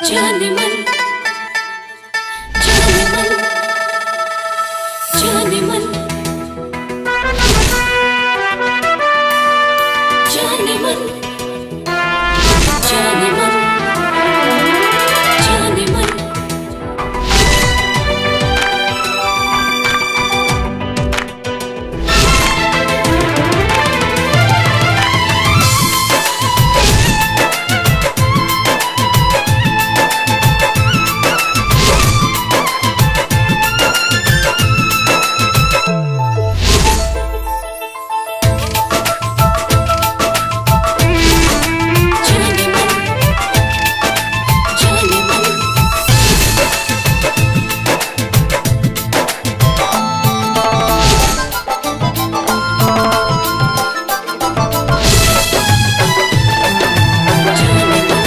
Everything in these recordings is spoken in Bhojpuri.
जाने मन जाने मन जाने मन जाने मन जाने मन जाने मन जाने मन जाने मन जाने मन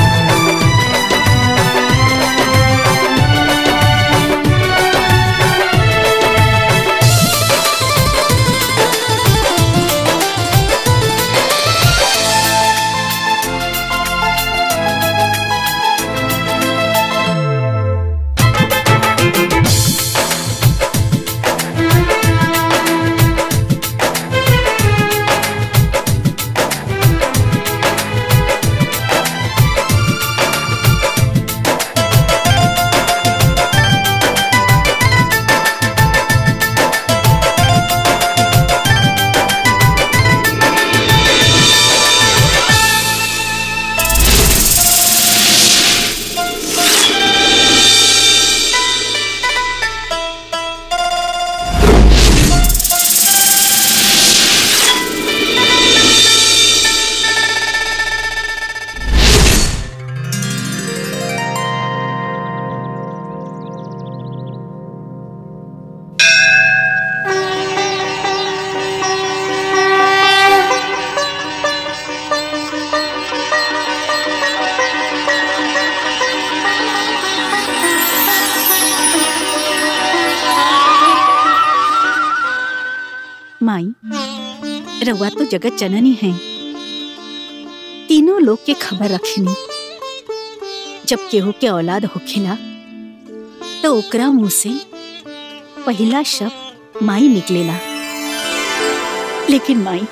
माई रउआ तो जगत जननी है तीनों लोग के खबर रखनी जब केहू के औलाद होखेला तो ओकरा मुंह से पहला शब्द माई निकलेला लेकिन माई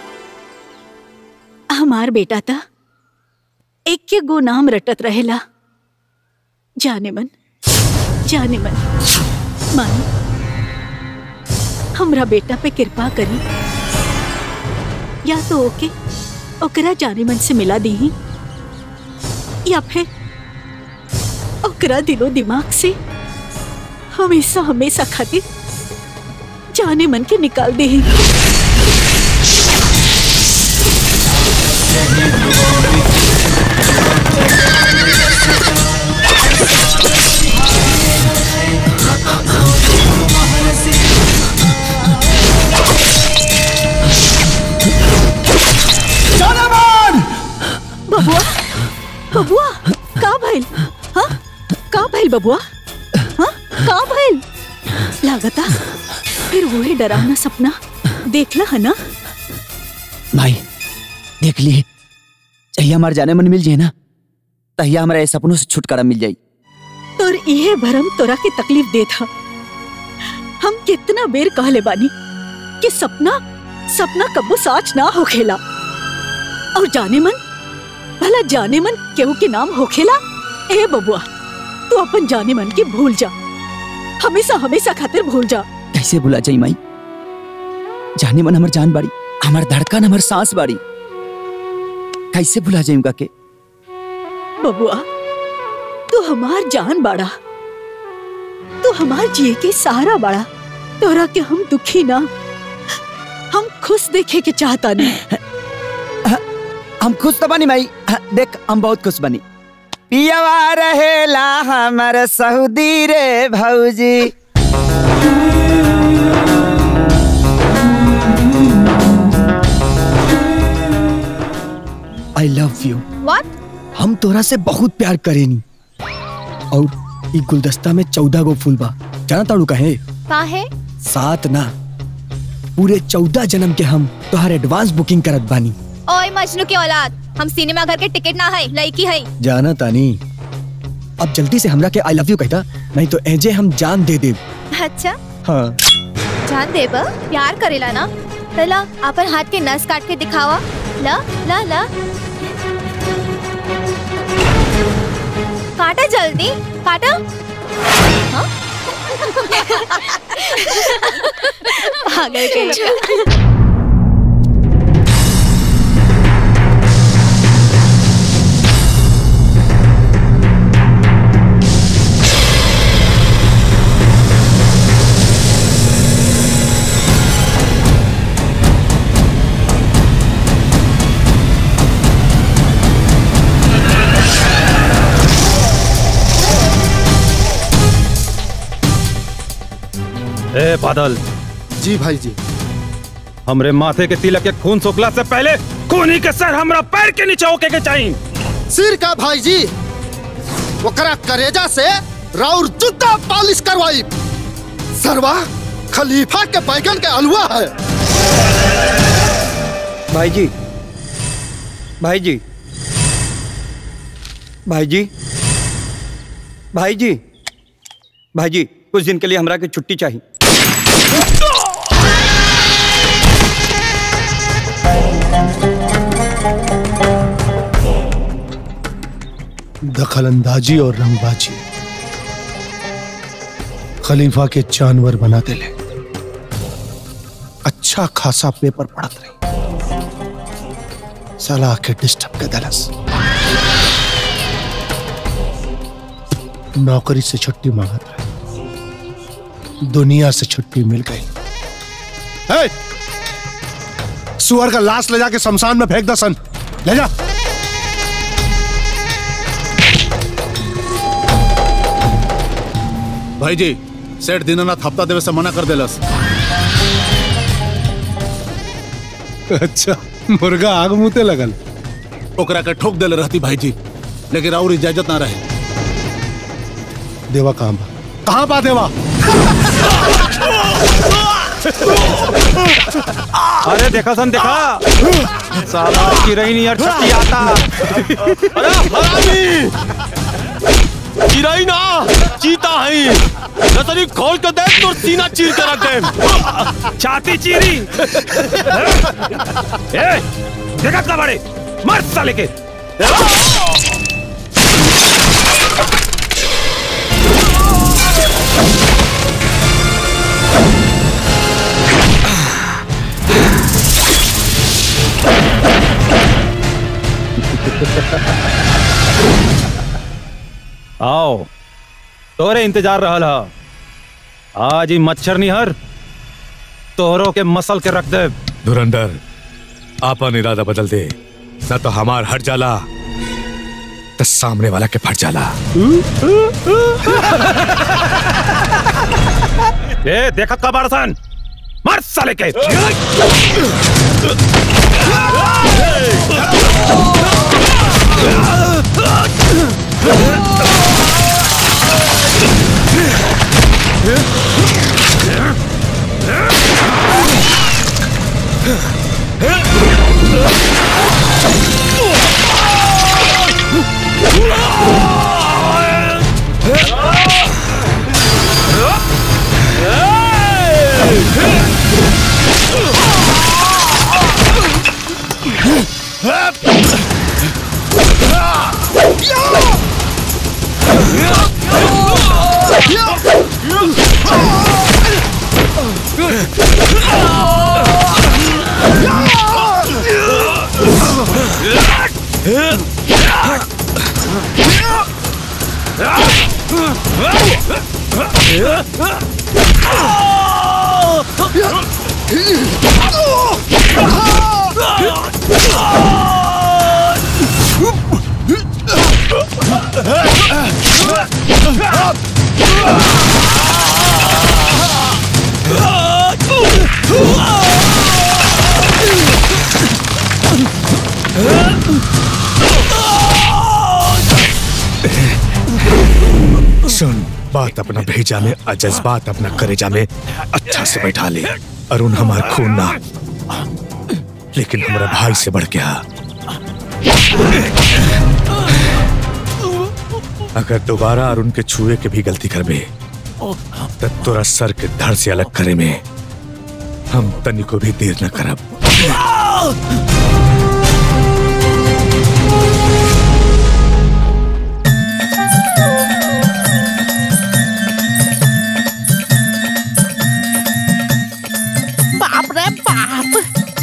हमार बेटा था एक के गो नाम रटत रहेला जाने मन जाने मन माई हमरा बेटा पे कृपा करी या तो ओके ओकरा जाने मन से मिला दी या फिर ओकरा दिलो दिमाग से हमेशा हमेशा खातिर जाने मन के निकाल दे बबुआ बबुआ का भइल हाँ का भइल बबुआ हाँ का भइल लागता फिर वही डरावना सपना देखला है ना भाई देख लिए चाहिए हमारे जाने मन मिल जाए ना तहिया हमारे सपनों से छुटकारा मिल जाई तोर इहे भरम तोरा के तकलीफ दे था हम कितना बेर कहले बानी कि सपना सपना कबो साच ना होखेला और जाने मन भला जाने मन केहू के नाम होखेला ए बबुआ तू अपन जाने मन के भूल जा हमेशा हमेशा खातिर भूल जा कैसे भुला जाई माई जाने मन हमार जान बाड़ी हमार धड़कन हमार सांस बाड़ी कैसे भुला जाई उनका के बबुआ तू हमार जान बाड़ा तू हमार जिए के सहारा बाड़ा तोरा के हम दुखी ना हम खुश देखे के चाहता नहीं हम खुश तो बनी माई हाँ, देख हम बहुत खुश बनी पियावा रहेला हमार सऊदी रे भौजी आई लव यू व्हाट हम तोरा से बहुत प्यार करेनी और ई गुलदस्ता में चौदह गो फूल बा जाना ताड़ू कहे का है सात ना पूरे चौदह जन्म के हम तोहर एडवांस बुकिंग करत बानी ओए मजनू की औलाद हम सिनेमा घर के टिकट ना है लड़की है जाना तानी अब जल्दी से हमरा के आई लव यू कहता नहीं तो एजे हम जान दे दे अच्छा हाँ जान देब प्यार करेला ना पहला अपन हाथ के नस काट के दिखावा ला ला ला काटा जल्दी काटा हाँ? पागल के ए बादल जी भाई जी हमरे माथे के तिलक के खून सोखला से पहले खूनी के सर हमरा पैर के नीचे होके के चाहिए सिर का भाई जी ओकरा करेजा से राउर जूता पॉलिश करवाई सरवा खलीफा के बैगन के अलवा है भाई जी भाई जी भाई जी भाई जी भाई जी कुछ दिन के लिए हमरा के छुट्टी चाहिए दखल अंदाजी और रंगबाजी खलीफा के जानवर बना दे ले अच्छा खासा पेपर पढ़त रही सलाह के डिस्टर्ब के दलस नौकरी से छुट्टी मांगत रहे दुनिया से छुट्टी मिल गई ए! सुअर का लाश ले जाके शमशान में फेंक दो सन ले जा भाई जी सेठ दीनानाथ हफ्ता देवे से मना कर देलस अच्छा मुर्गा आग मुते लगल ओकरा के ठोक देले रहती भाई जी लेकिन और इजाजत ना रहे देवा कहाँ बा कहाँ बा देवा अरे देखा सन देखा साला की रही नहीं यार छुट्टी आता चिराई ना चीता है नसरी खोल के देख तो सीना चीर के रख दे छाती चीरी ए देखा का बड़े मर साले के आओ तोरे इंतजार रहल ह आज ही मच्छर निहर तोहरों के मसल के रख दे धुरंधर आपन इरादा बदल दे न तो हमार हट जाला तो सामने वाला के फट जाला ए देखा का बारसन मर साले के सुन बात अपना भेजा में और जज्बात अपना करेजा में अच्छा से बैठा ले अरुण हमार खून ना लेकिन हमारा भाई से बढ़ गया अगर दोबारा अरुण के छुए के भी गलती करबे तो तोरा सर के धड़ से अलग करे में हम तनी को भी देर न करब बाप रे बाप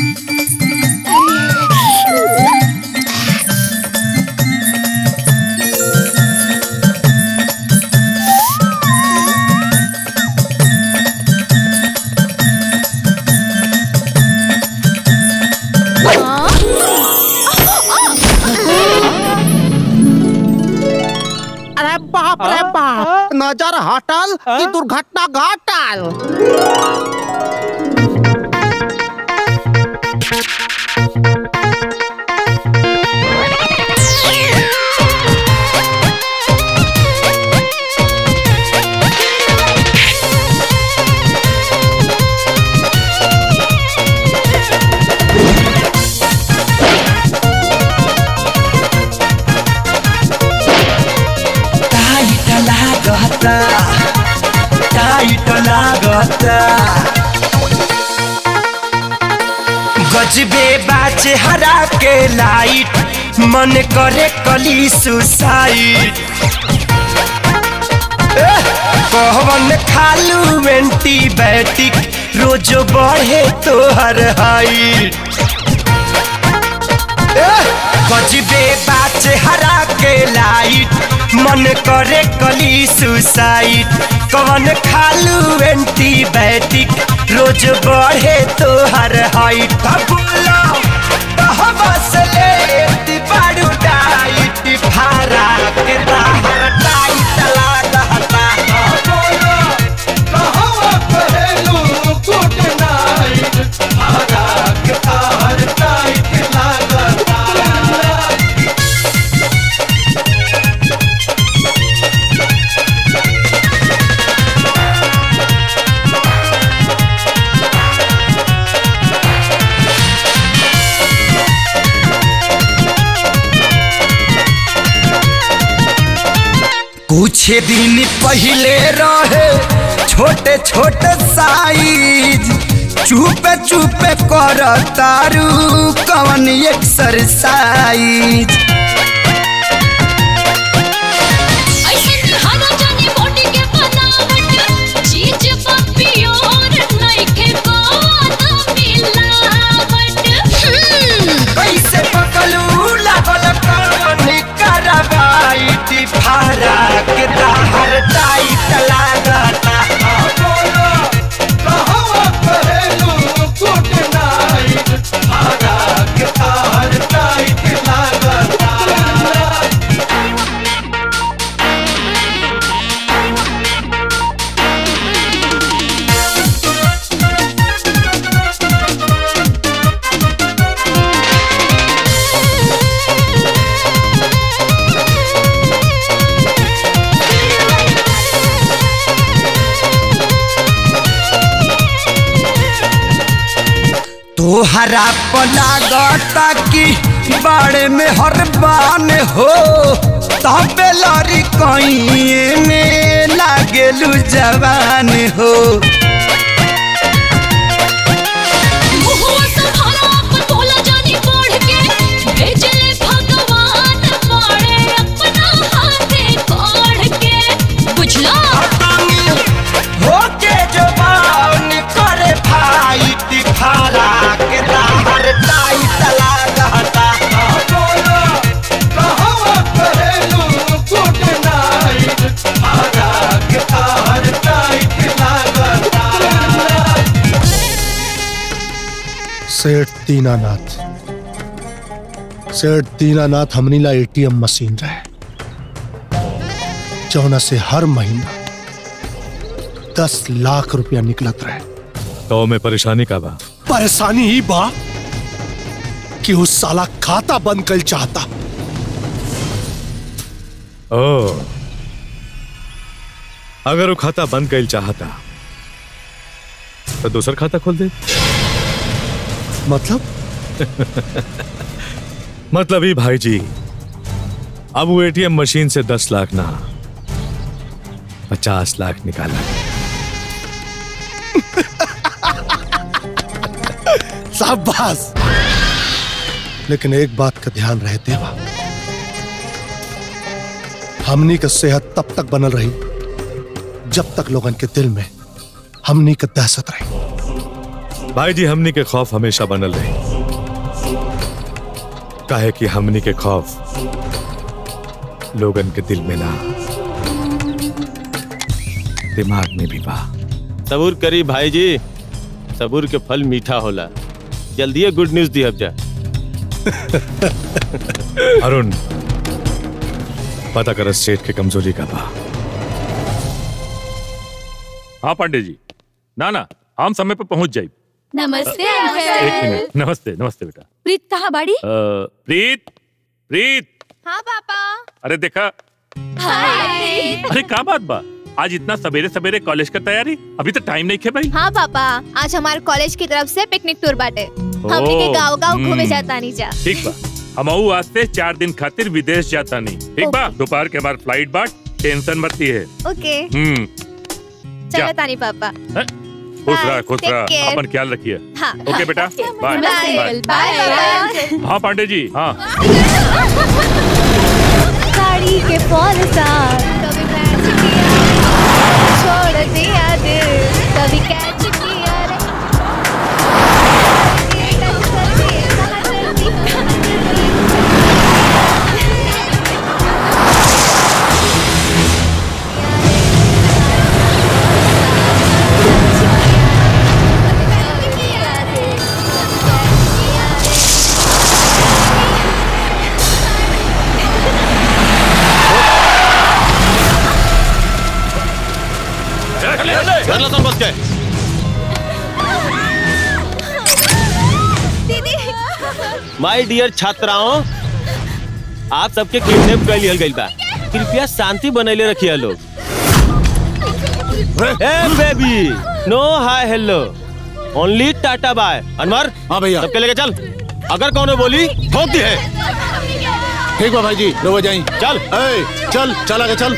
अरे बाप रे बाप नजर हटल कि दुर्घटना घटल टाइट लागता टाइट लागता गजबे बाचे हरा के लाइट मन करे कली सुसाइड कहवन खालू एंटीबायोटिक रोज बढ़े तोहर हाइट गजबे बाचे हरा के लाइट मन करे कली सुसाइड कवन खालू एंटीबायोटिक रोज बढ़े तोहर हाइट अब बोलो कहवा से ले बारू डाइट फारा के दाहर टाइट लागता बोलो कहवा कहेलू गुड नाइट फारा के दाहर टाइट लागता कुछ दिन पहले रहे छोटे छोटे साइज चुपे चुपे कर तारू कवन एक्सरसाइज कैसे पकलू लागल कवन करवाई फारा के दाहर टाइट लागता बोलो कहवा कहेलू गुड नाइट फारा के दाहर टाइट लागता तोहरा पलागता कि बाड़े में हर बान हो तबे लड़ी कहीं में लागेलू जवान हो होके जवान करे भाई तिफारा के दाहर टाइट लागता बोलो कहवा कहेलू गुड नाइट फारा के दाहर टाइट लागता सेठ दीनानाथ सेठ दीनानाथ हमनी ला एटीएम मशीन रहे जौना से हर महीना दस लाख रुपया निकलत रहे तो में परेशानी का बा परेशानी ही बा कि उस साला खाता बंद कर चाहता ओ अगर वो खाता बंद कर चाहता तो दूसर खाता खोल दे मतलब मतलब ही भाई जी अब वो एटीएम मशीन से दस लाख ना पचास लाख निकाला शाबाश लेकिन एक बात का ध्यान रहे देवा हमनी का सेहत तब तक बनल रही जब तक लोगन के दिल में हमनी का दहशत रही भाई जी हमनी के खौफ हमेशा बनल रही काहे कि हमनी के खौफ लोगन के दिल में ना दिमाग में भी बा सबूर करी भाई जी सबूर के फल मीठा होला जल्दी गुड न्यूज दी अब जा अरुण पता कर सेठ के कमजोरी का बा हाँ पांडे जी ना ना हम समय पे पहुंच जाए नमस्ते एक मिनट नमस्ते नमस्ते बेटा प्रीत कहाँ बाड़ी अ, प्रीत प्रीत हाँ पापा अरे देखा हाय अरे का बात बा आज इतना सवेरे सवेरे कॉलेज का तैयारी अभी तो टाइम नहीं खे भाई हाँ पापा आज हमारे कॉलेज की तरफ से पिकनिक टूर बाटे हमने के ओ, गाँव गाँव घूमे हम्म। जाता नहीं जा ठीक बा हम आज से चार दिन खातिर विदेश जाता नहीं ठीक बा दोपहर के हमार फ्लाइट बाट टेंशन मत है ओके हम्म चलो तानी पापा खुश रहा खुश Take रहा care. अपन ख्याल रखिए हाँ ओके बेटा बाय बाय बाय हाँ पांडे जी हाँ साड़ी के फॉल सा कभी मैच किया छोड़ दिया दिल कभी कैच किया रे कर लो तुम बस के दीदी माय डियर छात्राओं आप सबके किडनैप कर लिया गइल बा कृपया शांति बनैले रखिए लोग ए baby no hi hello only tata bye Anwar हाँ भैया सबके लेके चल अगर कौन बोली ठोक दी है ठीक बा भाई जी रोवा जाई चल ए, चल चल आगे चल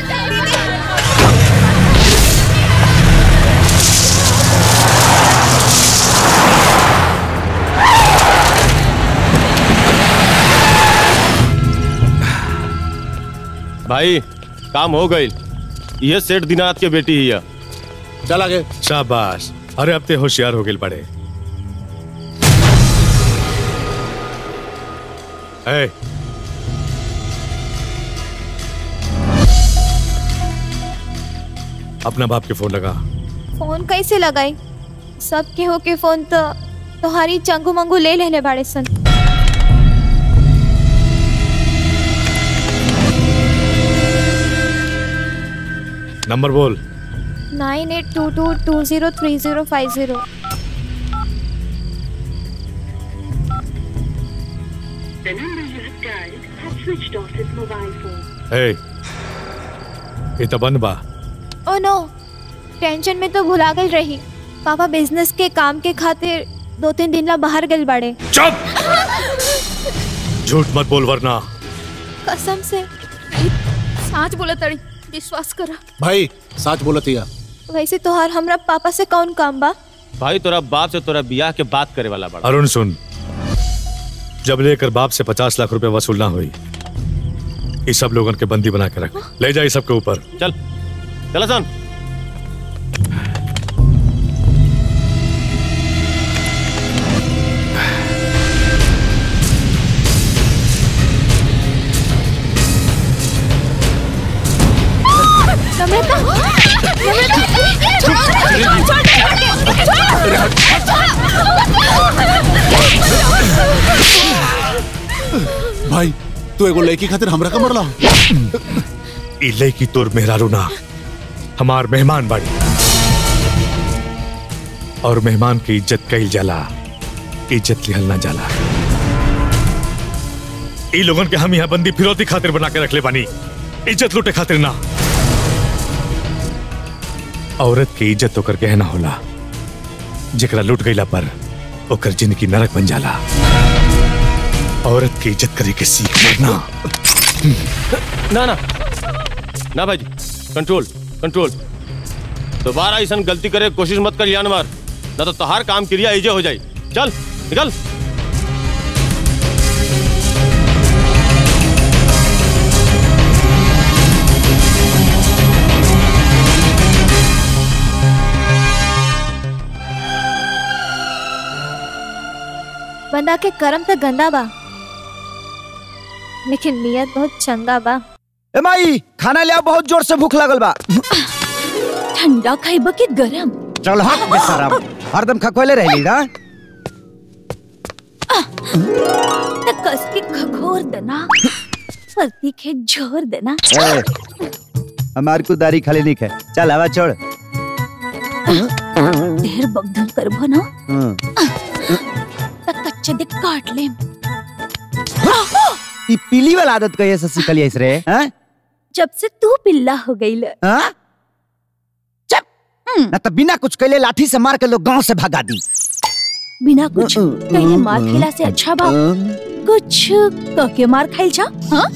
भाई काम हो गई ये सेठ दिनाथ के बेटी ही है चल आगे शाबाश अरे अब ते होशियार हो गए बड़े ए, अपना बाप के फोन लगा फोन कैसे लगाई सब के हो के फोन तो तुम्हारी चंगू मंगू ले लेने बाड़े सन नंबर बोल nine eight two two two zero three zero five zero The number you have dialed has switched off his mobile phone. ए, ये तो बंद बा ओ नो टेंशन में तो भुला गई रही पापा बिजनेस के काम के खातिर दो तीन दिन ला बाहर गए बाड़े चुप झूठ मत बोल वरना कसम से साच बोला तड़ी विश्वास करा भाई सच बोलत हिया वैसे तोहार हमरा पापा से कौन काम बा भाई तोरा बाप से तोरा बियाह के बात करे वाला बड़ा अरुण सुन जब लेकर बाप से पचास लाख रुपए वसूल ना हुई ये सब लोगन के बंदी बना के रख ले जाए सबके ऊपर चल चला सन नम्रता भाई तू एगो लड़की खातिर हमरा का मरला इले की तोर मेहरारू ना हमार मेहमान बाड़ी और मेहमान की इज्जत कईल जाला इज्जत लिहल ना जाला ई लोगन के हम यहाँ बंदी फिरौती खातिर बना के रखले बानी इज्जत लूटे खातिर ना औरत की इज्जत ओकर गहना होला जेकरा लूट गईला पर ओकर जिंदगी नरक बन जाला औरत की इज्जत करे के सीख ना ना ना ना भाई कंट्रोल कंट्रोल दोबारा ऐसा गलती करे के कोशिश मत कर यान मार ना तो तोहार काम क्रिया ऐजे हो जाई चल निकल बंदा के कर्म तो गंदा बा लेकिन नियत बहुत चंगा बा ए माई खाना ले आओ बहुत जोर से भूख लगल बा ठंडा खाइबा के गरम चल हट बेशरम हरदम खखोले रहली ना त कस के खखोर देना परती के झोर देना ए, हमार को दारी खाली नहीं है चल हवा छोड़ ढेर बगधल करबो ना हम्म। त कच्चे दे काट ले ई पीली वाला आदत कहिए से सीखली है रे हैं जब से तू पिल्ला हो गई ल हाँ? चुप ना तो बिना कुछ कैले लाठी से मार के लोग गांव से भगा दी बिना कुछ कहीं मार खिला से अच्छा बा कुछ कके मार खाइल जा हाँ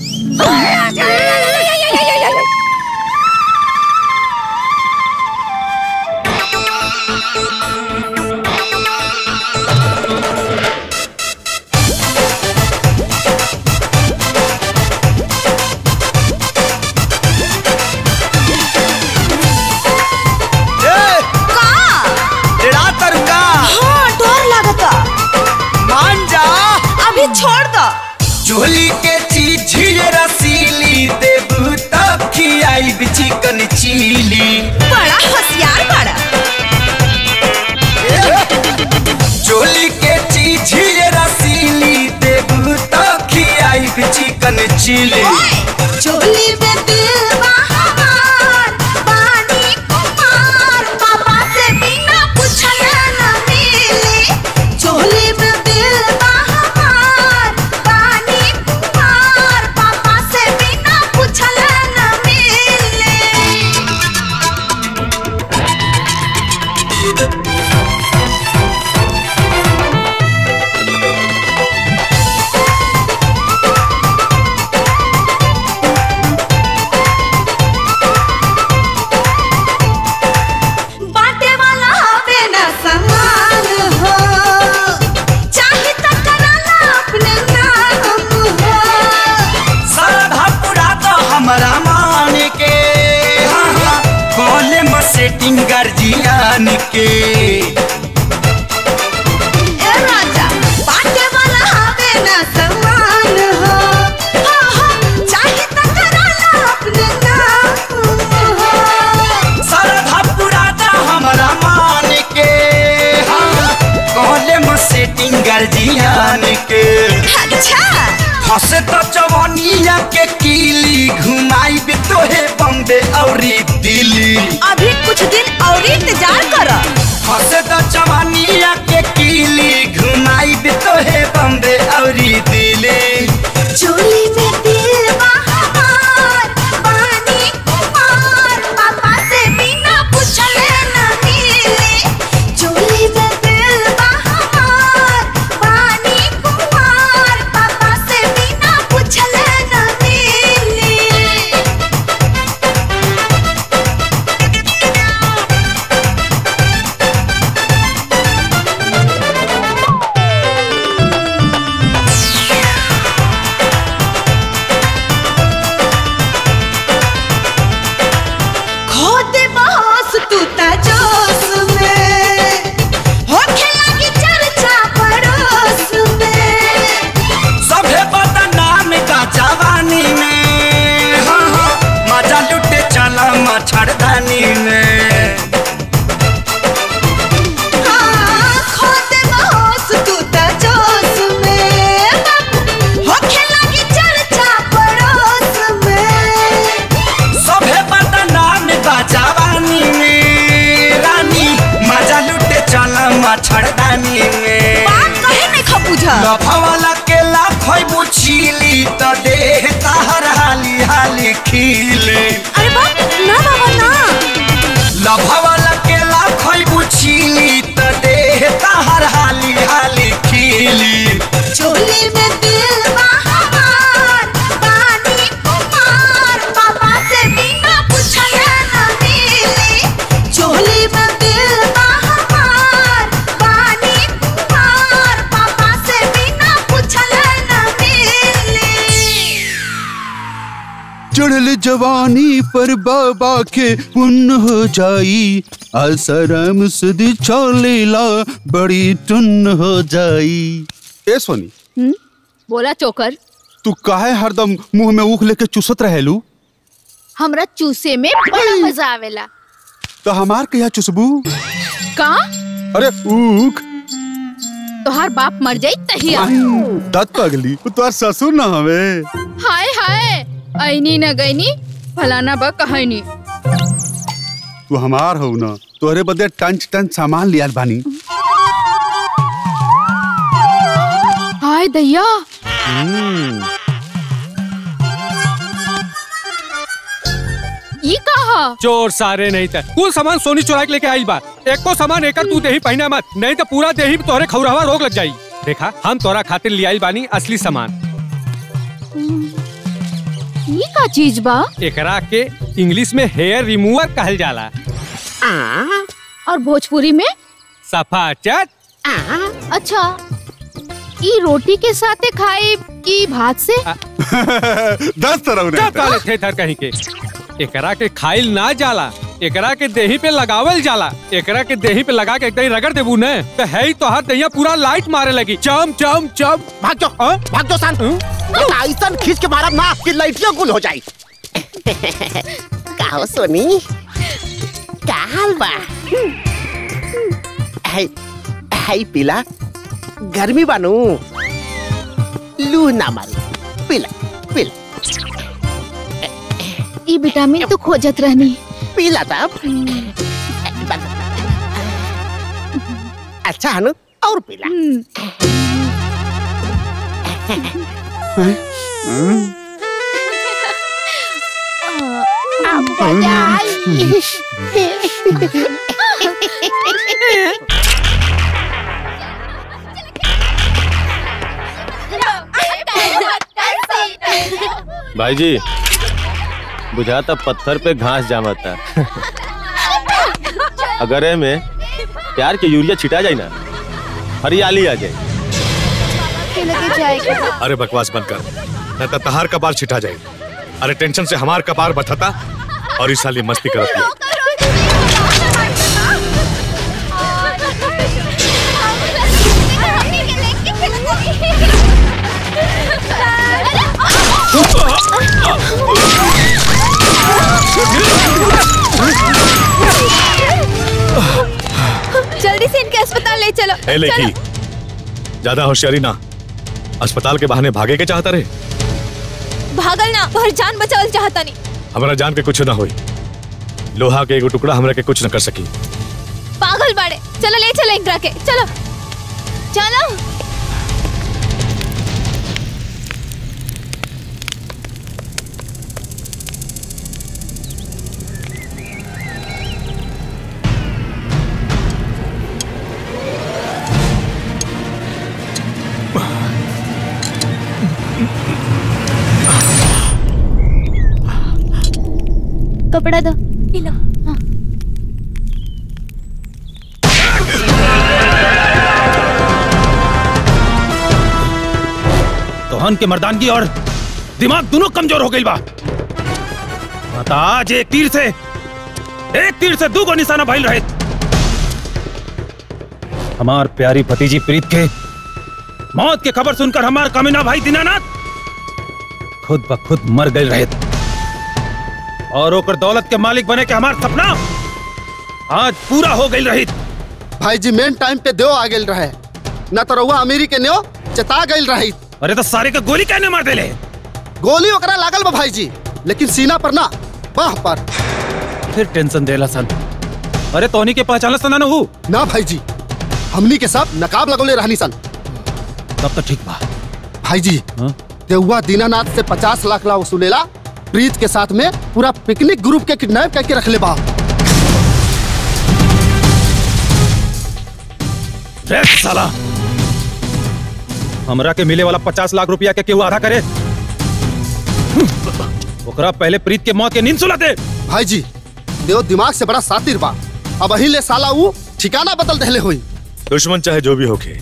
तेरा तरुका हाँ डर लगता मान जा अभी छोड़ दो चोली के चीज रसीली देबू तब खियाई चिकन चिली बड़ा होशियार बड़ा चोली के चीज रसीली देबू तब खियाई चिकन चिली चोली में दिल बा हमार, पानी कुमार, पापा से बिना पूछले न मिली। चोली में दिल बा हमार, पानी कुमार, पापा से बिना पूछले न मिली। बाटे वाला हवे न समान हो चाहे तो कराला अपने नाम हो साधा पूरा तो हमारा मान के हाँ, हाँ, कॉले में सेटिंग गर्जियान के ए राजा बाटे वाला हवे न समान हो हाँ, हाँ, चाहे तो कराला अपने नाम हो साधा पूरा तो हमारा मान के हाँ, कॉले में सेटिंग गर्जियान के अच्छा हंसे तो जवानिया के कीली घुमाई भी तोहे बम्बे और दिल्ली अभी कुछ दिन और इंतजार करो हंसे तो जवानिया के कीली घुमाई भी तोहे बम्बे और दिल्ली चोली में दिल बा हमार, पानी कुमार, पापा से बिना पूछले न मिली। चोली में दिल बा हमार, पानी कुमार, पापा से बिना पूछले न मिली। खो दे बॉस तू ता जोश में होखे लगी चर्चा पड़ोस में सभे बदनाम का जवानी में हाँ हाँ मजा लुटे चला मच्छरदानी में हाँ, खो दे बॉस तू ता जोश में होखे लगी चर्चा पड़ोस में सभे बदनाम का जवानी में रानी मजा लुटे चला मच्छरदानी में बात कहे नहीं खा बुझा लफावाला के लाखोई बुछीली तो देह ताहर हाली हाली खीले अरे बाप ना बाबा ना लफावाला के लाखोई बुछीली तो देह ताहर हाली हाली खीली चोली में दिल बा हमार, पानी जवानी पर बाबा के पुण्य हो जाई आसाराम सदी चलेला बड़ी टुन्न हो जाई ए सोनी हम्म? बोला चोकर तू काहे हरदम मुंह में ऊख लेके चुसत रहेलू हमरा चूसे में बड़ा मजा आवेला तो हमार कहिया चुसबू का अरे ऊख तोहार बाप मर जाई तहिया दत पगली तोहार ससुर ना हवे हाय हाय ऐनी न गईनी फलाना बा कहनी तू हमार हो ना तोहरे बदले टंच टंच सामान लियाल बानी हाय दैया ई कहा चोर सारे नहीं थे कुल सामान सोनी चुरा के लेके आई बा एको सामान एकर तू देही पहना मत नहीं तो पूरा देही पे तोहरे खौरावा रोग लग जाई देखा हम तोरा खातिर ले आई बानी असली सामान ई का चीज बा एकरा के इंग्लिश में हेयर रिमूवर कहल जाला और भोजपुरी में सफाचट अच्छा ई रोटी के साथे खाए की भात से दस तरह चुप काले थे थर कहीं के एकरा के खाइल ना जाला एकरा के देही पे लगावल जाला एकरा के देही पे लगा के एकदम रगड़ देबू न तो है ही तोहार दहिया पूरा लाइट मारे लगी चम चम चम भाग जाओ भाग जाओ सन बेटा ऐसा खींच के मारब ना कि लाइटियां गुल हो जाई का हो सोनी का हाल बा है है पीला गर्मी बानू लू ना मारी पीला पीला ई विटामिन तो खोजत रहनी पीला तब अच्छा हनु और पीला अब मजा आई भाई जी बुझाता पत्थर पे घास जामता अगर ए में प्यार के यूरिया छिटा जाए ना हरियाली आ जाए लगे जाएगा अरे बकवास बंद कर न तो तहार कपार छिटा जाए अरे टेंशन से हमार कपार बथता और इस साल ये मस्ती करती है जल्दी से इनके अस्पताल ले चलो ए लेकी ज्यादा होशियारी ना अस्पताल के बहाने भागे के चाहता रहे भागल ना पर जान बचावल चाहता नहीं हमारा जान के कुछ ना होई लोहा के एगो टुकड़ा हमरा के कुछ न कर सकी पागल बाड़े चलो ले चलो इंद्रा के चलो चलो कपड़ा दो लो हाँ। तोहन के मर्दानगी और दिमाग दोनों कमजोर हो गई बा माता आज एक तीर से एक तीर से दू को निशाना भइल रहे हमार प्यारी भतीजी प्रीत के मौत के खबर सुनकर हमार कमीना भाई दीनानाथ खुद ब खुद मर गए रहे और ओकर दौलत के मालिक बने के हमार सपना आज पूरा हो गई रही भाई जी मेन टाइम पे देव आ गेल रहे न तो रहुआ अमीरी के न्यो चता गई रही अरे तो सारे का गोली कहने मार देले गोली ओकरा लागल बा भाई जी लेकिन सीना पर ना बाह पर फिर टेंशन देला सन अरे तोहनी के पहचान सन ना हूँ ना भाई जी हमनी के सब नकाब लगोले रहनी सन तब तो ठीक बा भाई जी देहुआ दीनानाथ से पचास लाख ला वसूलेला प्रीत के साथ में पूरा पिकनिक ग्रुप के किडनैप करके रख ले बा रे साला हमरा के मिले वाला पचास लाख रुपया के केहू आधा करे ओकरा पहले प्रीत के मौत के नींद सुला दे भाई जी देव दिमाग से बड़ा सातिर बा अब अही ले साला ऊ ठिकाना बदल देले हुई दुश्मन चाहे जो भी होके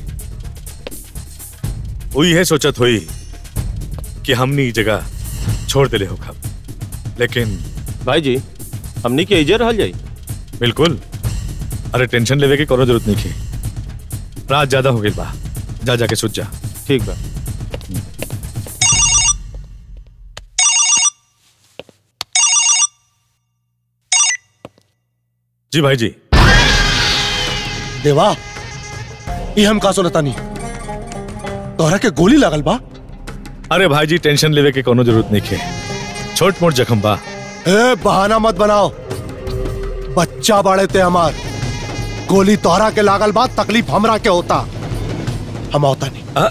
वो यह सोचत हुई कि हमनी ई जगह छोड़ देले हो खब लेकिन भाई जी हमनी के इजे रहल जाई बिल्कुल अरे टेंशन लेवे की कोनो जरूरत नहीं थी रात ज्यादा हो गई बा जा जाके सुत जा ठीक बा जी भाई जी देवा ये हम का सुनता नहीं तोहरा के गोली लागल बा अरे भाई जी टेंशन लेवे की कोनो जरूरत नहीं है छोट मोट जख्म बा ए बहाना मत बनाओ बच्चा बाड़े ते हमार गोली तोहरा के लागल बा तकलीफ हमरा के होता हम होता नहीं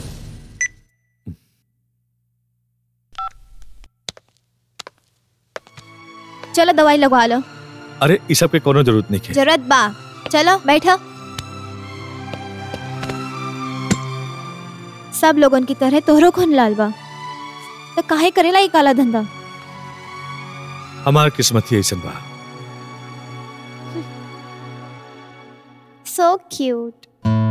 चलो दवाई लगवा लो अरे इस सब के कोनो जरूरत नहीं है जरूरत बा चलो बैठो सब लोगन की तरह तोहरो खून लाल बा तो काहे करेला ये काला धंधा हमार किस्मत ही ऐसा बा सो क्यूट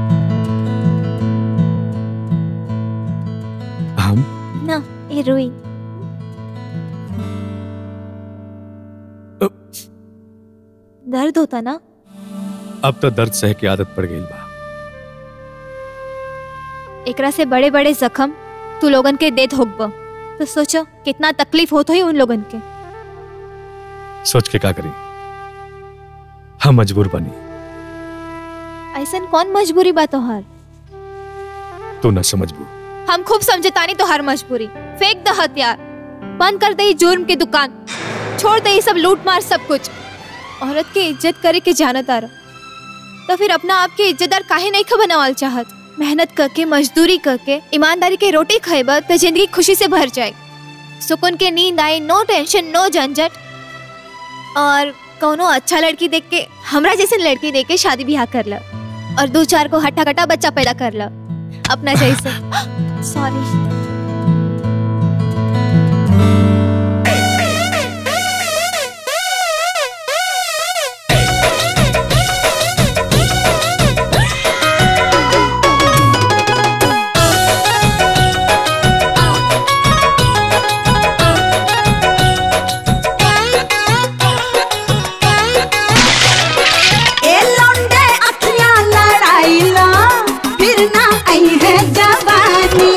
हम ना ये रुई दर्द होता ना अब तो दर्द सह की आदत पड़ गई बा एकरा से बड़े बड़े जख्म तू लोगन के देत होगब तो सोचो कितना तकलीफ होत होई उन लोगन के सोच के का करी हम मजबूर बनी ऐसन कौन मजबूरी बा तोहार तू न समझबू हम खूब समझतानी तोहार मजबूरी फेंक द हथियार बंद कर दे ई जुर्म की दुकान छोड़ दे ये सब लूट मार सब कुछ औरत के इज्जत करे के जानत आ तो फिर अपना आप के इज्जतदार काहे नहीं ख बनावल चाहत मेहनत करके मजदूरी करके ईमानदारी के रोटी खाएब तो जिंदगी खुशी से भर जाए सुकून के नींद आए नो टेंशन नो झंझट और कोनो अच्छा लड़की देख के हमरा जैसे लड़की देख के शादी ब्याह कर ल और दो चार को हट्टा कट्टा बच्चा पैदा कर ल अपना जैसे सॉरी ए लौंडे अखियां लड़ाई ला फिर ना आई है जवानी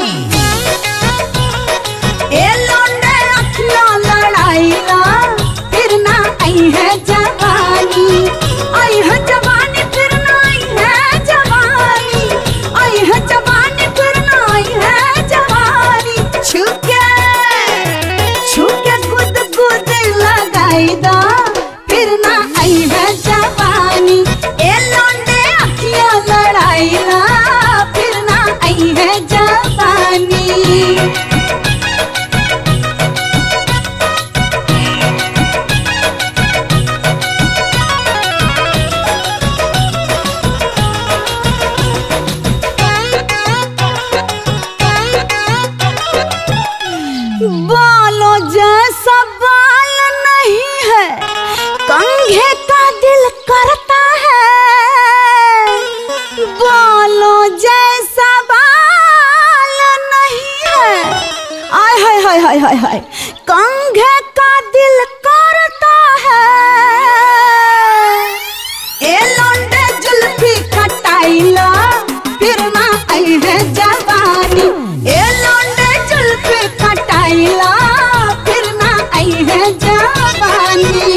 ए लौंडे अखियां लड़ाई ला फिर ना आई है जवानी आई है जवानी फिर ना आई है जवानी आई है जवानी फिर ना आई है जवानी छुके छुके गुद गुद लगाई दा फिर ना आई है जवानी ए लौंडे अखियां लड़ाई ना फिर ना आई है जवानी बालों जैसा बाल नहीं है कंघे का दिल करता है बालों जैसा बाल नहीं है आय हाय हाय हाय हाय हाय कंघे का दिल करता है ए लौंडे जुल्फी कटाइला फिर ना आई है जवानी ए लौंडे जुल्फी कटाइला फिर ना आई है जवानी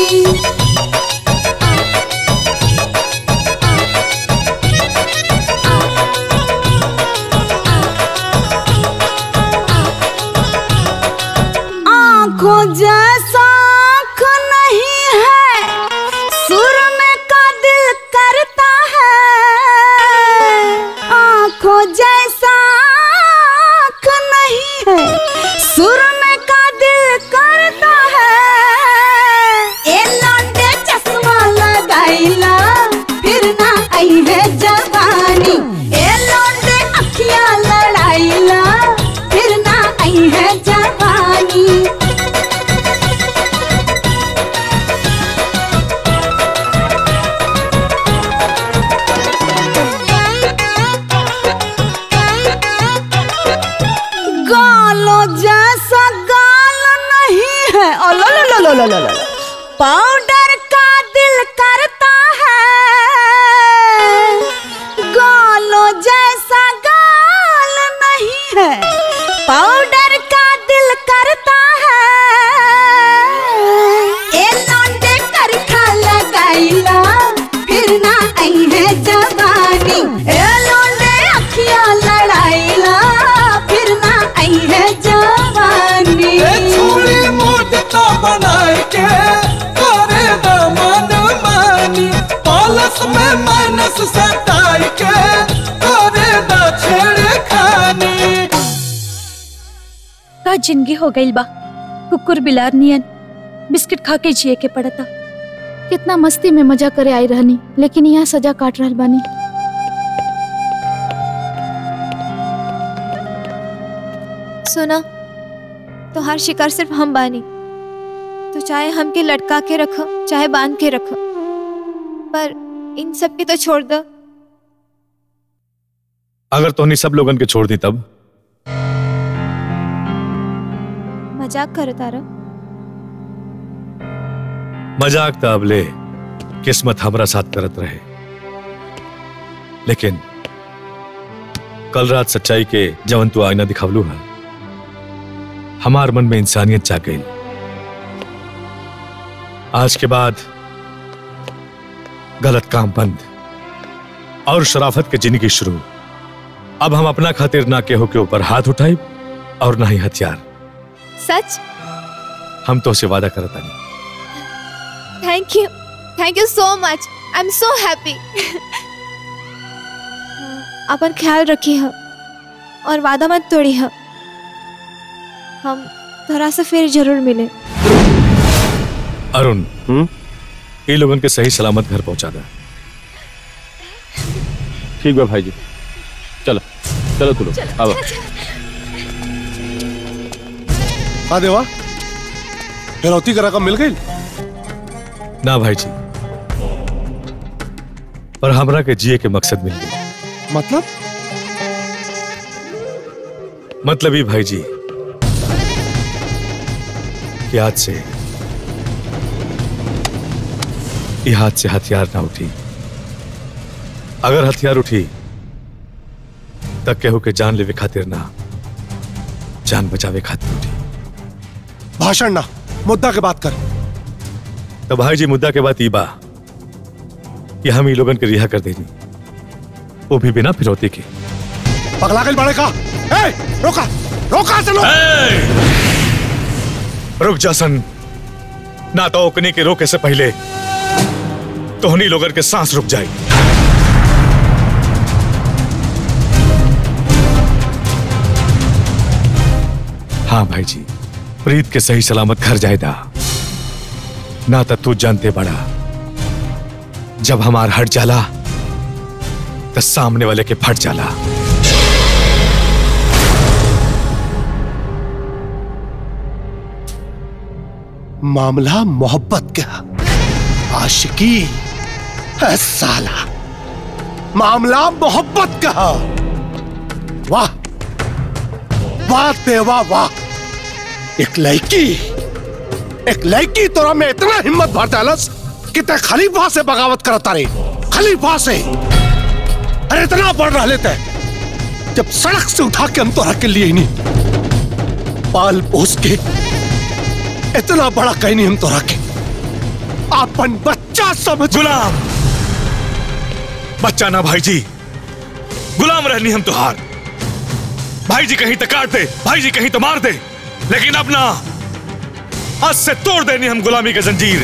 आंखों जैसा आंख नहीं है सुर में का दिल करता है आंखों जैसा आंख नहीं है सुर में का दिल करता है ए लौंडे चश्मा लगाइला फिर ना आई है जवानी ए लौंडे अखियां लड़ाइला फिर ना आई है जवानी लो लो लो पाउडर का दिल करता है गालो जैसा गाल नहीं है पाउडर का दिल करता है ए लौंडे करखा लगाइला फिर ना आई है जवानी ए लौंडे अखियां लड़ाइला फिर ना आई है जवानी छोड़ी मोट तो बनाए के करे दमन मानी पालस में मानस सटाई के करे द छेड़ खानी का जिंदगी हो गई बा कुकुर बिलार नियन बिस्किट खा के जिए के पड़ता कितना मस्ती में मजा करे आई रहनी लेकिन यहाँ सजा काट रहल बानी सुना तो हर शिकार सिर्फ हम बानी तो चाहे हमके लटका के रखो चाहे बांध के रखो पर इन सब की तो छोड़ दो अगर तोहनी सब लोगन के छोड़ दी तब मजाक करो तारा मजाक तब ले किस्मत हमरा साथ करत रहे लेकिन कल रात सच्चाई के जवन तू आईना दिखावलू है हमार मन में इंसानियत जाग गई आज के बाद गलत काम बंद और शराफत के जिंदगी शुरू अब हम अपना खातिर ना केहू के ऊपर हाथ उठाई और ना ही हथियार सच हम तो से वादा करता नहीं thank you thank you so much I am so happy अपन ख्याल रखी है और वादा मत तोड़ी है हम थोड़ा सा फिर जरूर मिले अरुण ये लोगन के सही सलामत घर पहुंचा दे ठीक बा भाई जी चलो चलो तू लोग अब हाँ देवा फिरौती का रकम मिल गई ना भाई जी पर हमरा के जिए के मकसद मिल गई मतलब मतलब ही भाई जी कि आज से ये हाथ से हथियार ना उठी अगर हथियार उठी तब केहू के जान लेवे खातिर ना जान बचावे खातिर उठी भाषण ना मुद्दा के बात कर तो भाई जी मुद्दा के बाद ई बा कि हम ये लोगन के रिहा कर देनी वो भी बिना फिरौती के पगला गई बड़े का ए, रोका रोका चलो रुक जासन ना तो ओकनी के रोके से पहले तोहनी लोगन के सांस रुक जाए हाँ भाई जी प्रीत के सही सलामत घर जाएदा ना तो तू जानते बड़ा जब हमार हट जाला तो सामने वाले के फट जाला मामला मोहब्बत का आशिकी है साला मामला मोहब्बत का वाह वाह देवा वाह एक लड़की एक लड़की तोरा में इतना हिम्मत भर डालस कि ते खलीफा से बगावत करता रे खलीफा से अरे इतना बढ़ रहा लेते जब सड़क से उठा के हम तोरा के लिए ही नहीं पाल पोस के इतना बड़ा कहीं नहीं हम तो रखे अपन बच्चा समझ गुलाम बच्चा ना भाई जी गुलाम रहनी हम तुहार भाई जी कहीं तो काट दे भाई जी कहीं तो मार दे लेकिन अब ना आज से तोड़ देनी हम गुलामी के जंजीर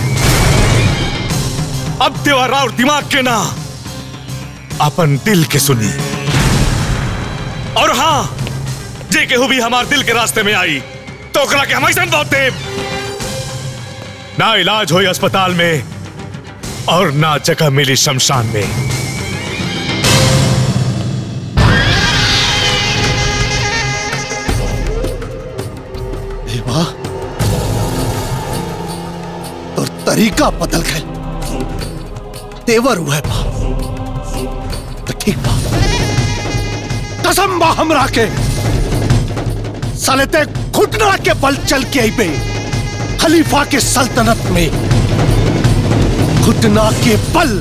अब देवारा और दिमाग के ना अपन दिल के सुनी और हाँ जे केहू भी हमार दिल के रास्ते में आई तो ओकरा के हम ऐसा बहुत देव ना इलाज हो अस्पताल में और ना जगह मिली शमशान में देवा और तरीका बदल गए तेवर हुआ है बा तो ठीक बा कसम बा हमरा के साले ते घुटना के बल चल के आई पे खलीफा के सल्तनत में घुटना के बल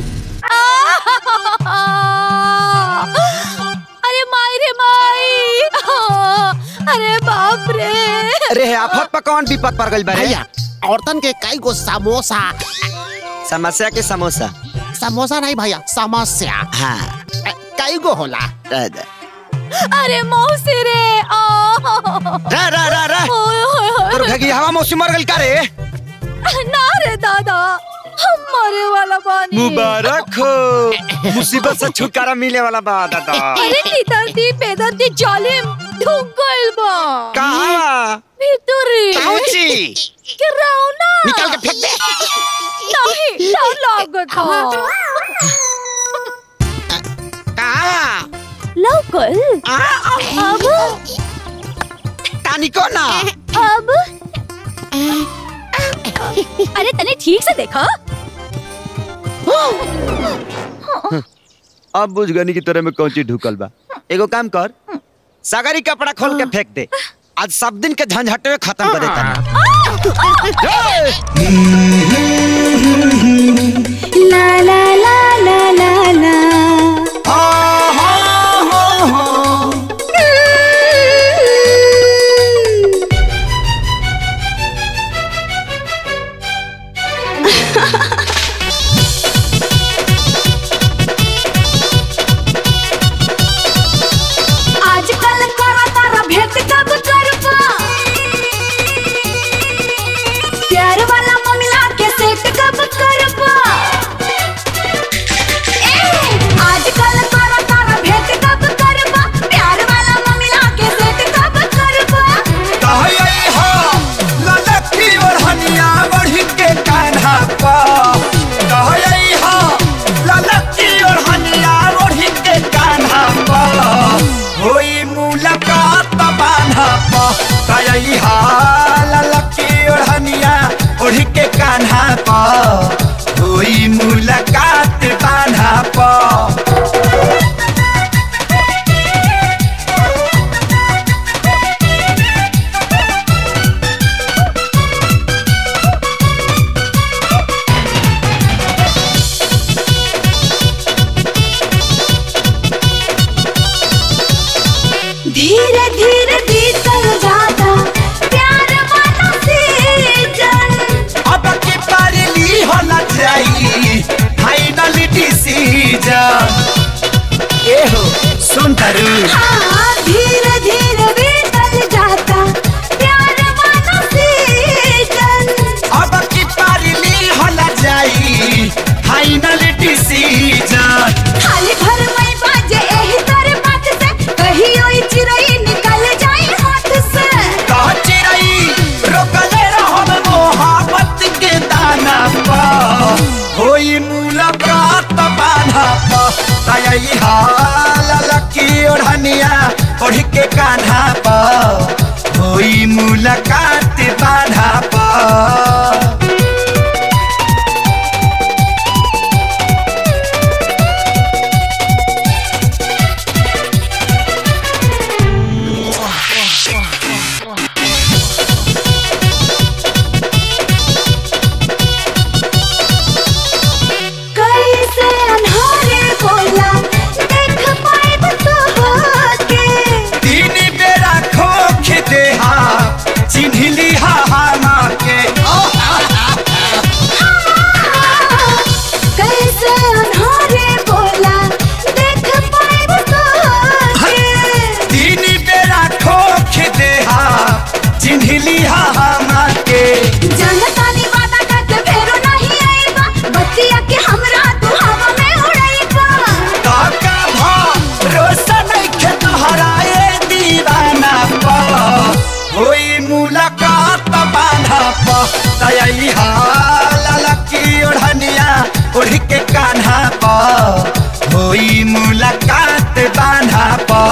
अरे माई रे माई अरे बाप रे अरे आफत पर कौन विपद पर गइल बारे भैया औरतन के कई गो समोसा समस्या के समोसा समोसा नहीं भैया समस्या हाँ कई गो होला रह दे। अरे मौसी रे रा रा रा रा तोर घगी हवा मौसी मर गइल का रे ना रे दादा हम मरे वाला बानी मुबारक हो मुसीबत से छुटकारा मिले वाला बा दादा अरे निदर्दी बेदर्दी जालिम ढूंढ गइल बा कहाँ? भीतरी काउची? गिराओ ना निकाल के फेंक दे नहीं डर लागत हो कहाँ? लौकल अब तानी को ना अब अरे तने ठीक से देखा अब बुझ गनी की तरह में कौन चीज ढुकल बा एगो काम कर सागरी कपड़ा खोल के फेंक दे आज सब दिन के झंझटे में खत्म कर देता ला ला ला ला ला ला आजकल करा तारा भेंट कब करबा प्यार वाला मामला के सेट कब करबा ए आजकल करा तारा भेंट कब करबा प्यार वाला मामला के सेट कब करबा मुलाकात बान्हा पा धीरे धीरे बीतल जाता प्यार वाला सीजन अब की पारली होना चाहिए फाइनल डिसीजन ए हो सुन तरु हाँ धीरे धीरे बीतल जाता प्यार वाला सीजन अब की पारली होना चाहिए फाइनल डिसीजन खाली घर में बाजे एही तारे बात से कहियो ई चिड़ै निकल जाई हाथ से कह चिड़ै रोकले रहब मोहब्बत के दाना पा होई मुलाकात बान्हा पा तयई हाल लकी ओढ़निया ओढ़ के कान्हा पा होई मुलाकात बान्हा पा कैसे अनहारे बोला देख पाए तो होके तीन बेरा खोख दे हा चिन्हली हा हामा के कैसे अनहारे बोला देख पाए तो होके तीन बेरा खोख दे हा चिन्हली हा हामा के जनतानी वादा करके फेरो नहीं आईबा बतिया के हमरा तू हवा में उड़ाईबा काका भा रोशन के तोहराए दीवाना पा होई मुलाकात बांधा पा तयई हाल लकी ओढ़निया ओढ़ के कान्हा पा होई मुलाकात बांधा पा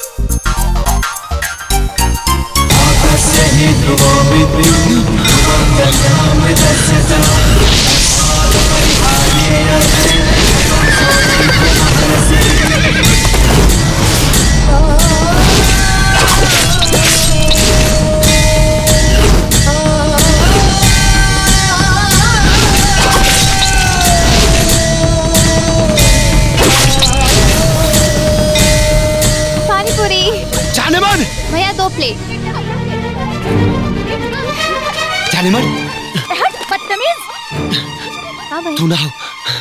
सही ध्रुवों में दो प्लेट जाने मन हट बदतमीज हाँ भाई तू ना हो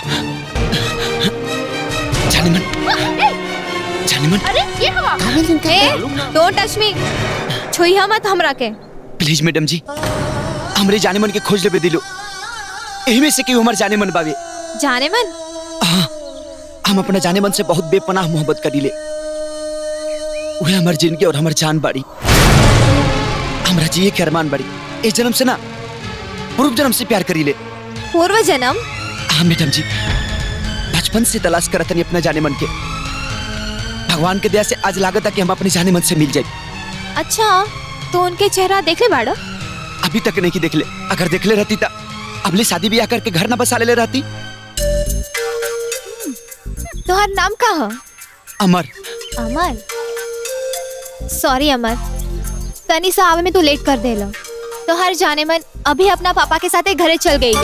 जाने मन जाने मन अरे ये हवा डोंट टच मी छुइया मत हमरा के प्लीज मैडम जी हमरे जाने मन के खोज लेबे दिलो एही में से कि हमार जाने मन बावे जाने मन हम अपना जाने मन से बहुत बेपनाह मोहब्बत करीले उहे हमार जिंदगी और हमार जान बाड़ी हमरा जिए के अरमान बाड़ी इस जन्म से ना पूर्व जन्म से प्यार करीले पूर्व जन्म हाँ मैडम जी बचपन से तलाश करत नहीं अपना जाने मन के भगवान के दया से आज लागत है कि हम अपने जाने मन से मिल जाए अच्छा तो उनके चेहरा देख ले बाड़ा अभी तक नहीं देख ले अगर देख ले रहती तो अगली शादी ब्याह करके घर ना बसा ले रहती तोहर नाम का है अमर अमर सॉरी अमर तनी सा आवे में तू लेट कर देला तो हर जाने मन अभी अपना पापा के साथ घरे चल गई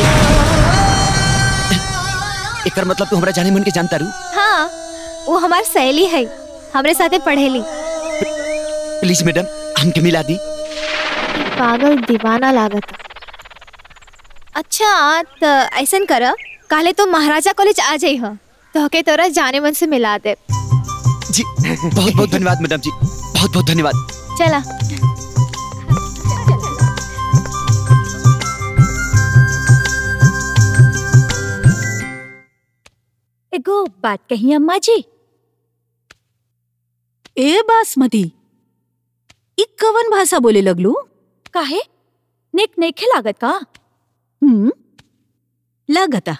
एकर मतलब तू हमरा जाने मन के जानता रू हाँ वो हमार सहेली है हमरे साथे पढ़ेली प्लीज मैडम हमके मिला दी पागल दीवाना लागत अच्छा तो ऐसन कर काले तो महाराजा कॉलेज आ जाई हो तो के तोरा जाने मन से मिला दे जी बहुत बहुत धन्यवाद मैडम जी बहुत बहुत धन्यवाद चला एगो बात कही अम्मा जी ए बासमती ई कवन भाषा बोले लगलू काहे नेक नेखे लागत का हम्म लागता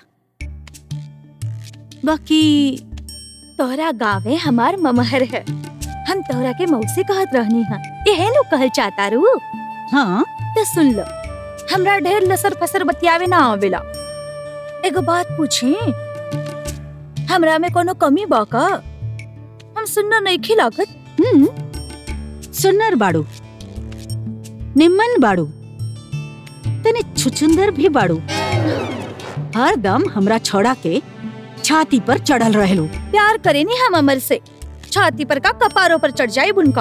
बाकी तोहरा गावे हमार ममहर है हम तोहरा के मौसी कहत रहनी हा यहे नु कहल चाहता रू हाँ तो सुन लो हमरा ढेर लसर फसर बतियावे ना आवेला एगो बात पूछी हमरा में कोनो कमी बा का हम सुनना नहीं खिलागत हम्म सुन्नर बाड़ू निम्मन बाड़ू तने छुचुंदर भी बाड़ू हर दम हमरा छोड़ा के छाती पर चढ़ल रहलू प्यार करे नहीं हम अमर से छाती पर का कपारों पर चढ़ जाए उनका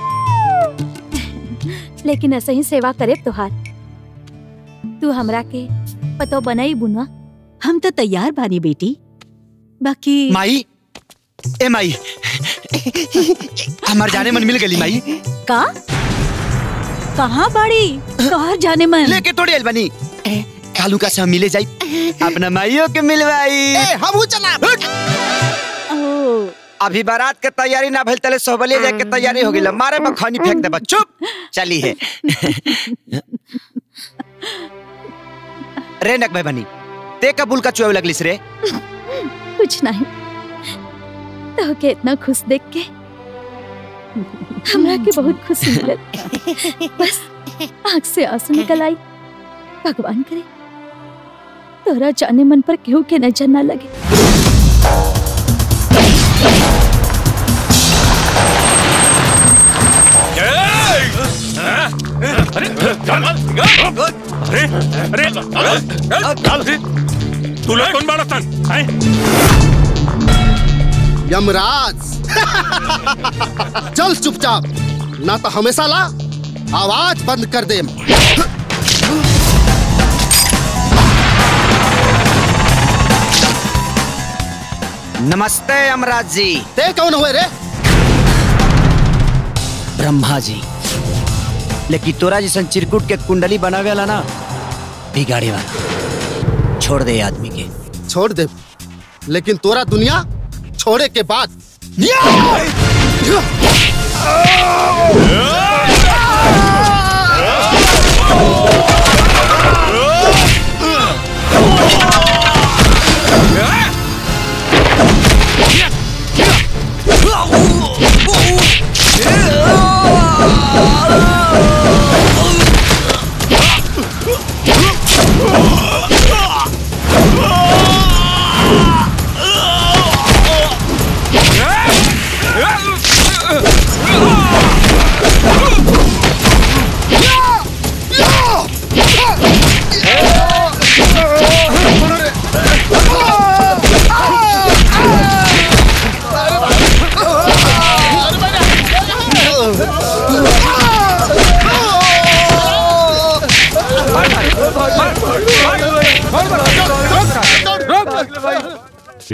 लेकिन ऐसे ही सेवा करे तुहार तू हमरा के पतो बनाई बुना हम तो तैयार बानी बेटी बाकी माई ए माई हमार जाने मन मिल गई माई का कहाँ बाड़ी कहाँ जाने मन लेके थोड़ी आइल बनी कालू का सब मिले जाई अपना माइयों के मिलवाई हम चला अभी बारात के तैयारी ना भइल तले सोबलिया जाए के तैयारी हो गइल मारे में खनी फेंक देबा चुप चली है रे नक भाई बनी ते कबूल का चुआवे लगलिस रे कुछ नहीं तो के इतना खुश देख के हमरा के बहुत खुशी मिलल बस आँख से आंसू निकल आई भगवान करे तोरा जाने मन पर केहू के नजर ना लगे अरे अरे अरे तू लोग कौन बाड़ा सन हैं? यमराज चल चुपचाप ना तो हमेशा ला आवाज बंद कर दे नमस्ते अमराज जी ते कौन हुए रे ब्रह्मा जी लेकिन तोरा जैसन चिरकुट के कुंडली बनावे वाला ना बिगाड़े वाला छोड़ दे ये आदमी के छोड़ दे लेकिन तोरा दुनिया छोड़े के बाद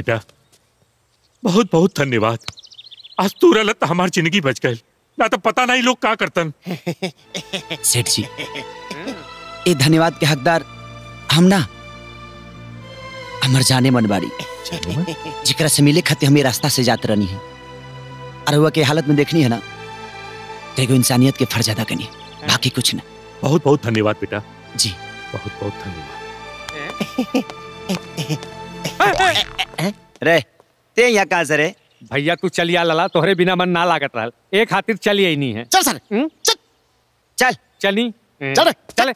बेटा बहुत बहुत धन्यवाद आज तू रहल तो हमार जिंदगी बच गई ना तो पता नहीं लोग का करतन सेठ जी ये धन्यवाद के हकदार हम ना हमर जाने मन बाड़ी जिकरा से मिले खातिर हमें रास्ता से जात रहनी है और हुआ के हालत में देखनी है ना तो एगो इंसानियत के फर्ज अदा करनी है बाकी कुछ ना बहुत बहुत धन्यवाद बेटा जी बहुत बहुत धन्यवाद रे ते यहाँ कहाँ से रे भैया तू चलिया लला तोहरे बिना मन ना लागत रहल एक खातिर चलिए ही नहीं है चल सर चल चल चली चल रे, चले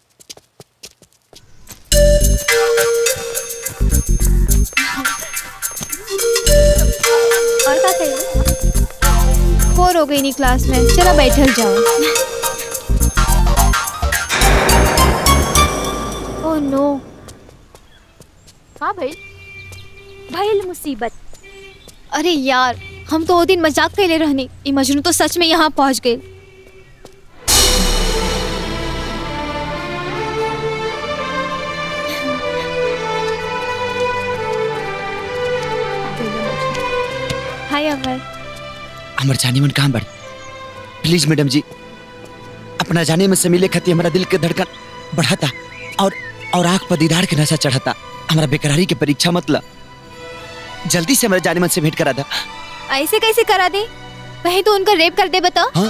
और का कही बोर हो गई नहीं क्लास में चलो बैठल जाओ ओह नो हाँ भाई भइल मुसीबत अरे यार हम तो वो दिन मजाक कैले रहनी ई मजनू तो सच में यहाँ पहुँच गए हाय अमर हमर जाने मन कहाँ बढ़ी प्लीज मैडम जी अपना जाने में से मिले खातिर हमारा दिल के धड़कन बढ़ाता और और आंख पर दीदार के नशा चढ़ाता हमारा बेकरारी की परीक्षा मतलब जल्दी से हमारे जाने मन से भेंट करा था ऐसे कैसे करा दे कहीं तो उनका रेप कर दे बता हाँ?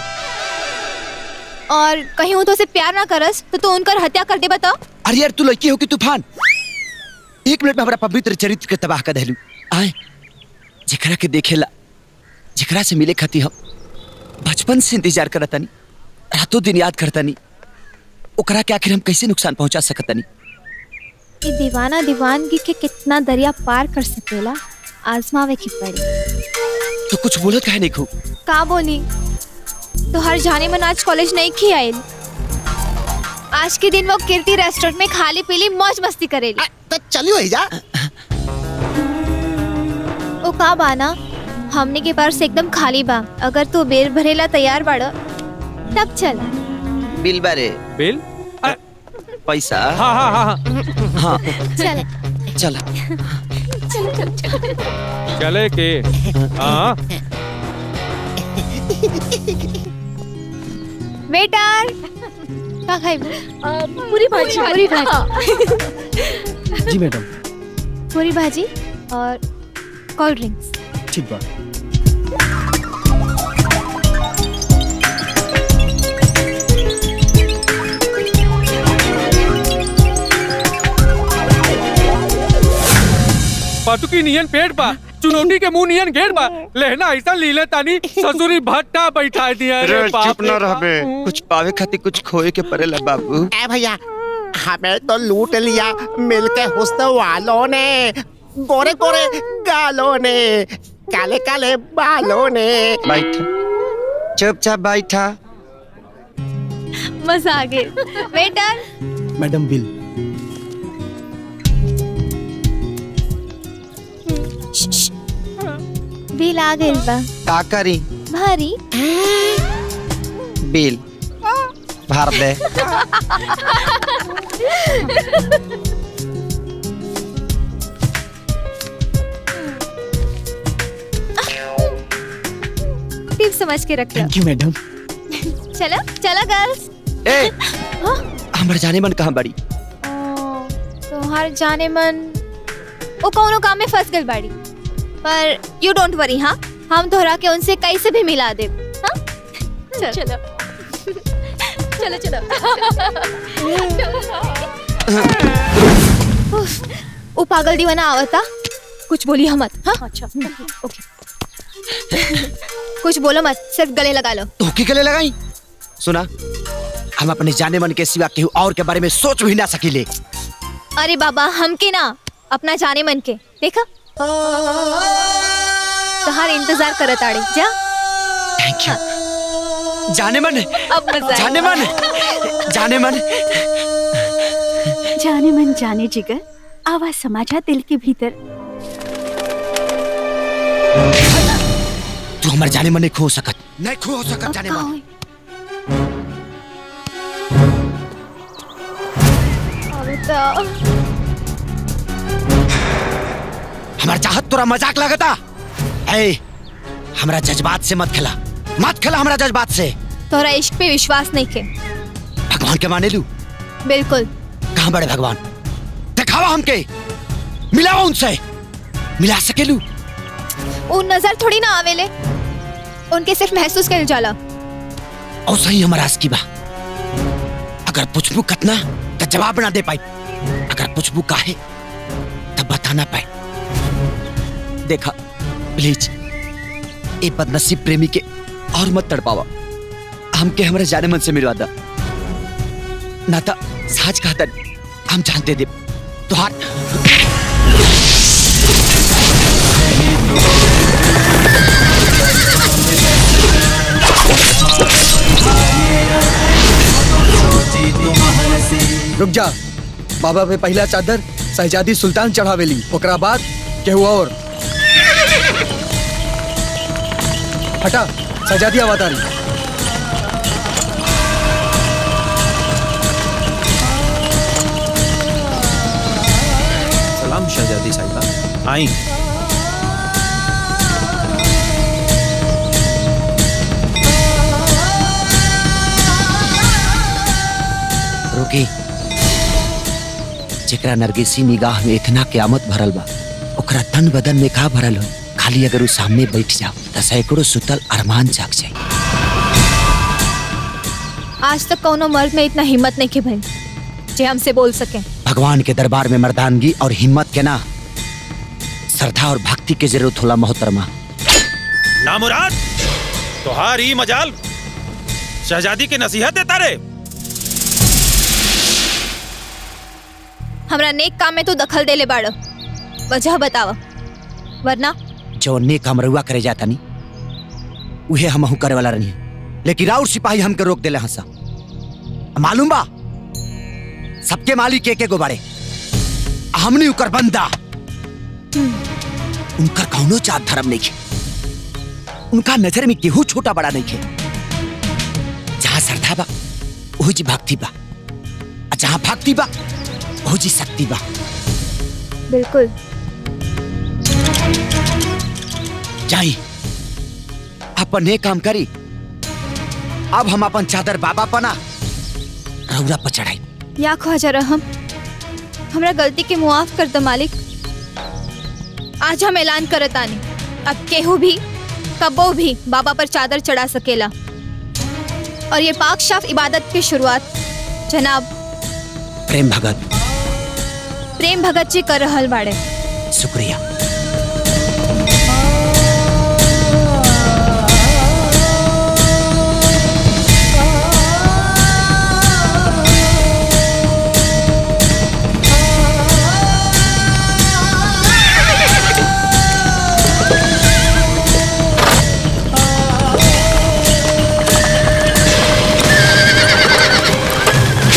और कहीं वो तो उसे प्यार ना करस तो तो उनका हत्या कर दे बता अरे यार तू लड़की हो कि तूफान एक मिनट में हमारा पवित्र चरित्र के तबाह कर देलू आए जिकरा के देखेला जिकरा से मिले खाती हम बचपन से इंतजार करता नहीं रातों दिन याद करता नहीं ओकरा के आखिर हम कैसे नुकसान पहुंचा सकता नहीं ये दीवाना दीवानगी के कितना दरिया पार कर सकेला आजमावे की पड़ी तो कुछ बोलत काहे नहीं खू का बोली तो हर जाने मन आज कॉलेज नहीं खी आयल आज के दिन वो कीर्ति रेस्टोरेंट में खाली पीली मौज मस्ती करेली तो चलियो जा ओ का बाना हमने के पास एकदम खाली बा अगर तू बेर भरेला तैयार बाड़ तब चल बिल बारे बिल पैसा हाँ हाँ हाँ हाँ चल चल चल चल चल चले के हाँ वेटर का खाई पूरी भाजी पूरी भाजी जी मैडम पूरी भाजी और कोल्ड ड्रिंक्स ठीक बा पटुकी नियन पेट बा चुनौती के मुंह नियन घेर बा लेहना ऐसा लीले तानी ससुरी भट्टा बैठा दिया रे रे, बाप चुप ना रे। रहबे कुछ पावे खातिर कुछ खोए के पड़ेला बाबू ए भैया हमें तो लूट लिया मिलके हुस्न वालों ने गोरे गोरे गालों ने काले काले बालों ने बैठा चुपचाप बैठा मजा आ गया वेटर मैडम बिल बिल आ गइल बा का करी भारी बिल भर दे टिप समझ के रख लो थैंक यू मैडम चलो चलो गर्ल्स ए हमर जाने मन कहाँ बड़ी तो हर जाने मन वो कौनो काम में फंस गई बाड़ी पर यू डोंट वरी हाँ हम तोहरा के उनसे कैसे भी मिला दे हाँ? चल। चलो चलो चलो उफ, वो पागल दीवाना आवता कुछ बोली हम मत हाँ अच्छा ओके कुछ बोलो मत सिर्फ गले लगा लो तो की गले लगाई सुना हम अपने जाने मन के सिवा केहू और के बारे में सोच भी ना सकीले अरे बाबा हम के ना अपना जाने मन के देखा तोहार इंतजार करत आड़े जा थैंक यू जाने मन अब मजा जाने मन जाने मन जाने मन जाने जिगर आवाज समाजा दिल के भीतर तू हमारे जाने मन नहीं खो सकत नहीं खो सकत जाने मन हमार चाहत तोरा मजाक लगता ए हमरा जज्बात से मत खेला मत खेला हमरा जज्बात से तोरा इश्क पे विश्वास नहीं के भगवान के माने लू बिल्कुल कहाँ बड़े भगवान दिखावा हमके मिलावा उनसे मिला सकेलू वो नजर थोड़ी ना आवेले उनके सिर्फ महसूस कर जाला और सही हमारा की बा अगर पूछबू कतना तो जवाब ना दे पाई अगर पूछबू काहे तब बता ना पाए देखा प्लीज ए बदनसीब प्रेमी के और मत तड़पावा हमके हमारे जाने मन से मिलवा दा ना था साज कहता हम जानते दे तुहार रुक जा बाबा पे पहला चादर शहजादी सुल्तान चढ़ावेली ओकरा बाद केहू और हटा शहजादी अवतारी सलाम शहजादी साहिबा आई रुकी जेकरा नरगिसी निगाह में इतना क्यामत भरल बा ओकरा तन बदन में का भरल हो खाली अगर उ सामने बैठ जाओ तो सैकड़ों सुतल अरमान जाग जाए आज तक कोनो मर्द में इतना हिम्मत नहीं के भाई जे हमसे बोल सके भगवान के दरबार में मर्दानगी और हिम्मत के ना श्रद्धा और भक्ति के जरूरत होला मोहतरमा नामुराद तोहार ही मजाल शहजादी के नसीहत देता रे हमरा नेक काम में तू दखल दे ले बाड़ वजह बतावा वरना जो नेक हम रउआ करे जाता नी उहे हमहू करे वाला रही लेकिन राउर सिपाही हमके रोक देले हंसा मालूम बा सबके मालिक एक एगो बाड़े हमनी उकर बंदा उनकर कौनो जात धर्म नहीं खे उनका नजर में केहू छोटा बड़ा नहीं खे जहाँ श्रद्धा बा वही जी भक्ति बा और जहाँ भक्ति बा वही जी शक्ति बा बिल्कुल जाई अपन ये काम करी अब हम अपन चादर बाबा पना रौरा पर चढ़ाई या ख्वाजा रहम हमरा गलती के मुआफ कर दो मालिक आज हम ऐलान करत आनी अब केहू भी कबो भी बाबा पर चादर चढ़ा सकेला और ये पाक शाफ इबादत की शुरुआत जनाब प्रेम भगत प्रेम भगत जी कर रहल बाड़े शुक्रिया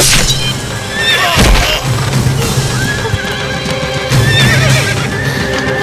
Thank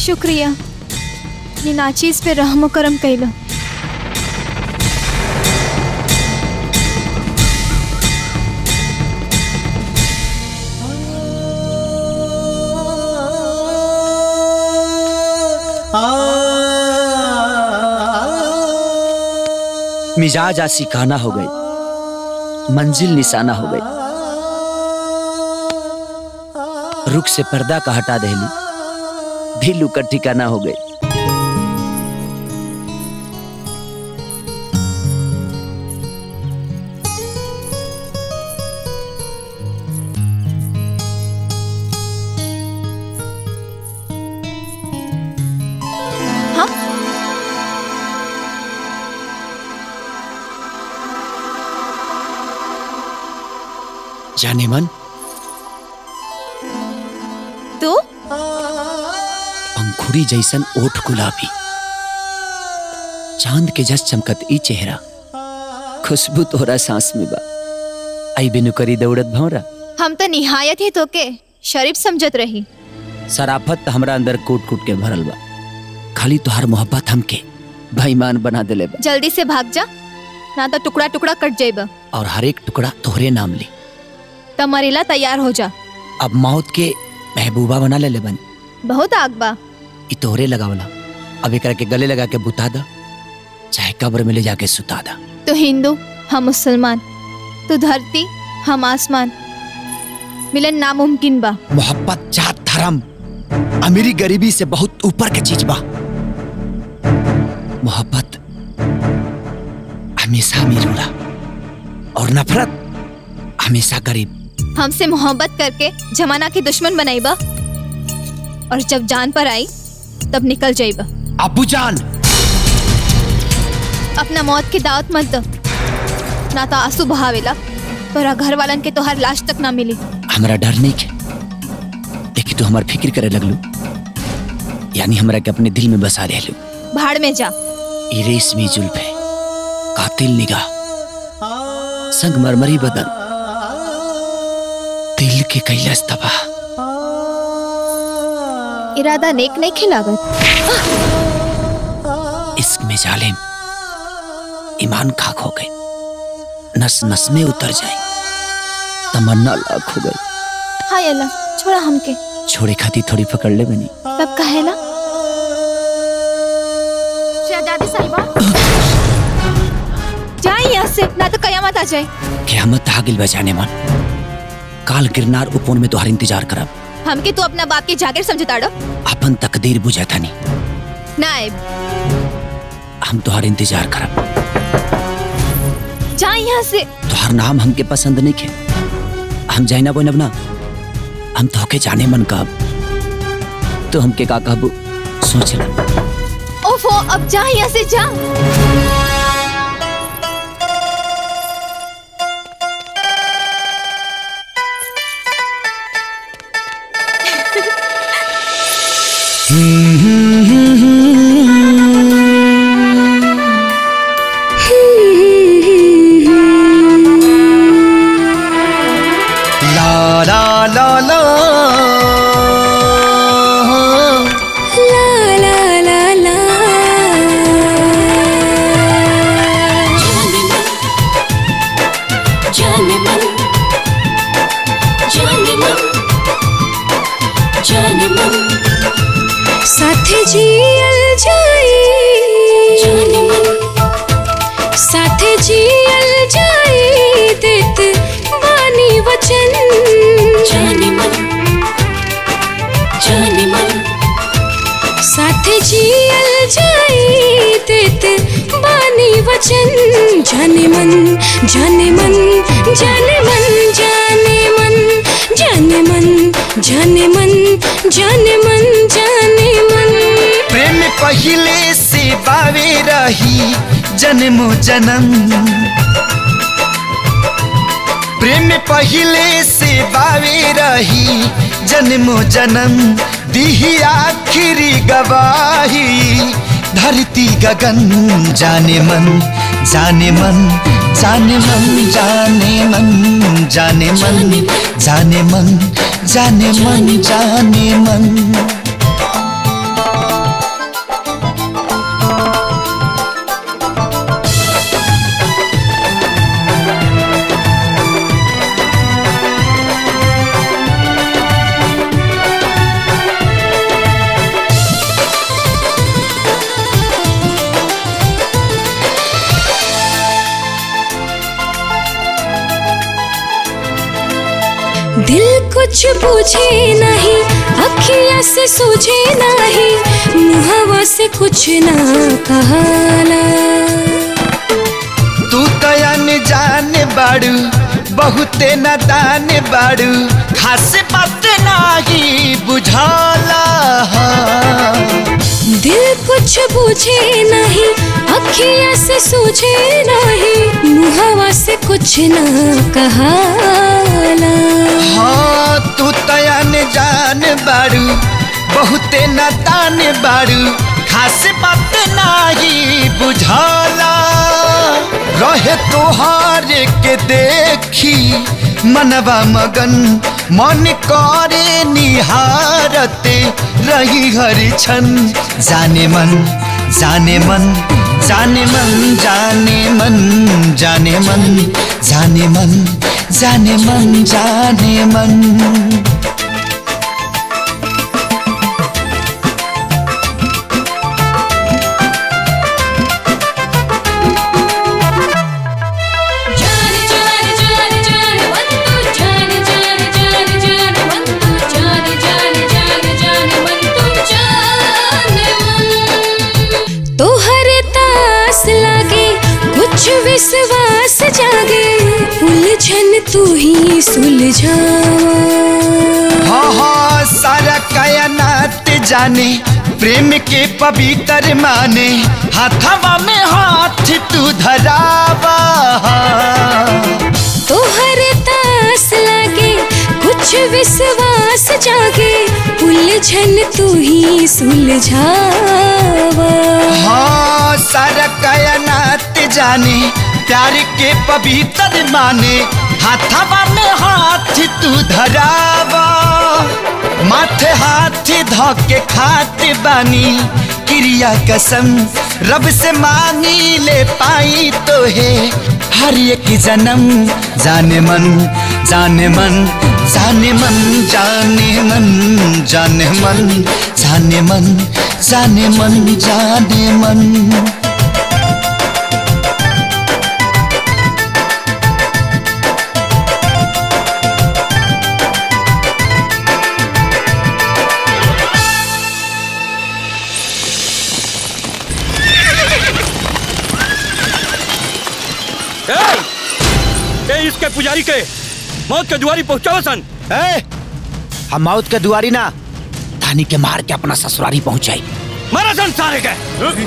शुक्रिया ये नाचीज पे रहम करम कैलो मिजाज आशिकाना हो गई मंजिल निशाना हो गई रुख से पर्दा का हटा दहली दिल का ठिकाना हो गई जाने मन तू अंकुरी जैसन ओठ गुलाबी चांद के जस चमकत ई चेहरा खुशबू तोहरा सांस में बा आई बिनु करी दौड़त भौरा हम तो निहायत ही तोके शरीफ समझत रही सराफत त हमरा अंदर कूट कूट के भरल बा खाली तोहार मोहब्बत हमके बेईमान बना देले बा जल्दी से भाग जा ना तो टुकड़ा टुकड़ा कट जाएगा और हर एक टुकड़ा तोहरे नाम ली तब मरेला तैयार हो जा अब मौत के महबूबा बना ले ले बनी बहुत आग बा ई तोहरे लगावला अब एकरा के गले लगा के बुता दा चाहे कब्र में ले जाके सुता दा तू हिंदू हम मुसलमान तू धरती हम आसमान मिलन नामुमकिन बा मोहब्बत जात धर्म अमीरी गरीबी से बहुत ऊपर के चीज बा मोहब्बत हमेशा अमीर होला और नफरत हमेशा गरीब हमसे मोहब्बत करके जमाना के दुश्मन बनाईबा और जब जान पर आई तब निकल जाइबा अबू जान अपना मौत की दावत मत दो ना तो आंसू बहावेला तोरा घर वालन के तोहर लाश तक ना मिली हमरा डर नहीं के लेकिन तू हमार फिक्र करे लगलू यानी हमरा के अपने दिल में बसा ले लू भाड़ में जा ई रेशमी जुल्फे कातिल निगाह संग मरमरी बदन दिल के कैलाश तबाह इरादा नेक नहीं खिलावत इश्क में जालिम ईमान खाक हो गए नस नस में उतर जाए तमन्ना लाख हो गई हाय अल्लाह छोड़ा हमके छोड़े खाती थोड़ी पकड़ ले बनी तब कहेला शहजादी साहिबा जाए यहाँ से ना तो कयामत आ जाए क्यामत आ गिल बजाने मन काल गिरनार उपोन में तोहार इंतजार करब हमके तू अपना बाप के जागीर समझता डो अपन तकदीर बुझा थानी ना आए हम तोहार इंतजार करब जाए यहाँ से तोहार नाम हमके पसंद नहीं खे हम जाइना बोनब ना हम तोहके जाने मन कब तो हमके का कहबू सोच ला ओफो अब जा यहाँ से जा ला ला ला ला ला ला ला ला जाने मन जाने मन जाने मन साथे जियल जाई जाने मन साथे जियल जाई देत बानी वचन जाने मन जाने मन साथे जियल जाई देत बानी वचन जाने मन जाने मन जाने मन जाने मन जाने मन जाने मन जाने मन जाने मन प्रेम पहिले से बावे रही जन्मो जन्म प्रेम पहिले से बावे रही जन्मो जन्म दिही आखिरी गवाही धरती गगन जाने मन जाने मन जाने मन जाने मन जाने मन जाने मन जाने मन जाने मन दिल कुछ पूछे नहीं अखिया से सूझे नहीं मुहवा से कुछ ना कहाला तू तयन जान बाड़ू बहुते न दान बाड़ू खास बात नाही बुझाला दिल कुछ पूछे नहीं अखिया से सूझे नहीं मुहवा से कुछ ना कहाला हाँ तू तयन जान बाड़ू बहुते न दान बाड़ू खास बात नाही बुझाला रहे तोहार के देखी मनवा मगन मन करे निहारते रही हर क्षण जाने मन जाने मन जाने मन जाने मन जाने मन जाने मन जाने मन जाने मन तोहरे तास लागे कुछ विश्वास जागे उलझन तू ही सुलझावा हाँ हाँ सारा कायनात जाने प्रेम के पवित्र माने हाथवा में हाथ तू धरावा तोहरे तास लागे कुछ विश्वास जागे उलझन तू ही सुलझावा हाँ सारा कायनात जाने प्यार के पवित्र माने हाथवा में हाथ तू धरावा माथे हाथ धोके खाते बानी क्रिया कसम रब से मांगी ले पाई तो है हर एक जन्म जाने मन जाने मन जाने मन जाने मन जाने मन जाने मन जाने मन जाने मन ए, ए इसके पुजारी के मौत के दुआरी पहुंचाओ सन ए, हम मौत के दुआरी ना धानी के मार के अपना ससुरारी पहुंचाई मारा सन सारे के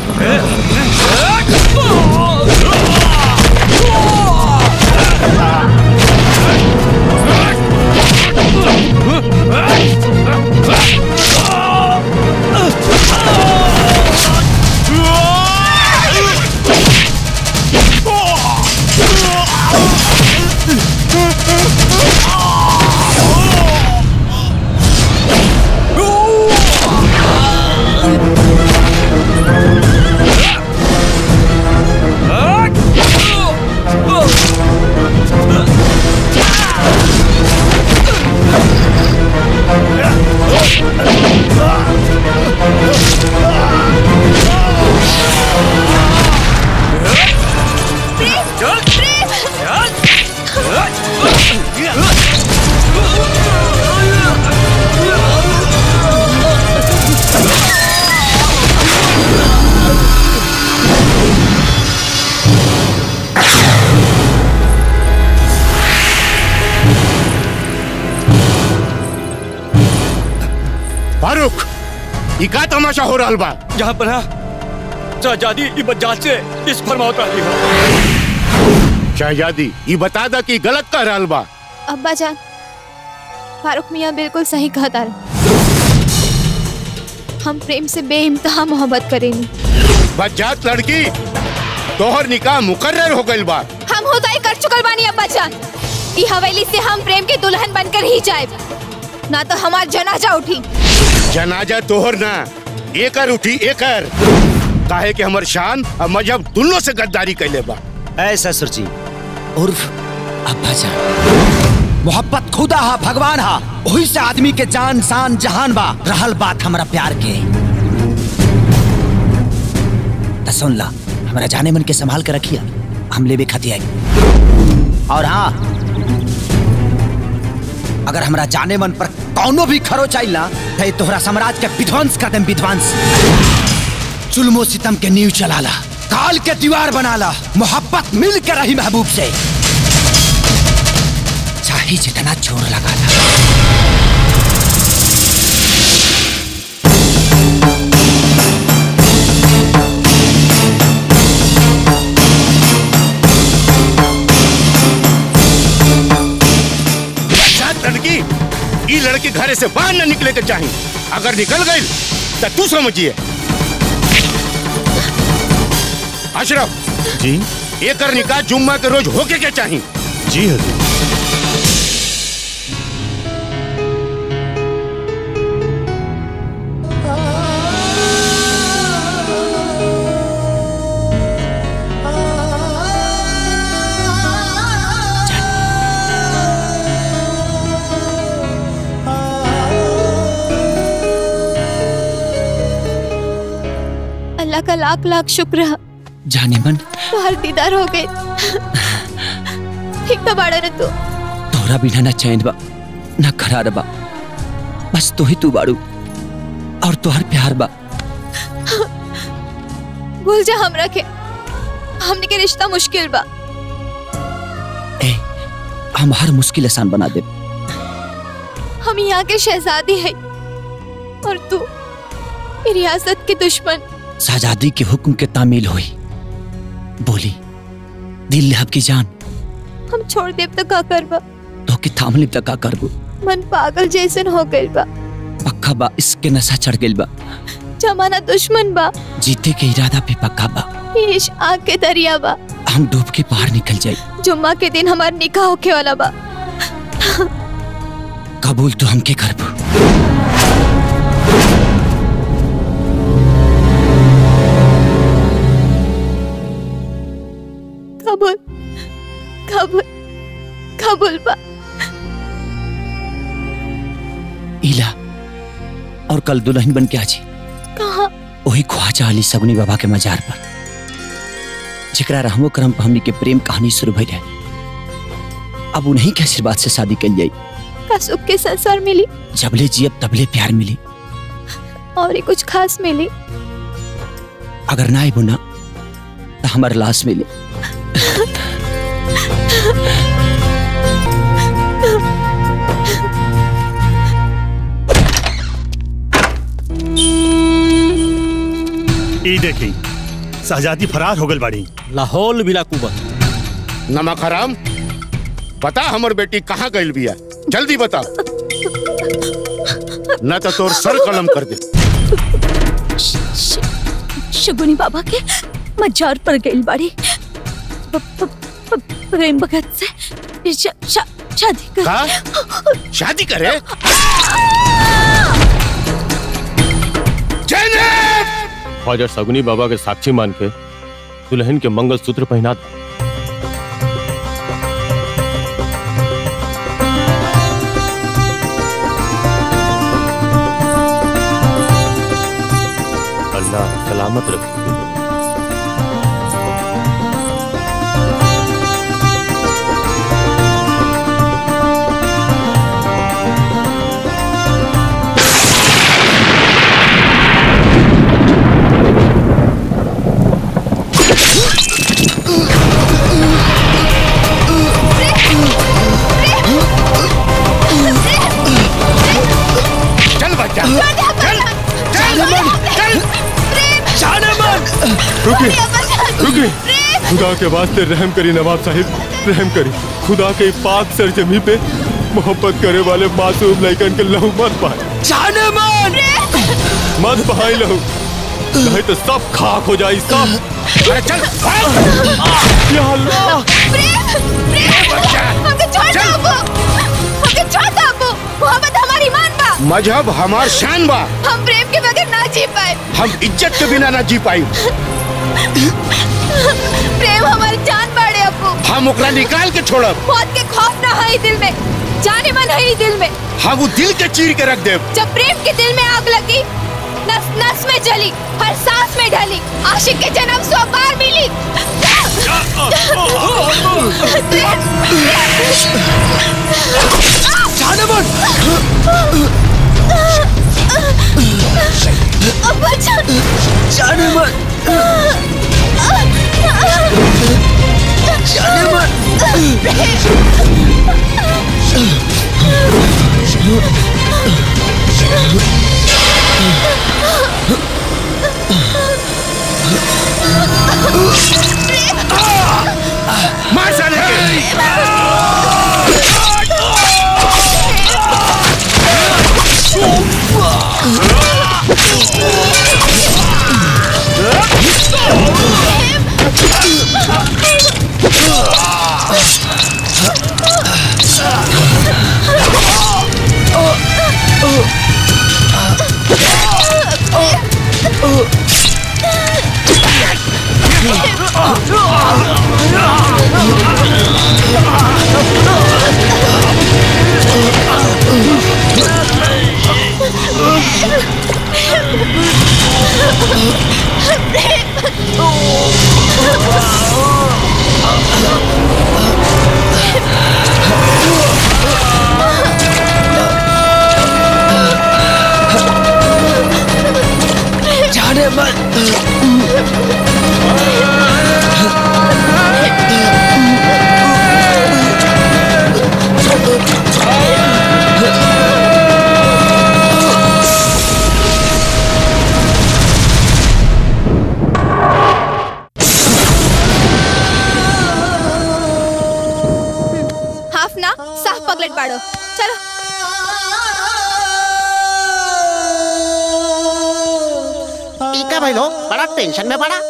फारूक ये का तमाशा हो रहा बा जहाँ पर शहजादी की बजात से इस फरमावत रही हो शहजादी ये बता दा कि गलत कर रहा बा अब्बा जान फारूक मियाँ बिल्कुल सही कहता रहे हम प्रेम से बेइंतहा मोहब्बत करेंगे बजात लड़की तोहर निकाह मुकर्रर हो गइल बा हम होदाई कर चुकल बानी अब्बा जान ई हवेली से हम प्रेम के दुल्हन बनकर ही जाए ना तो हमार जनाजा उठी जनाजा तोहर ना एकर उठी एकर काहे कि हमर शान और मजहब दोनों से गद्दारी कैले बा ऐ ससुर जी उर्फ अब्बा जान मोहब्बत खुदा हा भगवान हा वही से आदमी के जान शान जहान बा रहल बात हमारा प्यार के त सुन ला हमारा जाने मन के संभाल के रखिया हम लेवे खाती आई और हाँ अगर हमरा जाने मन पर कौनो भी खरो चाहिए ना तो ये तोहरा साम्राज्य के विध्वंस कर देम विध्वंस जुल्मो सितम के नींव चलाला काल के दीवार बनाला मोहब्बत मिल के रही महबूब से चाहे जितना जोर लगाला शायद लड़की ई लड़की घरे से बाहर न निकले के चाही अगर निकल गई तो तू समझिए अशरफ जी एकर निकाह जुम्मा के रोज होके के चाही जी हजूर अल्लाह का लाख लाख शुक्र है जाने मन तो हर दीदार हो गए ठीक तो बाड़ा रे तू तोहरा बिना ना चैन बा ना करार बा बस तू ही तू बाड़ू और तोहर प्यार बा भूल जा हमरा के हमने के रिश्ता मुश्किल बा हम हर मुश्किल आसान बना दे हम यहाँ के शहजादी है और तू ये रियासत के दुश्मन शहजादी के हुक्म के तामील हुई बोली दिल ले की जान हम छोड़ देव तो का करबा तो के थामली तक का करबू मन पागल जैसन हो गइल बा पक्का बा इसके नशा चढ़ गइल बा जमाना दुश्मन बा जीते के इरादा पे पक्का बा इश आग के दरिया बा हम डूब के बाहर निकल जाए जुम्मा के दिन हमार निकाह होके वाला बा कबूल तो हमके करबू कबूल कबूल कबूल बा इला और कल दुल्हन बन के आजी कहा वही ख्वाजा अली सगुनी बाबा के मजार पर जिकरा रहमो करम पर हमनी के प्रेम कहानी शुरू भई रहे अब उन्हीं के आशीर्वाद से शादी कल जाई का सुख के संसार मिली जबले जियब तबले प्यार मिली और ही कुछ खास मिली अगर ना आइबो ना तो हमार लाश मिली ई देखी शहजादी फरार हो गल बाड़ी लाहौल बिला कुबत नमक हराम बता हमर बेटी कहाँ गइल बिया जल्दी बता न तो तोर सर कलम कर दे शगुनी बाबा के मजार पर गइल बाड़ी प- प- प- प्रेम भगत से शा, शा, शादी कर का? शादी करे ख्वाजा सगुनी बाबा के साक्षी मान के दुल्हन के मंगल सूत्र पहना दो अल्लाह सलामत रखे चल बच्चा चल चल चल रुकी रुकी खुदा के वास्ते रहम करी नवाब साहिब रहम करी खुदा के पाक सरजमी पे मोहब्बत करे वाले मासूम लड़कन के लहू मत पाए जाने मन मत बहाई लहू नहीं तो सब खाक हो जाई सब अरे चल या अल्लाह हमके छोड़ दो अबू हमके छोड़ दो अबू मोहब्बत हमारी ईमान बा मजहब हमार शान बा हम प्रेम के बगैर ना जी पाए हम इज्जत के बिना ना जी पाई प्रेम हमारी जान बाड़े अबू हम ओकरा निकाल के छोड़ब मौत के खौफ ना है दिल में जाने मन है दिल में हम वो दिल के चीर के रख देब जब प्रेम के दिल में आग लगी नस नस में जली हर सांस में ढली आशिक के जन्म सौ बार मिली जाने मन जाने मन जाने मार साले के जाने मन हाफ ना साफ पगलेट बाड़ो चलो टीका भाई लो बड़ा टेंशन में पड़ा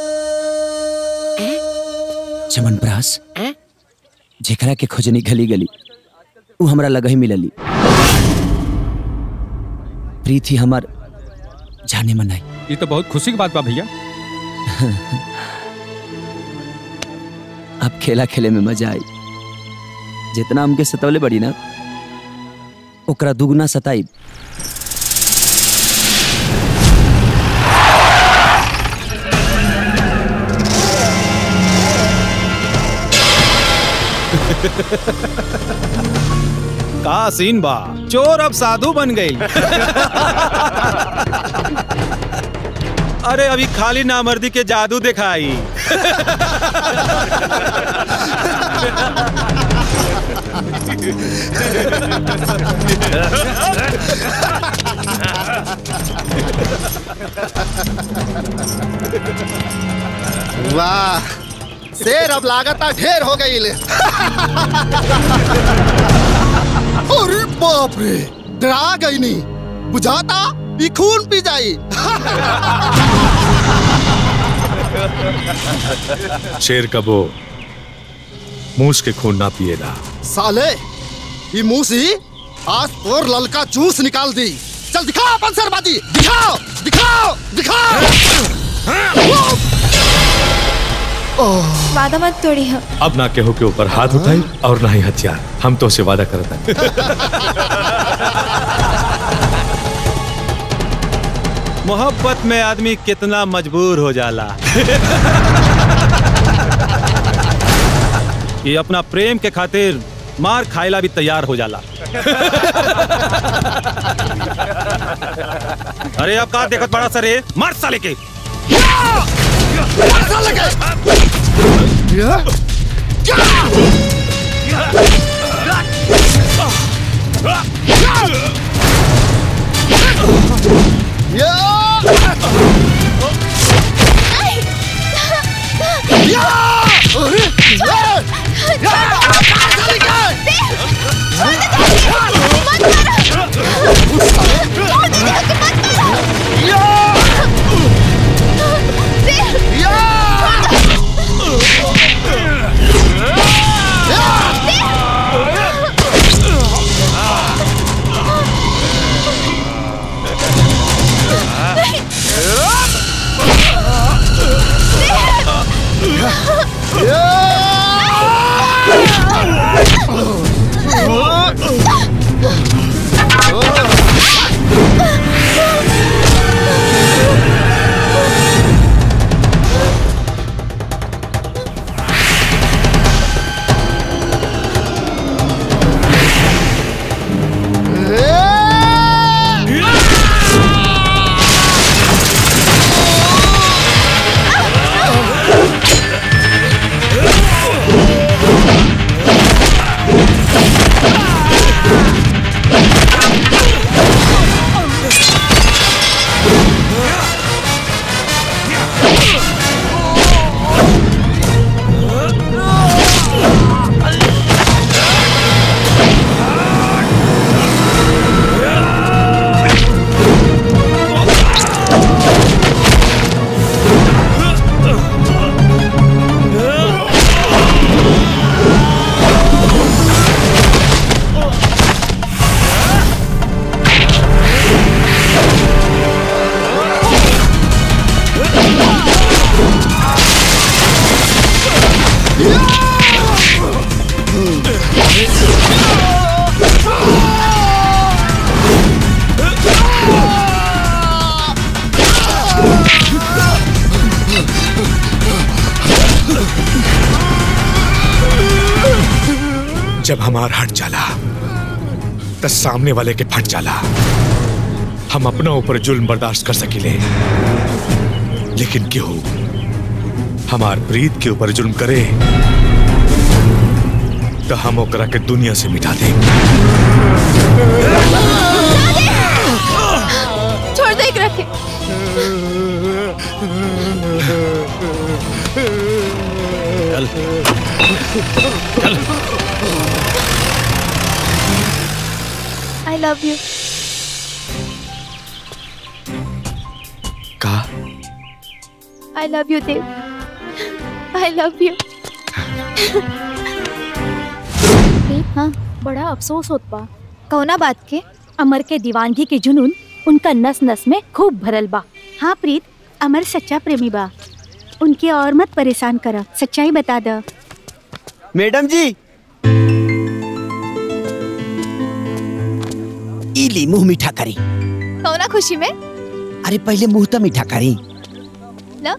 चमनप्रास जेकरा के खोजनी गली गली उ हमरा लग ही मिलली प्रीति हमार जाने मन आई ये तो बहुत खुशी की बात बा भैया अब खेला खेले में मजा आई जितना हमके सतवले बड़ी ना ओकरा दुगना सताई का सीन बा चोर अब साधु बन गई अरे अभी खाली नामर्दी के जादू दिखाई वाह शेर अब लागता ढेर हो गई ले अरे बाप रे डरा गई नहीं बुझाता ई खून पी जाई शेर कबो मूस के खून ना पिएला साले ई मूसी आज तोर ललका जूस निकाल दी चल दिखाओ अपन सरबाजी दिखाओ दिखाओ दिखाओ वादा मत तोड़ी हम अब ना केहू के ऊपर हाथ उठाई और ना ही हथियार हम तो से वादा करता है मोहब्बत में आदमी कितना मजबूर हो जाला ये अपना प्रेम के खातिर मार खाइला भी तैयार हो जाला अरे अब का देखत बड़ा सर मार साले के जब हमार हट जाला तो सामने वाले के फट जाला हम अपना ऊपर जुल्म बर्दाश्त कर सकिले लेकिन क्यों हमार प्रीत के ऊपर जुल्म करे तो हम ओकरा के दुनिया से मिटा दे छोड़ दे एकरा के चल चल आई लव यू का I love you Dev I love you हाँ बड़ा अफसोस होत बा कौना बात के अमर के दीवानगी के जुनून उनका नस नस में खूब भरल बा हाँ प्रीत अमर सच्चा प्रेमी बा उनके और मत परेशान कर सच्चाई बता द मैडम जी इली मुंह मीठा करी कौना खुशी में अरे पहले मुंह तो मीठा करी लो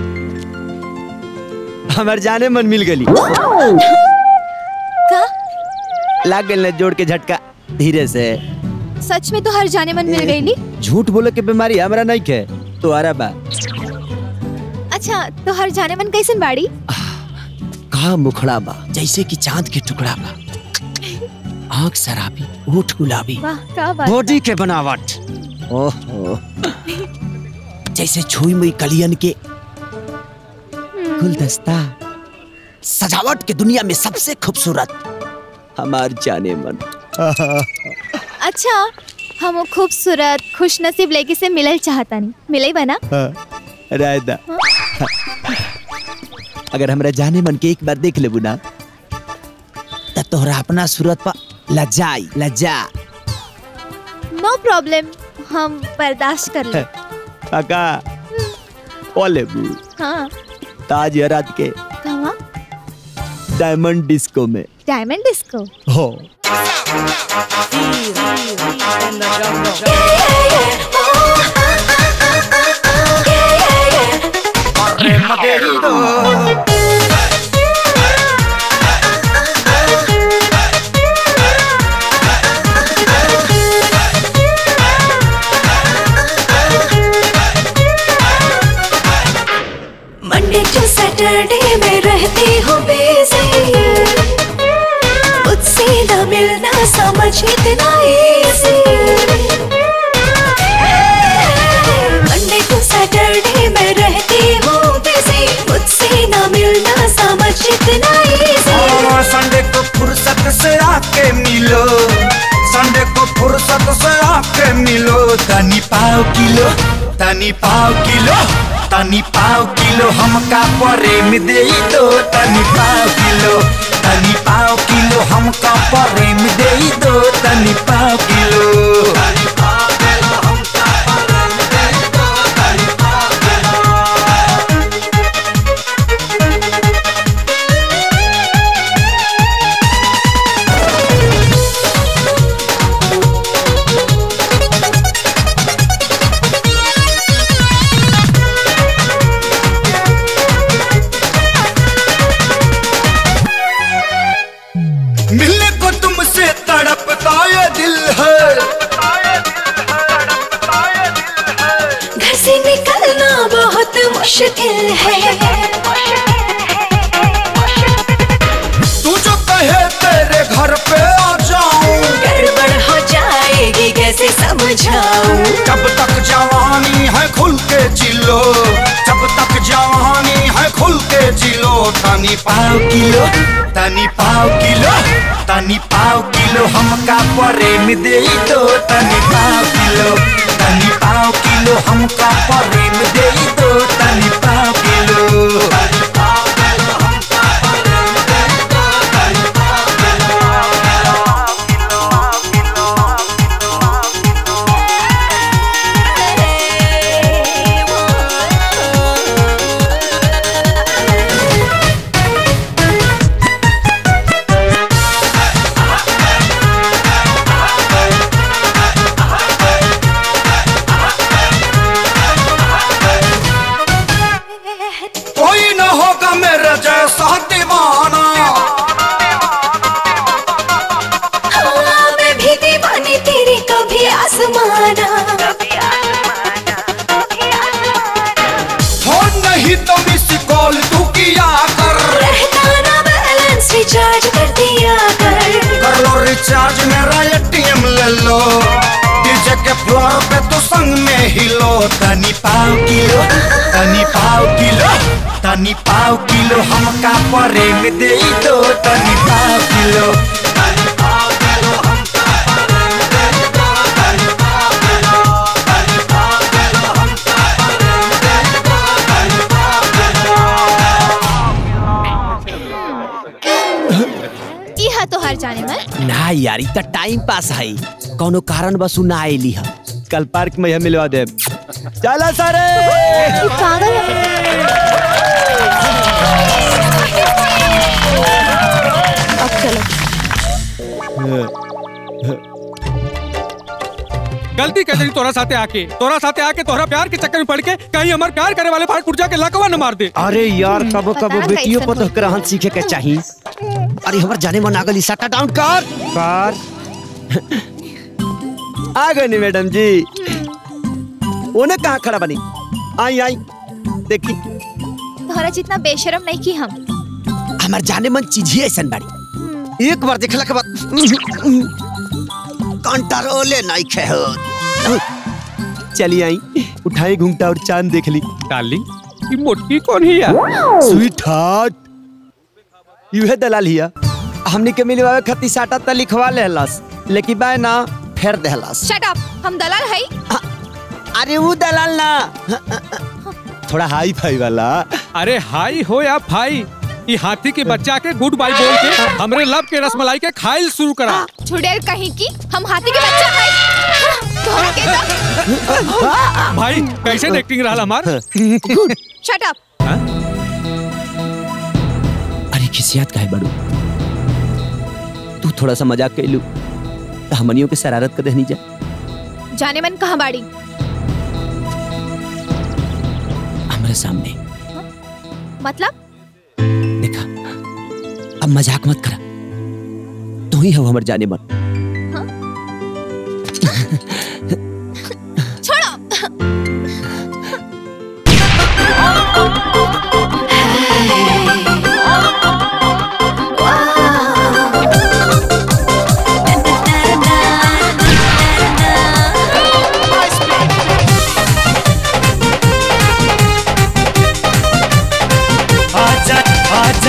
हमार जाने मन मिल गली का लाग गई जोड़ के झटका धीरे से सच में तो हर जाने मन मिल गई ली झूठ बोले के बीमारी हमरा नहीं के तो आरा बा अच्छा तो हर जाने मन कैसन बाड़ी कहा मुखड़ा बा जैसे कि चांद के टुकड़ा बा आंख शराबी होठ गुलाबी वाह क्या बात बॉडी के बनावट ओहो जैसे छुई मुई कलियन के गुलदस्ता सजावट के दुनिया में सबसे खूबसूरत हमार जाने मन अच्छा हम वो खूबसूरत खुश नसीब लड़की से मिलल चाहता नहीं मिले बना रायदा अगर हमरा जाने मन के एक बार देख लेबू ना त तोहरा अपना सूरत पर लजाई लजा नो प्रॉब्लम हम बर्दाश्त कर ले काका ओ लेबू हाँ ताज रात के कहाँ डायमंड डिस्को में डायमंड डिस्को हो मंडे टू सैटरडे में रहती हूँ बिजी मुझसे न मिलना समझ इतना इजी मंडे टू सैटरडे में रहती हूँ बिजी मुझसे न मिलना समझ इतना इजी और संडे को फुर्सत से आके मिलो संडे को फुर्सत से आके मिलो तनी पाव किलो तनी पाव किलो तनी पाव किलो हमका प्रेम दे दो तनी पाव किलो तनी पाव किलो हमका प्रेम दे दो तनी पाव किलो तनी पाव किलो हमका प्रेम दे दो तनी पाव किलो मिलने को तुमसे तड़पता ये दिल है घर से निकलना बहुत मुश्किल है तू जो कहे तेरे घर पे आ जाऊं गड़बड़ हो जाएगी कैसे समझाऊं जब तक जवानी है खुल के जिलो जब तक जवानी है खुल के जिलो तनी पाव किलो तनी पाव किलो तनी पाव किलो हमका प्रेम दे दो तनी पाव किलो तनी पाव किलो हमका प्रेम दे दो तनी पाव किलो तनी पाव किलो हमका प्रेम दे दो तनी पाव रिचार्ज मेरा एटीएम ले लो डीजे के फ्लोर पे तो संग में हिलो तनी पाव किलो तनी पाव किलो तनी पाव किलो हमका प्रेम दे दो तनी पाव किलो तनी पाव किलो हमका प्रेम दे दो तनी पाव किलो तनी पाव किलो हमका प्रेम दे दो तनी पाव ई हा तोहार जाने मन ना यार ई त टाइम पास है कोनो कारण बस उ ना आइली है कल पार्क में यह मिलवा दे चला सारे अब चलो गलती कर दी तोरा साथे आके तोरा साथे आके तोरा प्यार के चक्कर में पड़ के कहीं हमार प्यार करे वाले फाट फुट जाके लकवा न मार दे अरे यार कबो कबो बता बेटियों कैसन पर तो ग्रहण सीखे के चाहिए अरे हमर जाने मन आगल सटा डाउन कर कर आ गए नी मैडम जी ओने कहाँ खड़ा बनी आई आई देखी तोहरा जितना बेशरम नहीं की हम हमार जाने मन चीज ही ऐसा बाड़ी एक बार देखला के बाद कंट्रोले नहीं खे हो चली आई उठाई घूमटा और चांद देख ली डार्लिंग ये मोटकी कौन है यार स्वीट हार्ट यूहे दलाल हिया हमनी के मिलवावे खती साटा त लिखवा लेहलस लेकिन बाय ना फेर देहलस शट अप हम दलाल है अरे वो दलाल ना थोड़ा हाई फाई वाला अरे हाई हो या फाई ये हाथी के बच्चा के गुड बाय बोल के हमरे लब के रसमलाई के खाइल शुरू करा छुड़ैल कहीं की हम हाथी के बच्चा है तोहरा के तो भाई कैसे एक्टिंग रहा हमार शट अप अरे खिसियात काहे बड़ू तू थोड़ा सा मजाक कैलू तो हमनियों के शरारत कर देनी जा जाने मन कहाँ बाड़ी हमारे सामने मतलब देखा अब मजाक मत करा तू ही हो हमर जाने मन छोड़ो आजा आजा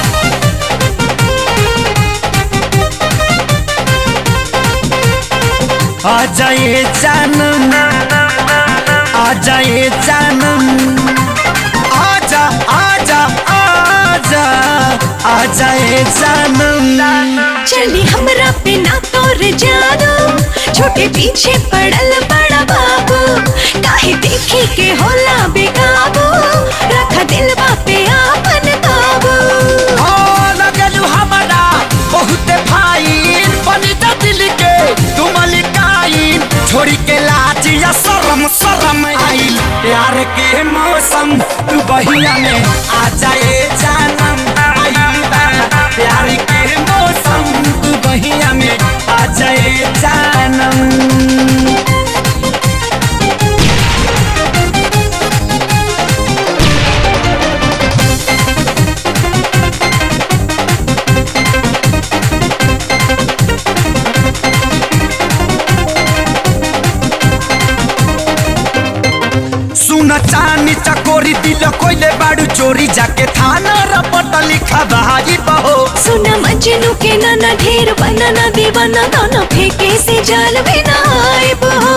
आजा ये जानम आजा ये जानम आजा आजा आजा आजा ये जानम चली हमरा पे ना तोर जादू छोटे पीछे पड़ल बड़ा बाबू काहे देखी के होला बेकाबू रख दिल पे आपन काबू हो लगलू हमारा बहुत फाइन बनी जा दिल के तुम लिकाइन छोड़ी के लाज या शरम शरम आइल प्यार के मौसम तू बहिया में आ जाए जानम आइल बा प्यार के मौसम तू बहिया में आ जाए जानम सुन चानी चकोरी दिल कोइले बाड़ू चोरी जाके थाना रपट लिखा भाई बहो सुना मजनू के नाना ढेर बनाना दीवाना दोनों फेंके से जाल में ना आए बहो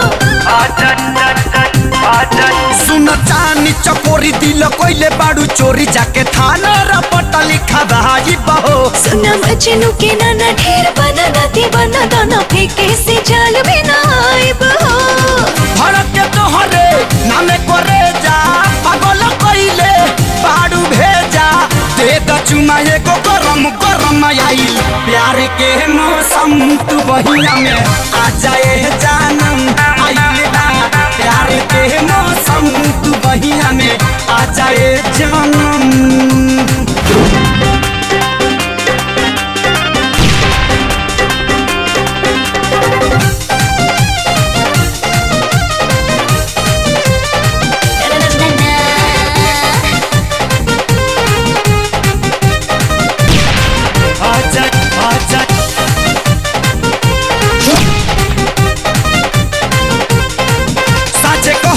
सुन चानी चकोरी दिल कोइले बाड़ू चोरी जाके थाना रपट लिखा भाई बहो सुना मजनू के नाना ढेर बनाना दीवाना दोनों फेंके से जाल में ना आए बहो भड़क के तोहरे नामे करे जा पागल कइले बाड़ू भेजा दे द चुमा एगो गरम गरम आइल प्यार के मौसम तू बहिया में आ जाए जानम आइल बा प्यार के मौसम तू बहिया में आ जाए जानम आजा आजा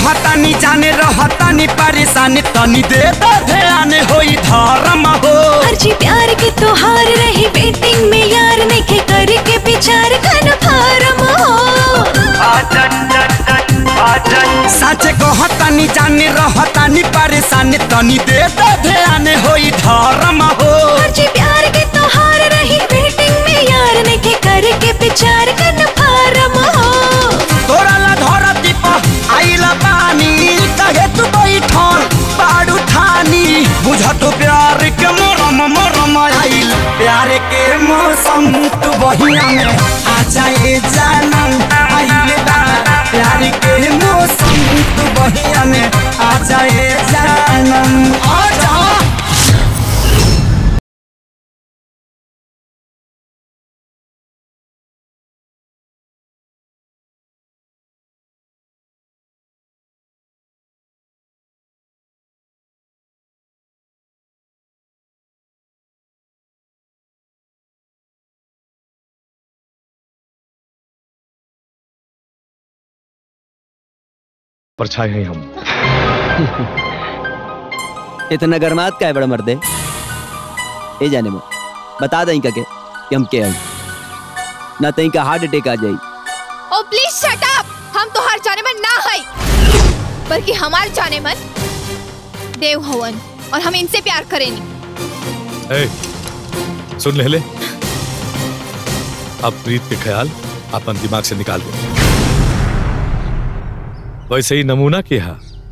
कहतानी जाने रहतानी परेशानी तनी दे दो ध्यान होई धर्म हो अर्जी प्यार के तोहार रही वेटिंग में यार नेके करके विचार कन फारम हो साचे कहतानी जाने रहतानी परेशानी तनी दे दो ध्यान होई धर्म हो अर्जी प्यार के तोहार रही वेटिंग में यार नेके करके विचार कन फारम हो तोरा ला धरती पर आइला पानी कहे तू बैठल बाड़ू ठानी बुझ तो प्यार के मरम मरम आइल प्यार के मौसम तू बहिया में आ जाए जानम आइल बा प्यार के मौसम तू बहिया में आ जाए जानम आ जा परछाई हैं हम इतना गरमात का है बड़ा मर्दे ए जाने में बता दें कके कि हम के हैं ना तई का हार्ट अटैक आ जाई ओ प्लीज शट अप हम तो हर जाने मन ना है बल्कि हमार जाने मन देव हवन और हम इनसे प्यार करेंगे ए, सुन ले ले अब प्रीत के ख्याल अपन दिमाग से निकाल दे वैसे ही नमूना किया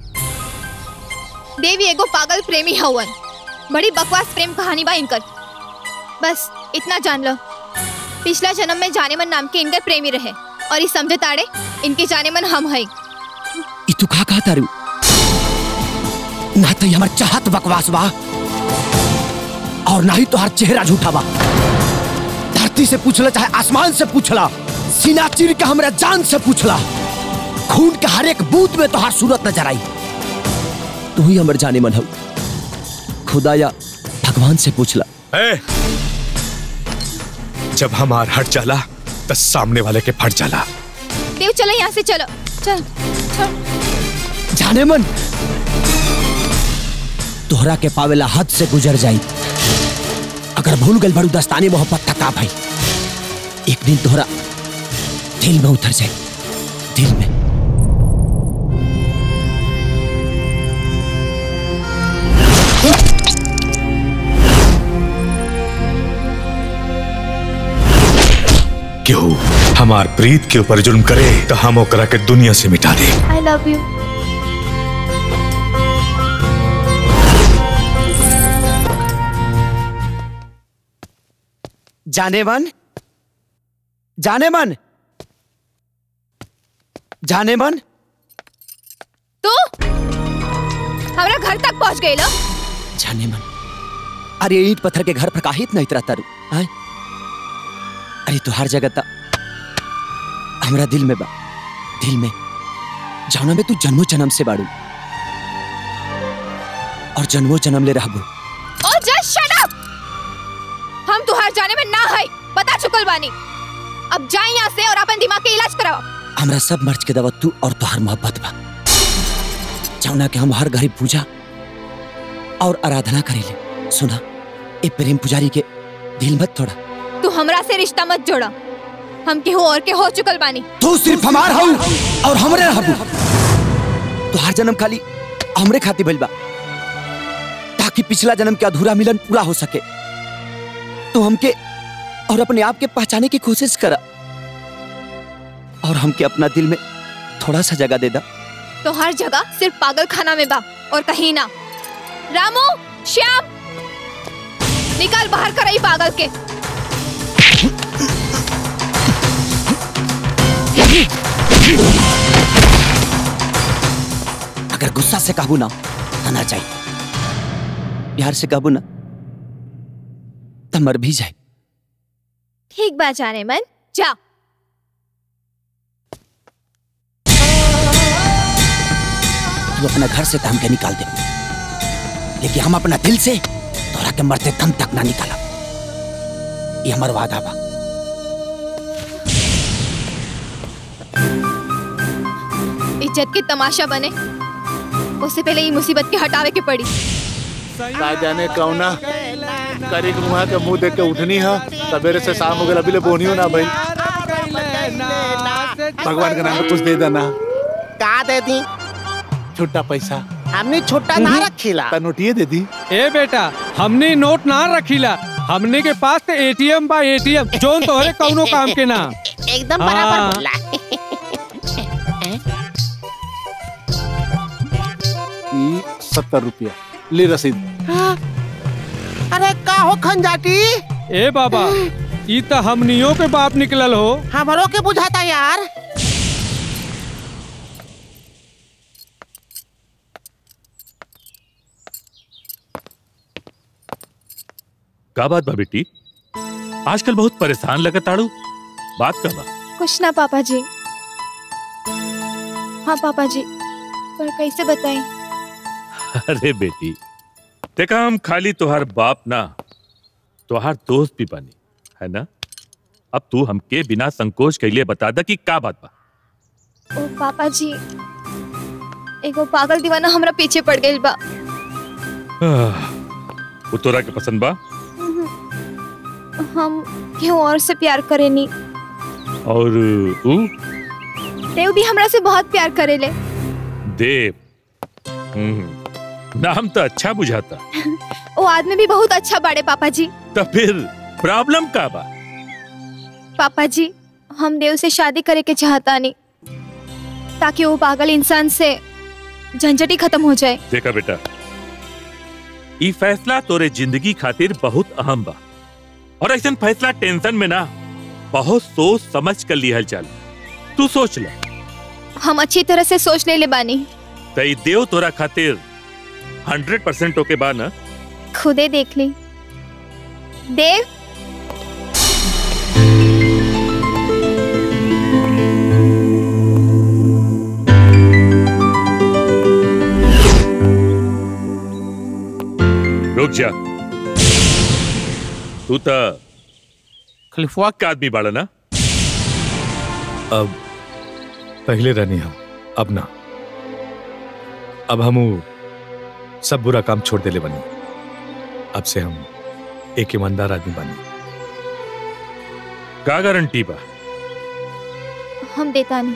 देवी एगो पागल प्रेमी हवन बड़ी बकवास प्रेम कहानी बा इनकर बस इतना जान लो पिछला जन्म में जाने मन नाम के इनकर प्रेमी रहे और इस समझे ताड़े इनके जाने मन हम है ई तू का कहा तारू ना तो ये हमार चाहत बकवास बा और ना ही तोहार चेहरा झूठा बा धरती से पूछला चाहे आसमान से पूछला सीना चीर के हमरा जान से पूछला खून के हर एक बूंद में तोहार सूरत नजर आई तू ही हमर जाने मन हो खुदा या भगवान से पूछला ए, जब हमार हट जाला तो सामने वाले के फट जाला देव चलो यहाँ से चलो चल चल जाने मन तोहरा के पावेला हद से गुजर जाई अगर भूल गल बड़ू दस्तानी मोहब्बत तका भाई एक दिन तोहरा दिल में उतर जाए दिल में क्यों हमार प्रीत के ऊपर जुल्म करे तो हम ओकरा के दुनिया से मिटा दे आई लव यू जाने मन जाने मन जाने मन तू हमारा घर तक पहुँच गई लो जाने मन अरे ईट पत्थर के घर पर काहित नहीं तरह तारू आय अरे तू हर जगह ता हमरा दिल में बा दिल में जाना में तू जन्मो जन्म से बाड़ू और जन्मो जन्म ले रहबू और जस्ट शट अप हम तुहार जाने में ना है बता चुकल बानी अब जाए यहाँ से और अपन दिमाग के इलाज कराओ हमरा सब मर्ज के दवा तू और तुहार मोहब्बत बा जाना कि हम हर घड़ी पूजा और आराधना करेले सुना ए प्रेम पुजारी के दिल मत थोड़ा तू हमरा से रिश्ता मत जोड़ा हम केहू और के हो चुकल बानी तू सिर्फ हमार हऊ और हमरे रहबू तो हर जन्म खाली हमरे खातिर भइल बा ताकि पिछला जन्म के अधूरा मिलन पूरा हो सके तो हमके और अपने आप के पहचाने की कोशिश करा और हमके अपना दिल में थोड़ा सा जगह दे दा तो हर जगह सिर्फ पागल खाना में बा और कहीं ना रामू श्याम निकाल बाहर कर पागल के अगर गुस्सा से काबू ना आना चाहिए प्यार से काबू ना तो मर भी जाए ठीक बात जाने मन जा तू अपना घर से तो हमके निकाल दे लेकिन हम अपना दिल से तोरा के मरते दम तक ना निकाला ये हमार वादा बा ई इज्जत के तमाशा बने उससे पहले ये मुसीबत के हटावे के पड़ी का जाने कौना करी मुहा के मुंह देख के उठनी है सवेरे से शाम हो गया अभी ले बोनियो ना भाई भगवान के नाम पे कुछ दे देना का दे दी छुट्टा पैसा हमने छोटा ना रखीला ता नोटिए दे दी ए बेटा हमने नोट ना रखीला हमने के पास तो एटीएम बा एटीएम जोन तोहरे कौनो काम के ना एकदम हाँ। बराबर बोला ई सत्तर रुपया ले रसीद अरे का हो खंजाटी ए बाबा ई तो हमनियों के बाप निकलल हो हमरो के बुझाता यार का बात बा बेटी आजकल बहुत परेशान लगत आड़ू बात का बा कुछ ना पापा जी हाँ पापा जी पर कैसे बताएं अरे बेटी देखा हम खाली तुहार बाप ना तुहार दोस्त भी बनी है ना अब तू हमके बिना संकोच कैले बता दा कि का बात बा ओ पापा जी एगो पागल दीवाना हमरा पीछे पड़ गइल बा आह, वो तोरा के पसंद बा हम क्यों और से प्यार करेनी और ऊ देव भी हमरा से बहुत प्यार करेले देव हम्म, नाम तो अच्छा बुझाता वो आदमी भी बहुत अच्छा बाड़े पापा जी तो फिर प्रॉब्लम का बा पापा जी हम देव से शादी करे के चाहता नहीं ताकि वो पागल इंसान से झंझटी खत्म हो जाए देखा बेटा ई फैसला तोरे जिंदगी खातिर बहुत अहम बा और ऐसा फैसला टेंशन में ना बहुत सोच समझ कर लिहल चल तू सोच ले हम अच्छी तरह से सोच ले ले बानी तई देव तोरा खातिर हंड्रेड परसेंट ओके बा ना खुदे देख ली देव रुक जा तू तो खलिफवाक का आदमी बाड़ा ना अब पहले रहनी हम अब ना अब हम ऊ सब बुरा काम छोड़ देले बनी अब से हम एक ईमानदार आदमी बनी का गारंटी बा हम देता नहीं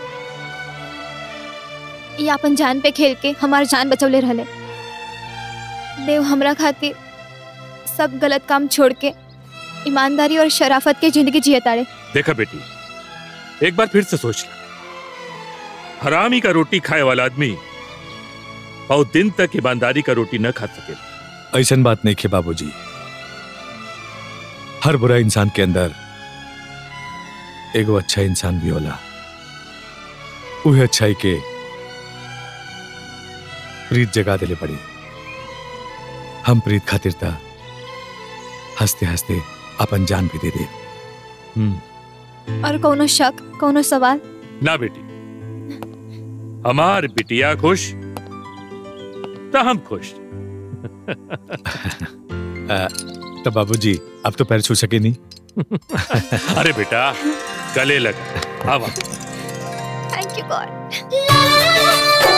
ये अपन जान पे खेल के हमार जान बचौले रहले देव हमरा खातिर सब गलत काम छोड़ के ईमानदारी और शराफत के जिंदगी जिए ताड़े देखा बेटी एक बार फिर से सोच ला हरामी का रोटी खाए वाला आदमी बहुत दिन तक ईमानदारी का रोटी न खा सके ऐसन बात नहीं खे बाबूजी हर बुरा इंसान के अंदर एगो अच्छा इंसान भी होला उहे अच्छाई के प्रीत जगा दिले पड़ी हम प्रीत खातिर था हंसते हंसते अपन जान भी दे दे और कोनो शक कोनो सवाल ना बेटी हमार बिटिया खुश तो हम खुश आ, तो बाबूजी अब तो पैर छू सके नहीं अरे बेटा गले लगा आवा थैंक यू गॉड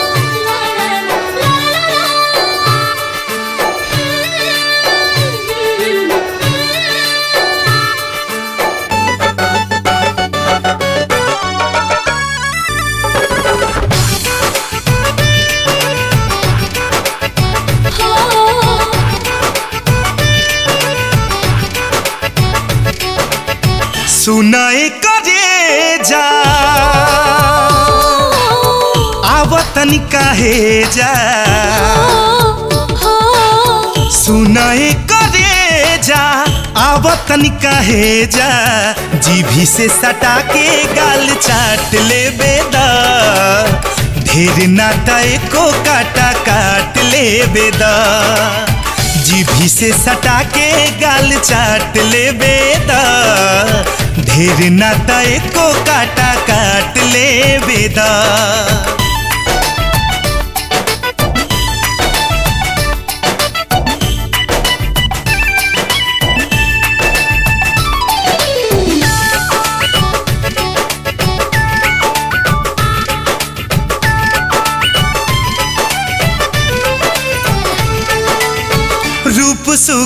सुनाए करे जा आवतन काहे जा सुनाए करे जा आवतन काहे जा जीभी से सटा के गाल चाट ले बेदा ढेर नाता को काटा काट ले बेदा जीभी से सटा के गाल चाट ले बेदा ढेर नाता को काटा काट ले बेदा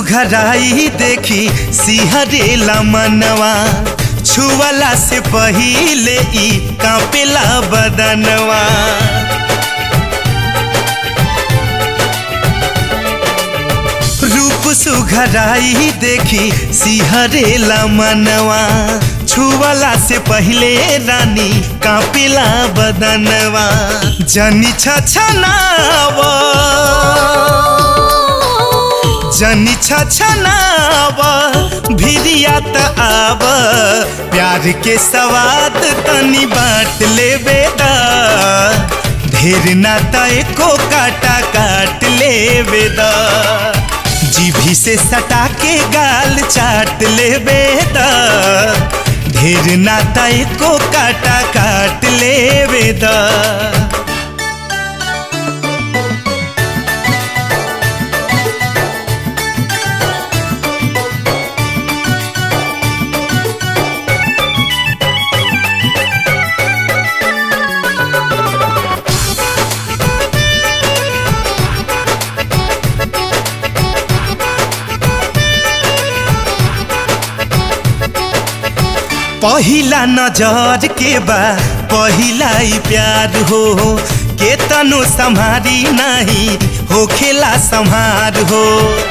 सुघराई देखी सिहरेला मनवा छुअला से पहिले ई कांपेला बदनवा रूप सुघराई देखी सिहरेला मनवा छुअला से पहिले रानी कांपेला बदनवा जनी छछनावा जनी छछनाव भिरिया त आव प्यार के सवाद तनी बांट लेबे दा ढेर ना त एको काटा काट लेबे दा जीभी से सटा के गाल चाट लेबे दा ढेर ना त एको काटा काट लेबे दा पहिला नजर के बा पहिला ही प्यार हो के तनु संभारी नहीं हो खेला संभार हो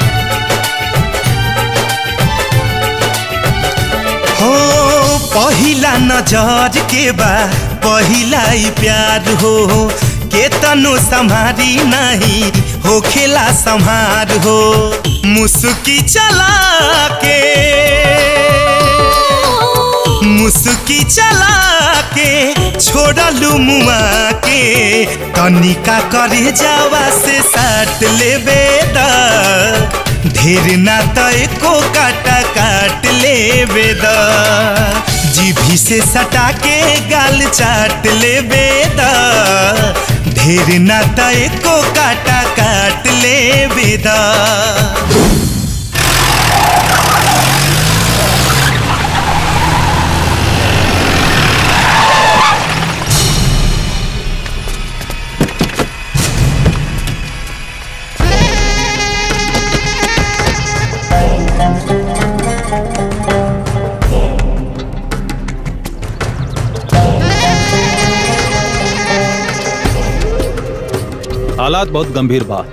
हो पहिला नजर के बा पहिला ही प्यार हो के तनु संभारी नहीं हो खेला संभार हो मुस्की चला के मुस्की चला के छोड़लू मुआ के तनिका करे जावा से साट लेबे दा ढेर ना त एको काटा काट लेबे दा जीभी से सटा के गाल चाट लेबे दा ढेर ना त एको काटा काट लेबे दा हालात बहुत गंभीर बा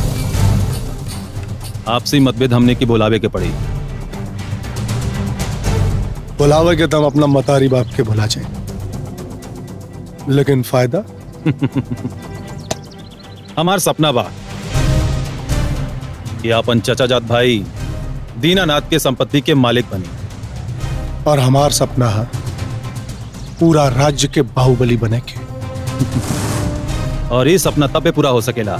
आपसी मतभेद हमने की बुलावे के पड़ी बुलावे के तम अपना मतारी बाप के बुला जाए लेकिन फायदा हमार सपना बा कि अपन चचा जात भाई दीनानाथ के संपत्ति के मालिक बनी और हमार सपना है पूरा राज्य के बाहुबली बने के और ये सपना तबे पूरा हो सकेला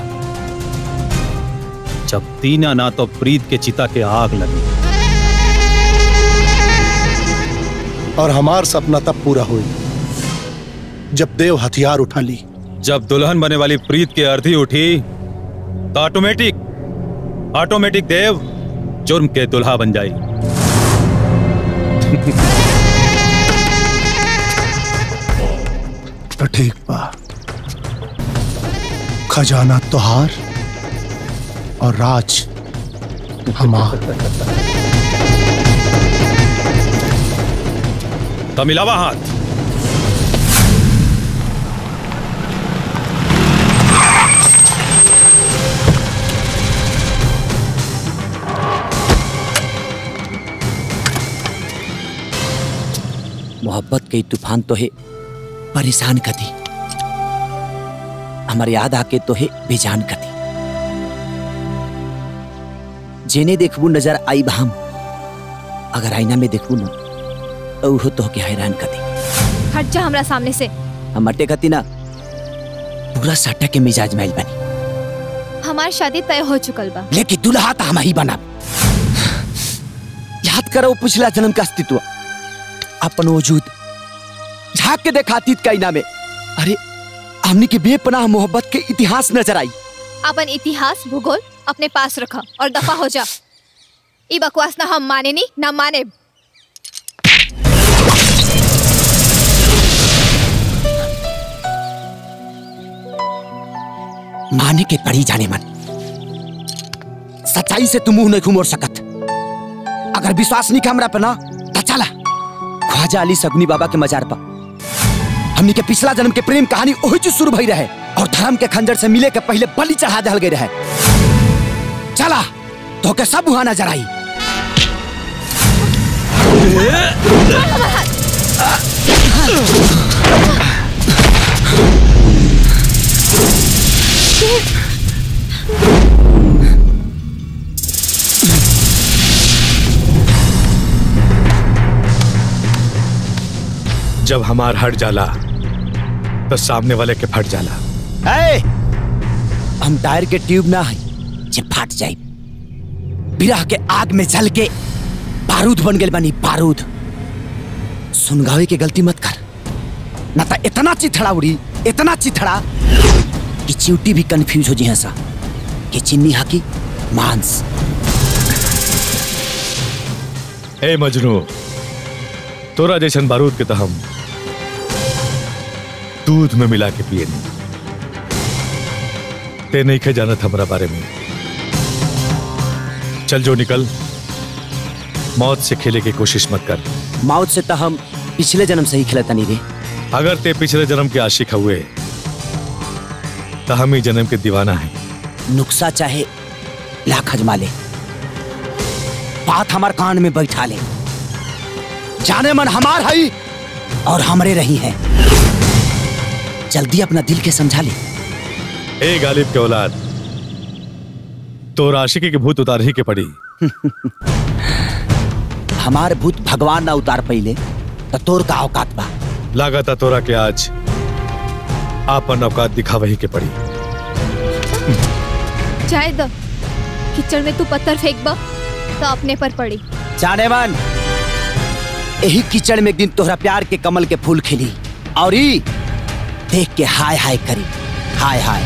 जब दीनानाथ और प्रीत के चिता के आग लगी और हमार सपना तब पूरा हुई जब देव हथियार उठा ली जब दुल्हन बने वाली प्रीत की अर्थी उठी तो ऑटोमेटिक ऑटोमेटिक देव जुर्म के दुल्हा बन जाई तो ठीक बा खजाना तुहार और राज हमार तो मिलावा हाथ मोहब्बत के तूफान तो है परेशान कर दी हमारे याद आके तो है बेजान कर दी जेने देखबू नजर आई बहम अगर आईना में देखबू ना तो उहो तो के हैरान कर दी हट जा हमरा सामने से हम अटे कती ना पूरा साटा के मिजाज मैल बनी हमार शादी तय हो चुकल बा लेकिन दुल्हा तो हम ही बना याद करो पिछला जन्म का अस्तित्व अपन वजूद झांक के देखा अतीत का इना में अरे हमने के बेपनाह मोहब्बत के इतिहास नजर आई अपन इतिहास भूगोल अपने पास रखा और दफा हो जा ई बकवास ना हम माने नी ना माने माने के पड़ी जाने मन सच्चाई भाई से तू मुंह नहीं घुमोड़ सकत अगर विश्वास नहीं हमरा पे ना तो चला ख्वाजा अली सगुनी बाबा के मजार पर हमनी के पिछला जन्म के प्रेम कहानी वही जो शुरू भई रहे और धर्म के खंजर से मिले के पहले बलि चढ़ा दल गई रहे चला तो के सब वहां नजर आई जब हमार हट जाला तो सामने वाले के फट जाला ए, हम टायर के ट्यूब ना है जे फाट जाए बिरह के आग में जल के बारूद बन गए बनी बारूद सुनगावे के गलती मत कर ना तो इतना चिथड़ा उड़ी इतना चिथड़ा कि चिवटी भी कंफ्यूज हो जी सा कि चिन्नी हाकी मांस ए मजनू तोरा जैसन बारूद के तो हम दूध में मिला के पिए ते नहीं खे जानत हमरा बारे में चल जो निकल मौत से खेले की कोशिश मत कर मौत से तो हम पिछले जन्म से ही खिलता नहीं रे अगर ते पिछले जन्म के आशिक हुए तो हम ही जन्म के दीवाना है नुक्सा चाहे लाख अजमा ले बात हमार कान में बैठा ले जाने मन हमार है और हमरे रही है जल्दी अपना दिल के समझा ले ए गालिब के औलाद तो आशिकी के भूत उतार ही के पड़ी हमार भूत भगवान ना उतार पहिले तो तोर का औकात बा लागता तोरा के आज आपन औकात दिखा वही के पड़ी जाए द किचड़ में तू पत्थर फेंक बा तो अपने पर पड़ी जाने मन यही कीचड़ में एक दिन तोहरा प्यार के कमल के फूल खिली और ई देख के हाय हाय करी हाय हाय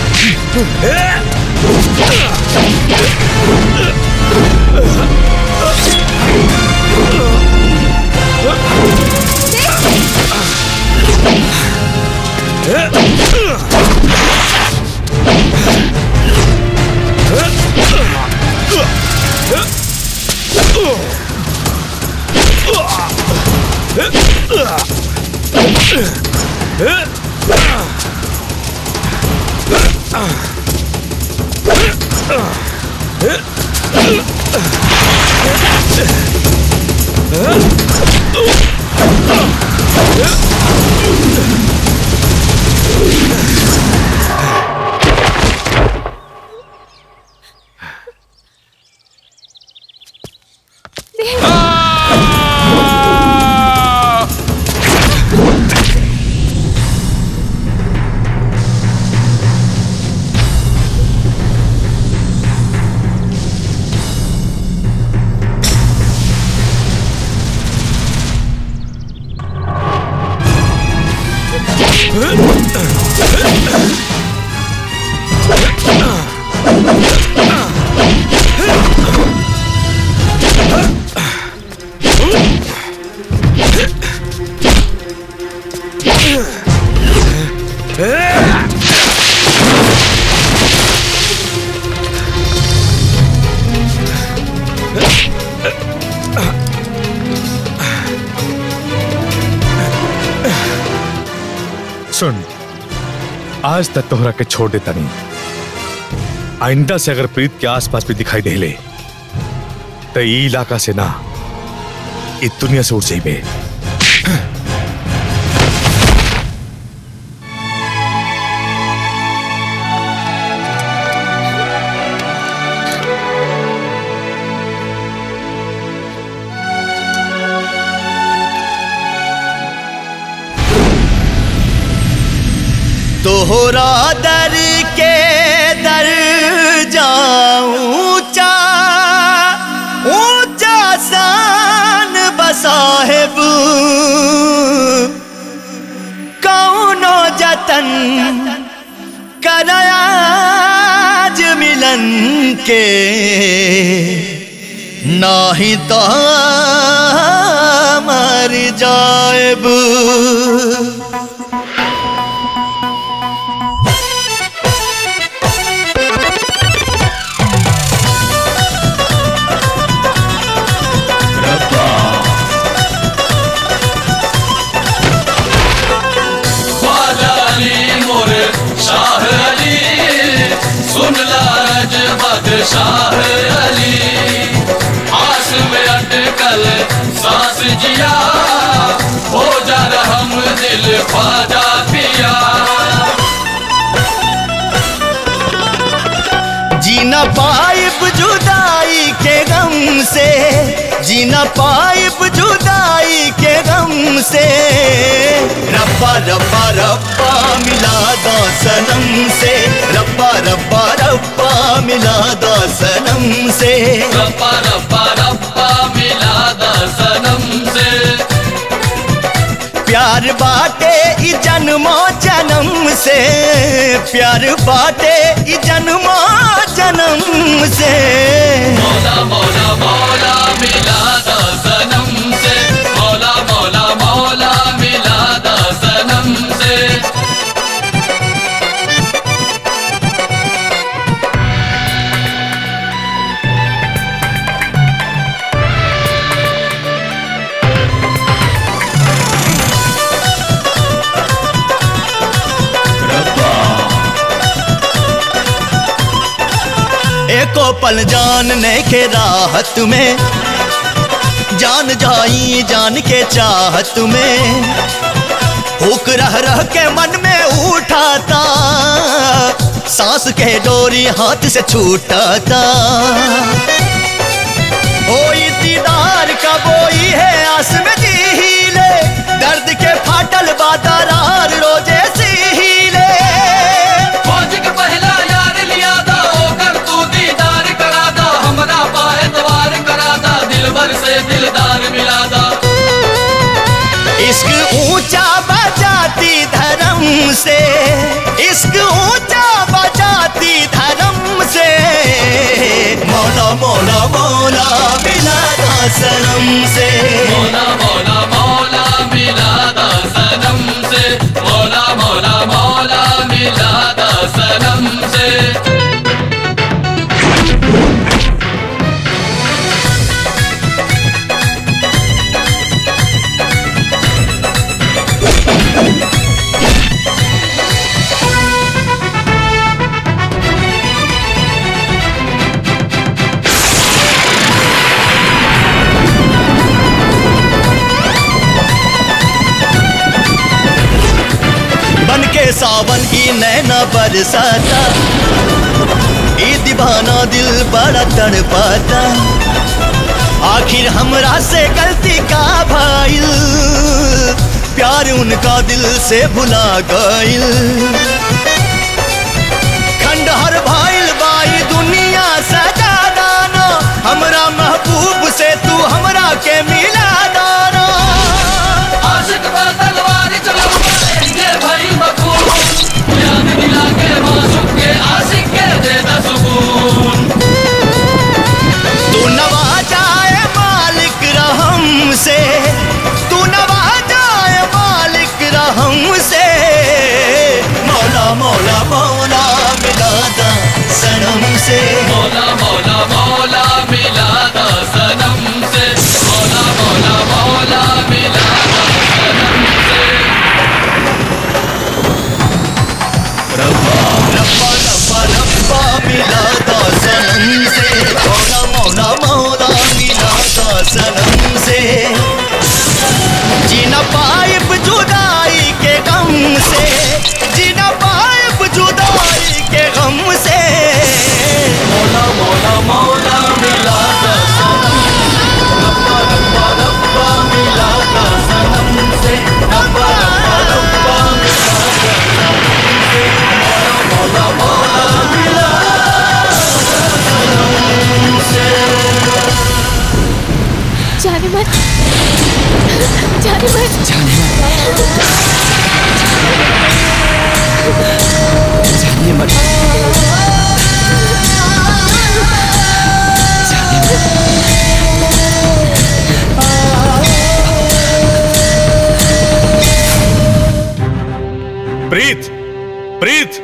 सुन आज तक तोहरा के छोड़ देता नहीं आइंदा से अगर प्रीत के आसपास भी दिखाई दे ले तो ई इलाका से ना इस दुनिया से उठ जाइबे तोहरा दर के दर जाऊं ऊंचा ऊंचा सान बसाहेब कौनो जतन कराज मिलन के नाही तो मर जाएब सुन लाज बादशाह अली आस में अटकल सांस जिया हो जा रहम दिल ख्वाजा पिया जीना पाइब जुदाई के गम से जीना पाइब जुदाई के गम से रब्बा रब्बा रब्बा मिला दो सनम से रब्बा रब्बा रब्बा मिला दो सनम से रब्बा रब्बा रब्बा मिला दा सनम से प्यार बाटे ई जन्मो जन्म से प्यार बाटे ई जन्मो जन्म से मौला मौला मौला मिला दा सनम से मौला मौला मौला मिला दा सनम से एको पल जान ने के राहत में जान जाई जान के चाहत में हुक रह रह के मन में उठाता सांस के डोरी हाथ से छूटाता ओई दीदार का बोई है आस में जी ले दर्द के फाटल बादरार रोजे सी ले फौज के पहला यार लिया दा ओकर तू दीदार करा दा हमरा पाए द्वार करा दा दिल भर से दिलदार मिला दा इश्क ऊंचा बजाती धर्म से इश्क ऊंचा बजाती धर्म से मौला मौला मौला मिला दा सनम से मौला मौला मौला मिला दा सनम से मौला मौला मौला मिला दा सनम से बन के सावन की नैना बरसाता ई दीवाना दिल बड़ा तड़पाता आखिर हमरा से गलती का भाईल प्यार उनका दिल से भुला गईल खंडहर भाईल बाई दुनिया सजा दाना हमरा महबूब से तू हमरा के मिला दाना आशिक पर तलवार चलाऊंगा ये भाई मखून याद दिला के मासूम के आशिक के दे दा सुकून तू नवाजाए मालिक रहम से तू नवाजाए मालिक रहम से मौला मौला मौला मिला दा सनम से मौला मौला मौला मिला दा सनम से मौला मौला मौला मिला दा सनम से रब्बा रब्बा रब्बा रब्बा मिला दा सनम से मौला मौला मौला मिला दा सनम से जीना पाइब जुदाई के गम से जीना पाइब जुदाई के गम से मौला मौला मौला मिला दा सनम रब्बा रब्बा रब्बा मिला दा सनम से रब्बा रब्बा रब्बा मिला दा सनम से मौला मौला मिला दा सनम से जाने मत जाने मत जानिए मत प्रीत प्रीत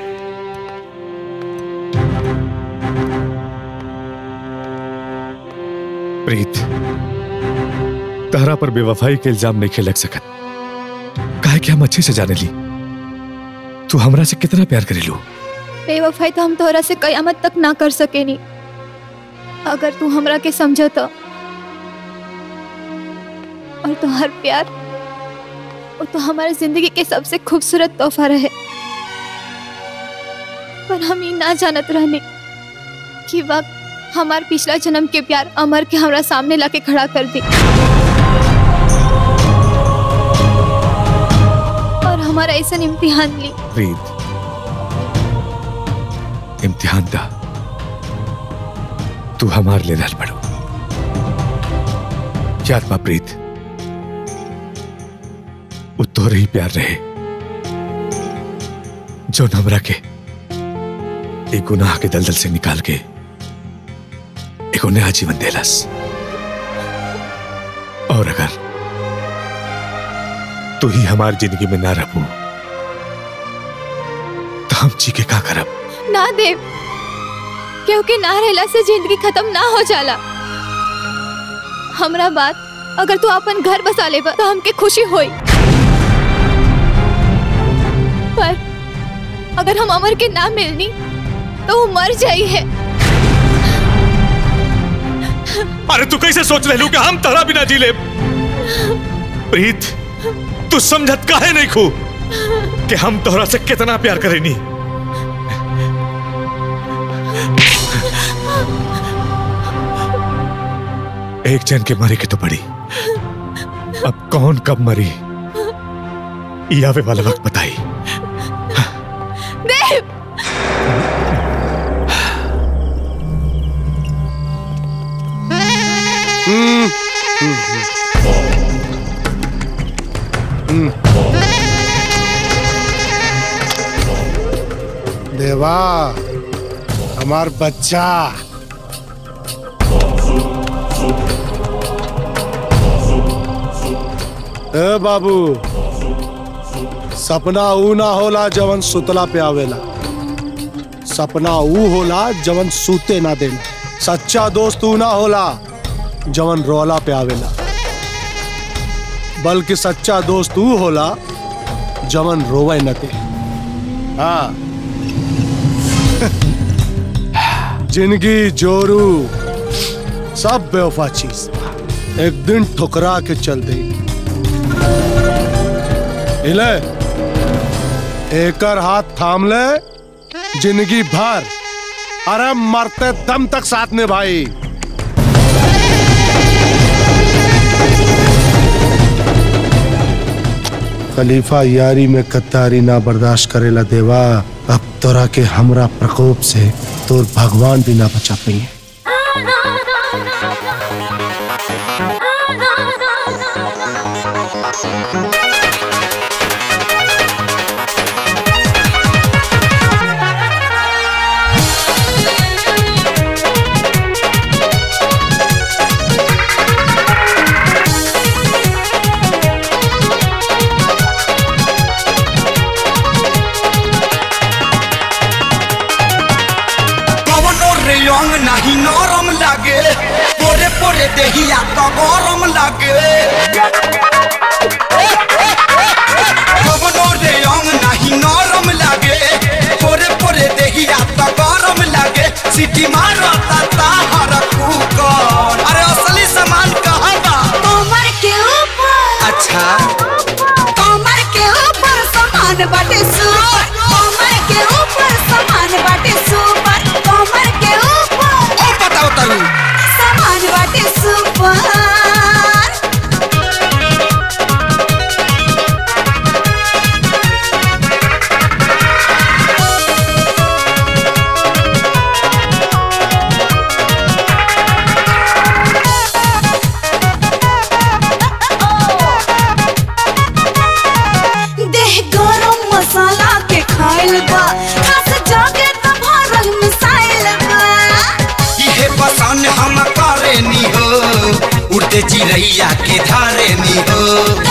प्रीत तहरा पर बेवफाई के इल्जाम नहीं खेलक सकत काहे कि हम अच्छे से जाने ली तू हमरा से कितना प्यार करेलू बेवफाई तो हम तोहरा से कयामत तक ना कर सकेनी अगर तू हमरा के समझ तो और तुम्हार प्यार वो तो हमारे जिंदगी के सबसे खूबसूरत तोहफा रहे पर हम ये ना जानत रहने कि वक्त हमार पिछला जन्म के प्यार अमर के हमरा सामने लाके खड़ा कर दी और हमारा ऐसा इम्तिहान ली प्रीत इम्तिहान दा तू हमार ले रहल बड़ो याद बा प्रीत वो तोरे ही प्यार रहे जो हमरा के एक गुनाह के दलदल से निकाल के एक नया जीवन देलस और अगर तू ही हमारी जिंदगी में ना रहू तो हम जी के का करब ना देव क्योंकि ना रहला से जिंदगी खत्म ना हो जाला हमरा बात अगर तू अपन घर बसा ले तो हमके खुशी होई पर अगर हम अमर के ना मिलनी तो वो मर जाई है अरे तू कैसे सोच रहे कि हम तोरा बिना जी ले प्रीत तू समझत काहे नहीं खू कि हम तोहरा से कितना प्यार करेनी एक जन के मरे के तो पड़ी अब कौन कब मरी ये आवे वाला वक्त बताई देव देवा हमार बच्चा ए बाबू सपना ऊ ना होला जवन सुतला पे आवेला सपना ऊ होला जवन सूते ना देला सच्चा दोस्त ऊ ना होला जवन रोला पे आवेला बल्कि सच्चा दोस्त ऊ होला जवन रोवे न दे हाँ जिंदगी जोरू सब बेवफा चीज एक दिन ठुकरा के चल दे हिले एकर हाथ थाम ले जिंदगी भर अरे मरते दम तक साथ में भाई खलीफा यारी में कत्तारी ना बर्दाश्त करेला देवा अब तोरा के हमरा प्रकोप से तोर भगवान भी ना बचा पाई कवनो रेयंग नहीं नरम लागे पोरे पोरे देहिया तो गरम लागे कवनो रेयंग नहीं नरम लागे पोरे पोरे देहिया तो गरम लागे सिटी मारता ताहर कुकर अरे असली सामान कहाँ बा कमर के ऊपर अच्छा कमर के ऊपर सामान बाटे सुपर कमर के ऊपर सामान बाटे सुपर कमर के ऊपर ओ बताओ तरू सामान बाटे सुपर देह गरम मसाला के खाइल बा खास जाके त भरल मिसाइल बा इहे पसंद हम करे नी हो उड़ते चिड़ैया के धारे नी हो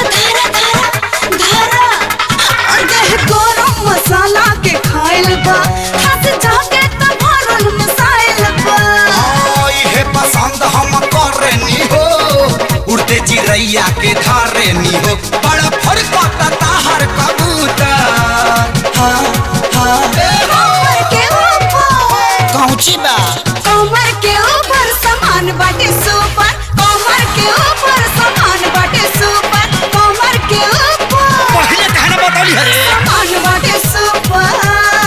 देह गरम मसाला के खाइल बा खास जाके त भरल मिसाइल बा हाँ, इहे पसंद हम करे नी हो उड़ते चिड़ैया के धारे नी हो बड़ा फरक ताहर कबूतर हाँ, हाँ, ए हो। कमर के ऊंची बा कमर के ऊपर समान बाटे सुपर कमर के ऊपर समान बाटे सुपर कमर के ऊपर पहले कहना बतौली हरे समान बाटे सुपर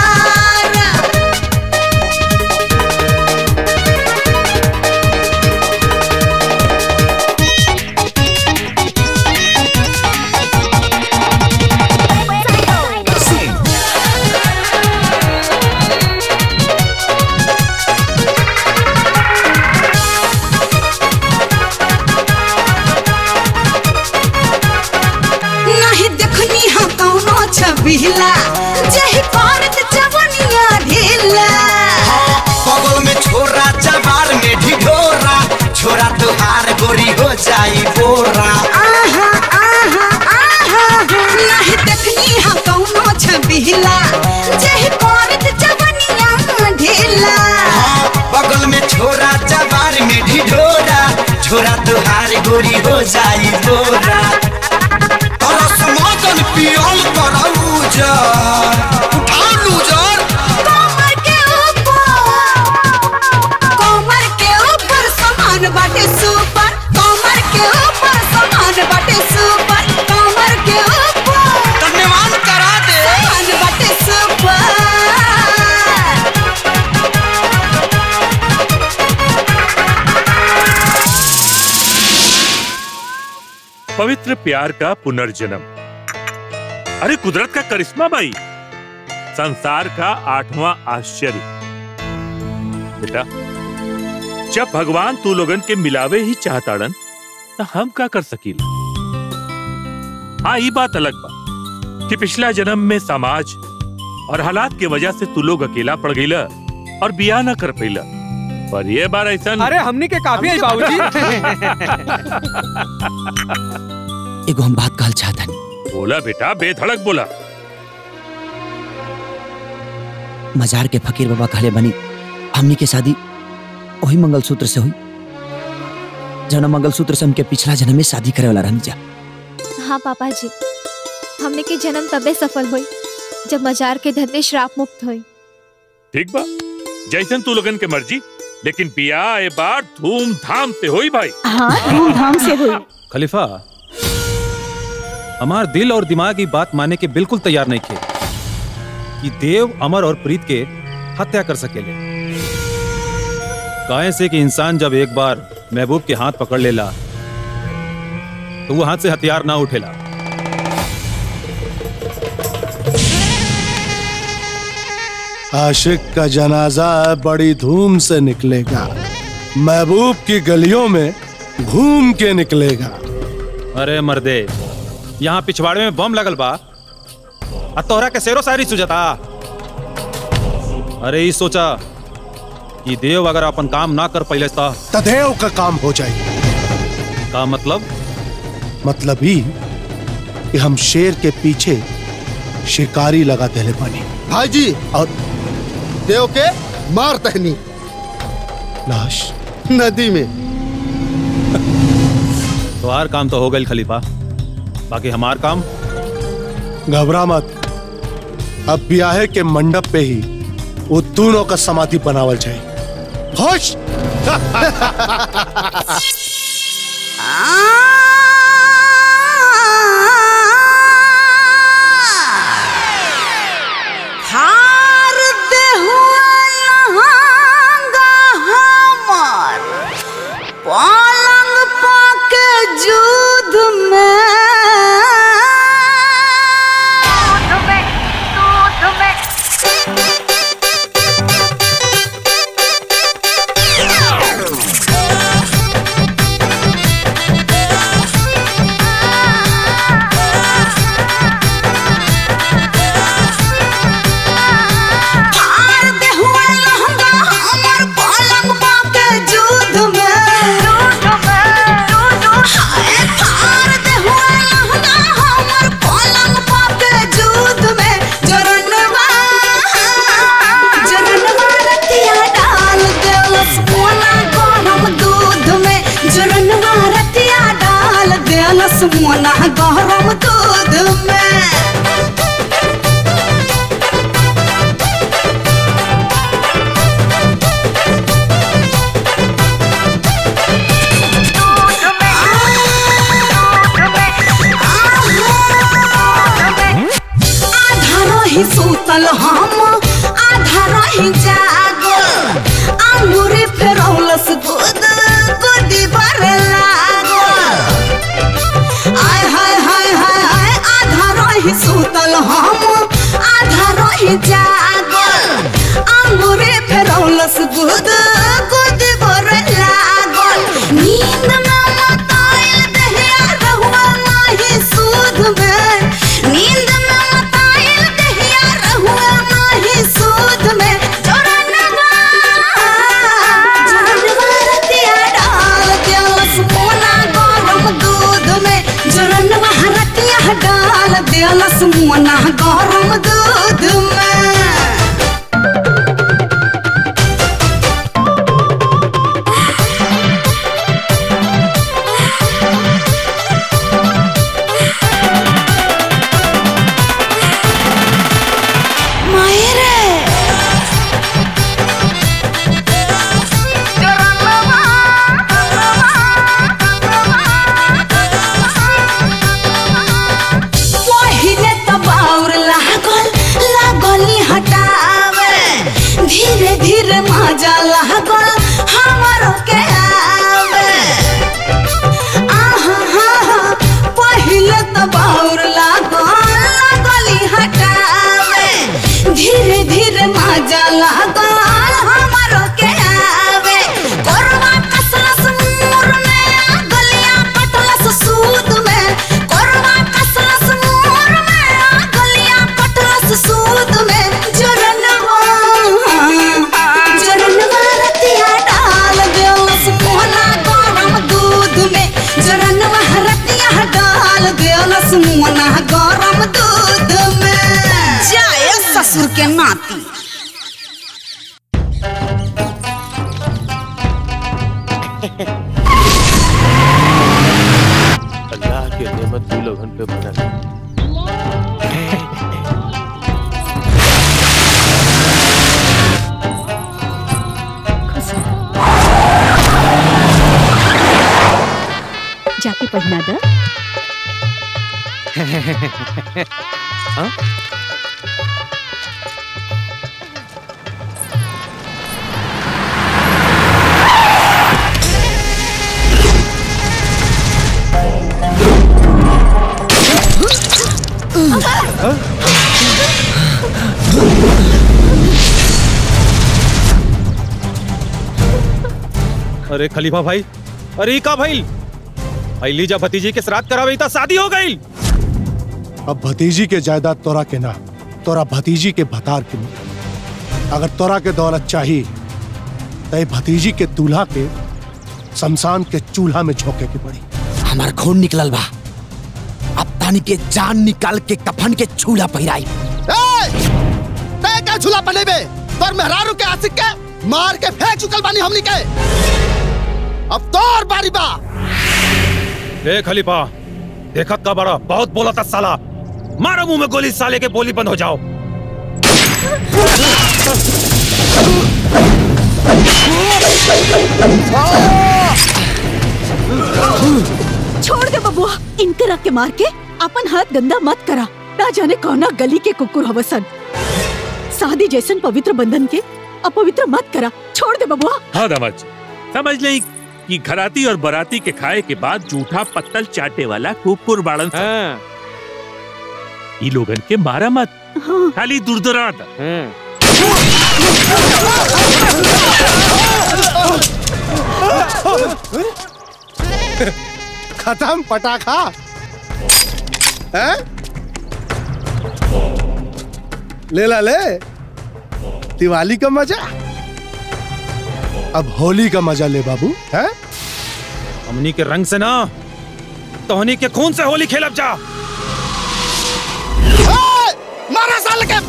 नहीं देखनी हम कौनो छबिला जही करत जवनिया ढीला बगल में छोरा चबार में ढिढोरा छोरा तुहार गोरी हो जाई बोरा आहा आहा आहा नहीं देखनी हम कौनो छबिला जही करत जवनिया ढीला बगल में छोरा चबार में ढिढोरा छोरा तुहार गोरी हो जाई बोरा तरस मदन पियल करऊ जर उठा लूजर कमर के ऊपर कमर के ऊपर समान बाटे सुपर कमर के ऊपर समान बाटे सुपर कमर के ऊपर धन्यवाद करा दे समान बाटे सुपर पवित्र प्यार का पुनर्जन्म अरे कुदरत का करिश्मा भाई संसार का आठवां आश्चर्य बेटा जब भगवान तू लोगन के मिलावे ही चाहताड़न तो हम का कर सकीला हाँ ये बात अलग बा कि पिछला जन्म में समाज और हालात के वजह से तू लोग अकेला पड़ गईला और बिया न कर पैला पर ये बार ऐसा अरे हमनी के काफी है बाबूजी एगो हम बात कहल चाहता बोला बेटा बेधड़क बोला मजार के फकीर बाबा कहले बनी हमनी के शादी वही मंगलसूत्र से हुई जौन मंगलसूत्र से हमके पिछला जन्म में शादी करे वाला रहनी जा हाँ पापा जी हमने के जन्म तबे सफल हुई जब मजार के धंधे श्राप मुक्त हुई ठीक बा जैसन तू लोगन के मर्जी लेकिन बिया ए बार धूमधाम से होई भाई हाँ धूमधाम से हुई खलीफा हमार दिल और दिमाग की बात मानने के बिल्कुल तैयार नहीं थे कि देव अमर और प्रीत के हत्या कर सकेले काहे से कि इंसान जब एक बार महबूब के हाथ पकड़ लेला तो वो हाथ से हथियार ना उठेला आशिक का जनाजा बड़ी धूम से निकलेगा महबूब की गलियों में घूम के निकलेगा अरे मर्दे यहाँ पिछवाड़े में बम लगल बा आ तोहरा के शेरो शायरी सुझता अरे ई सोचा कि देव अगर अपन काम ना कर पहले तो तदेव का काम हो जाए का मतलब मतलब ही कि हम शेर के पीछे शिकारी लगा देले बनी भाई जी और देव के मार तहनी लाश नदी में तुम्हार काम तो हो गई खलीफा बाकी हमार काम घबरा मत अब ब्याहे के मंडप पे ही वो दोनों का समाधि बनावल जाए खुश हार दे हुआ लहंगा हमर पलंग पाके जुद में हार दे हुआ लहंगा हमर पलंग पाके जुद में हाय हार दे हुआ लहंगा हमर पलंग पाके जुद में जरनवा जरनवा रतिया डाल देलस मोला गरम दूध में जरनवा रतिया डाल देलस मोला गरम दूध में रही सूतल हम आधा रही जागल अंगूरी फेरौलस दूध गोदी भर लागल आय हाय हाय हाय हाय आधा रही सूतल हम आधा रही जागल अंगूरी फेरौलस दूध गोदी भर लागल नींद में मताइल दहिया रहुआ नाही सूद में नींद में मताइल दहिया रहुआ नाही सूद में जोरनवा जोरनवा रतिया डाल दिलस मोना गरम दूध में जोरनवा रतिया डाल दिलस मोना गरम दूध में मायरे पहिले त बाउर लागल लागली हटावे धीरे धीरे मजा लागल हमरो के आवे आहा हा हा पहिले त बाउर लागल लागली हटावे धीरे धीरे मजा लागल हमरो के आवे कोरवा कसलस मोर में गलिया कटलस सूद में कोरवा कसलस मोर में गलिया कटलस सूद में जोरनवा जोरनवा रतिया डाल देलस मोहना गरम दूध में जोरनवा रतिया डाल देलस मोहना गरम दूध में जाए ससुर के नाती अल्लाह के नेमत तू लोगन पे बनल जाके पढ़ना दा हाँ? अरे खलीफा भाई अरे ई का भाई अलीजा भतीजी के श्राद्ध करावे त शादी हो गई अब भतीजी के जायदाद तोरा के ना तोरा भतीजी के भतार के मिली। अगर तोरा के दौलत चाहिए तो ये भतीजी के दूल्हा के शमशान के चूल्हा में झोंके के पड़ी हमार खून निकलल बा अब तानी के जान निकाल के कफन के छूला पहिराई तय का झूला बनेबे तोर मेहरारू के आशिक के मार के फेंक चुकल बानी हमनी के अब तोर बारी बा ए खलीफा देखत का बड़ा बहुत बोला था साला मारो मुंह में गोली साले के बोली बंद हो जाओ छोड़ दे बबुआ इनके रख के मार के अपन हाथ गंदा मत करा ना जाने कौना गली के कुकुर हवसन शादी जैसन पवित्र बंधन के अपवित्र मत करा छोड़ दे बबुआ हाँ दामाद जी समझ ले कि घराती और बराती के खाए के बाद जूठा पत्तल चाटे वाला कुकुर बाड़न सा ई लोगन के मारा मत खाली दुरदुरा खत्म पटाखा हैं? ले ला ले दिवाली का मजा अब होली का मजा ले बाबू है हमनी के रंग से ना तोहनी के खून से होली खेलब जा मारा साल के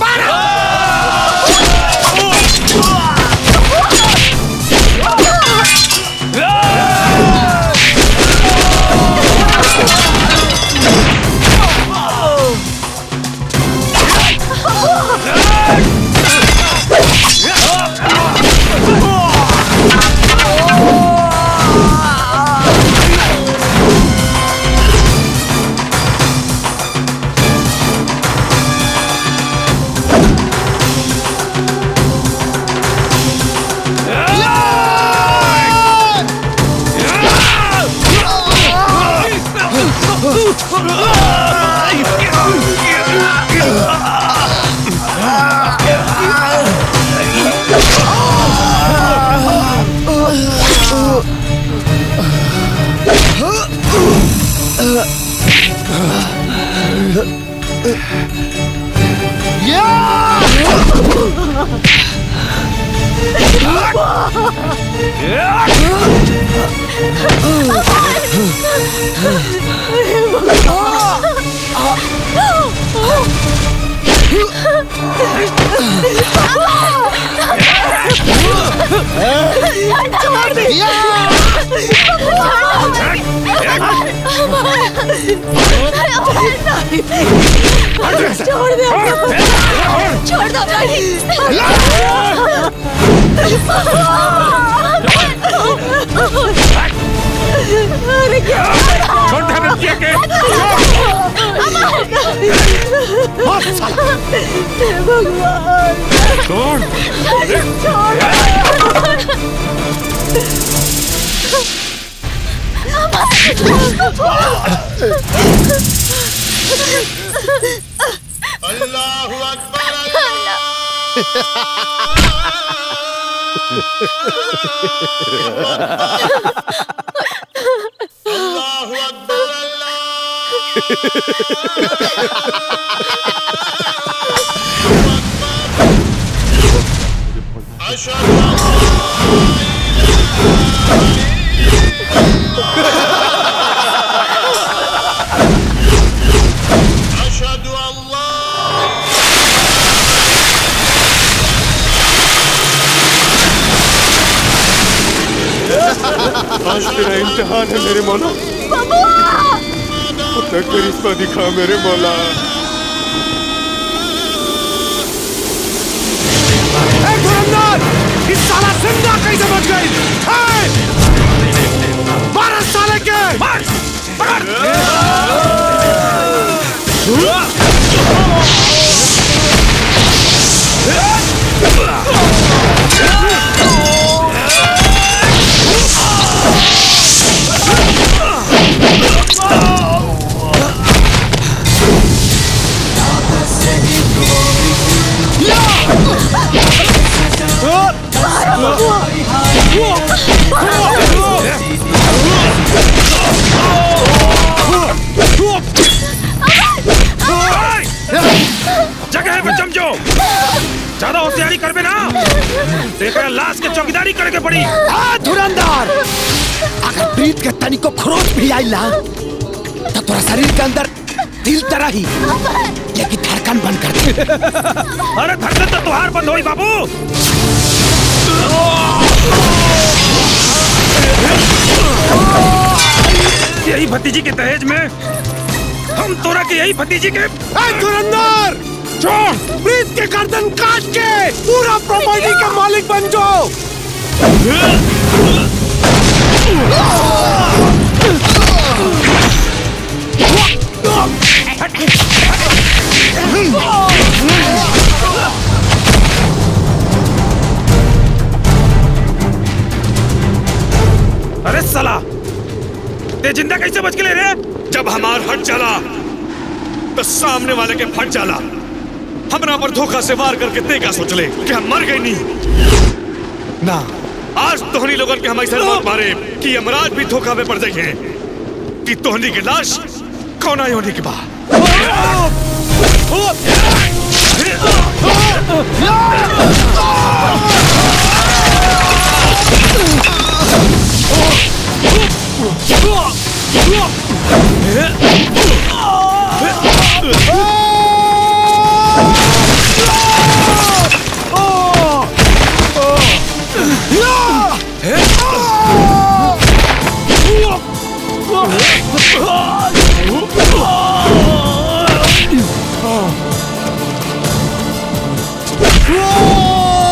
Oh छोड़ दे छोड़ दे छोड़ दो अरे क्या छोड़ दे बच्चे के भगवान छोड़ अल्लाह अकबर अल्लाह अकबर आज तेरा इम्तिहान है मेरे मौला अपना करिश्मा दिखा मेरे मौला ए धुरंधर इस साला जिंदा कैसे बच गई मार इस साले के मार जगह पे समझो ज्यादा होशियारी कर ना देखा लाश के चौकीदारी करके पड़ी आ धुरंधर अगर प्रीत के तनी को खरोच भी आइला तो तोरा शरीर के अंदर दिल तरह ही लेकिन धड़कन बंद कर दे अरे धड़कन तो तुहार बंद होई बाबू यही भतीजी के दहेज में हम तोरा के यही भतीजी के धुरंधर छोड़ प्रीत के गर्दन काट के पूरा प्रॉपर्टी का मालिक बन जाओ अरे साला ते जिंदा कैसे बच के ले रे जब हमार हट चला तो सामने वाले के फट जाला हमरा पर धोखा से वार करके ते का सोच ले कि हम मर गए नहीं ना आज तोहनी लोगन के हम ऐसा मौत मारे कि यमराज भी धोखा में पड़ जाए कि तोहनी की लाश कौन आई होने के बाद Oh!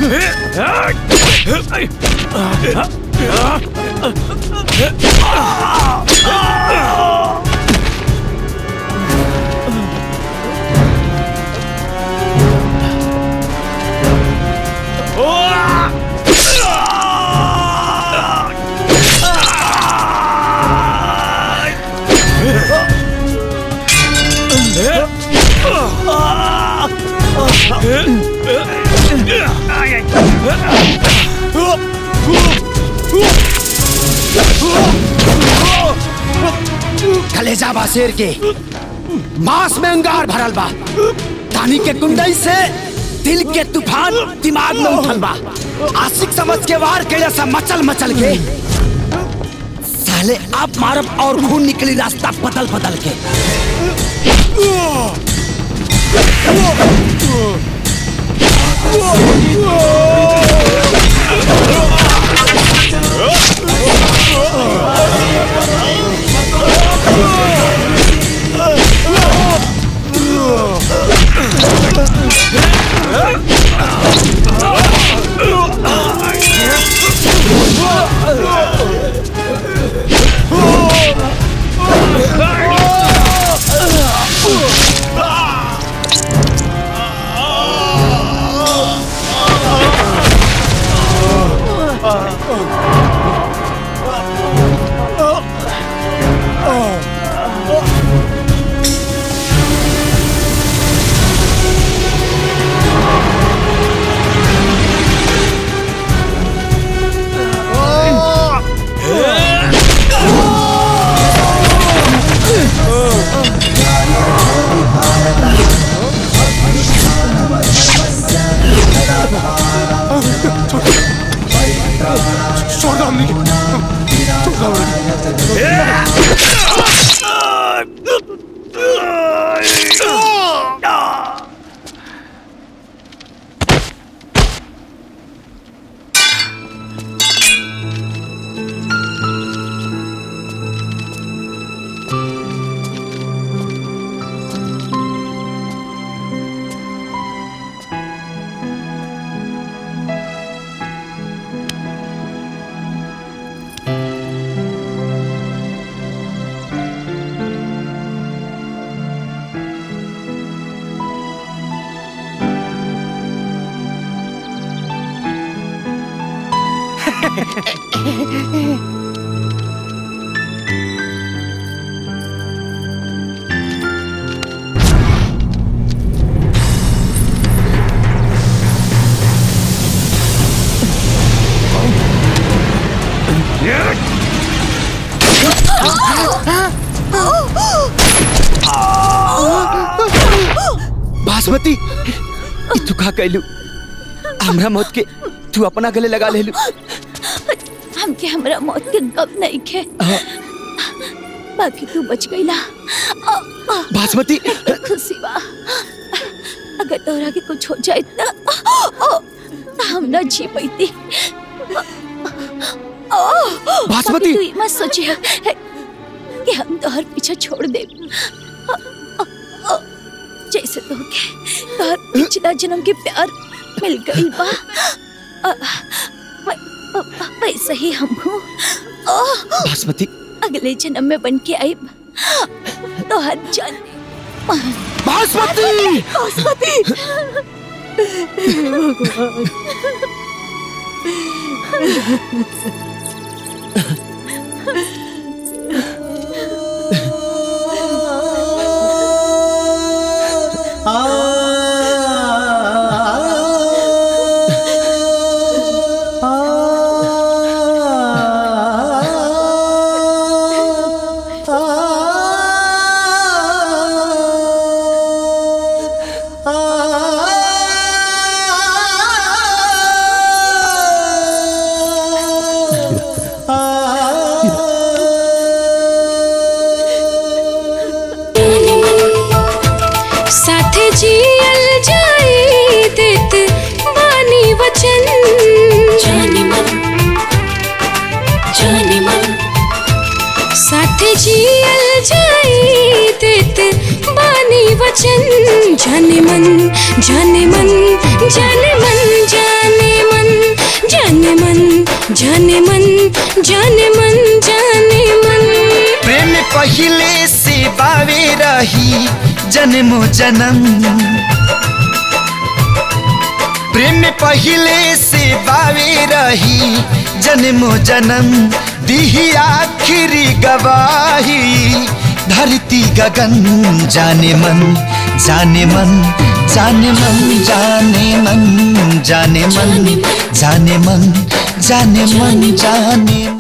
कलेजा बा शेर के मांस में अंगार भरल बा तानी के कुंडई से दिल के तूफान दिमाग में उठल बा आशिक समझ के वार के जैसा मचल मचल के साले आप मारब और खून निकली रास्ता बदल बदल के छोड़ दो हमने छोड़ दो बासमती ई तू का कैलू हमरा मौत के तू अपना गले लगा लेलू हमके हमरा मौत के गम नहीं खे बाकी तू बच गईला बासमती खुशी बा अगर तोरा के कुछ हो जाए त त हम न जी पैती बासमती! तू ई मत सोचिए कि हम तोहर पीछे छोड़ दे जैसे तो के तोहर पिछला जन्म के प्यार मिल गई बा वै- वैसे ही हम हूँ बासमती अगले जन्म में बन के आई तो हर जान बासमती बासमती साथ जियल जाई देत बानी वचन जाने मन जाने मन साथ जियल जाई देत बानी वचन जाने मन जाने मन जाने मन जाने जाने मन जाने मन जाने मन प्रेम पहिले से बावे रही जन्मो जन्म प्रेम पहिले से बावे रही जन्मो जन्म दिही आखिरी गवाही धरती गगन जाने मन जाने मन जाने मन जाने मन जाने मन जाने मन जाने मन जाने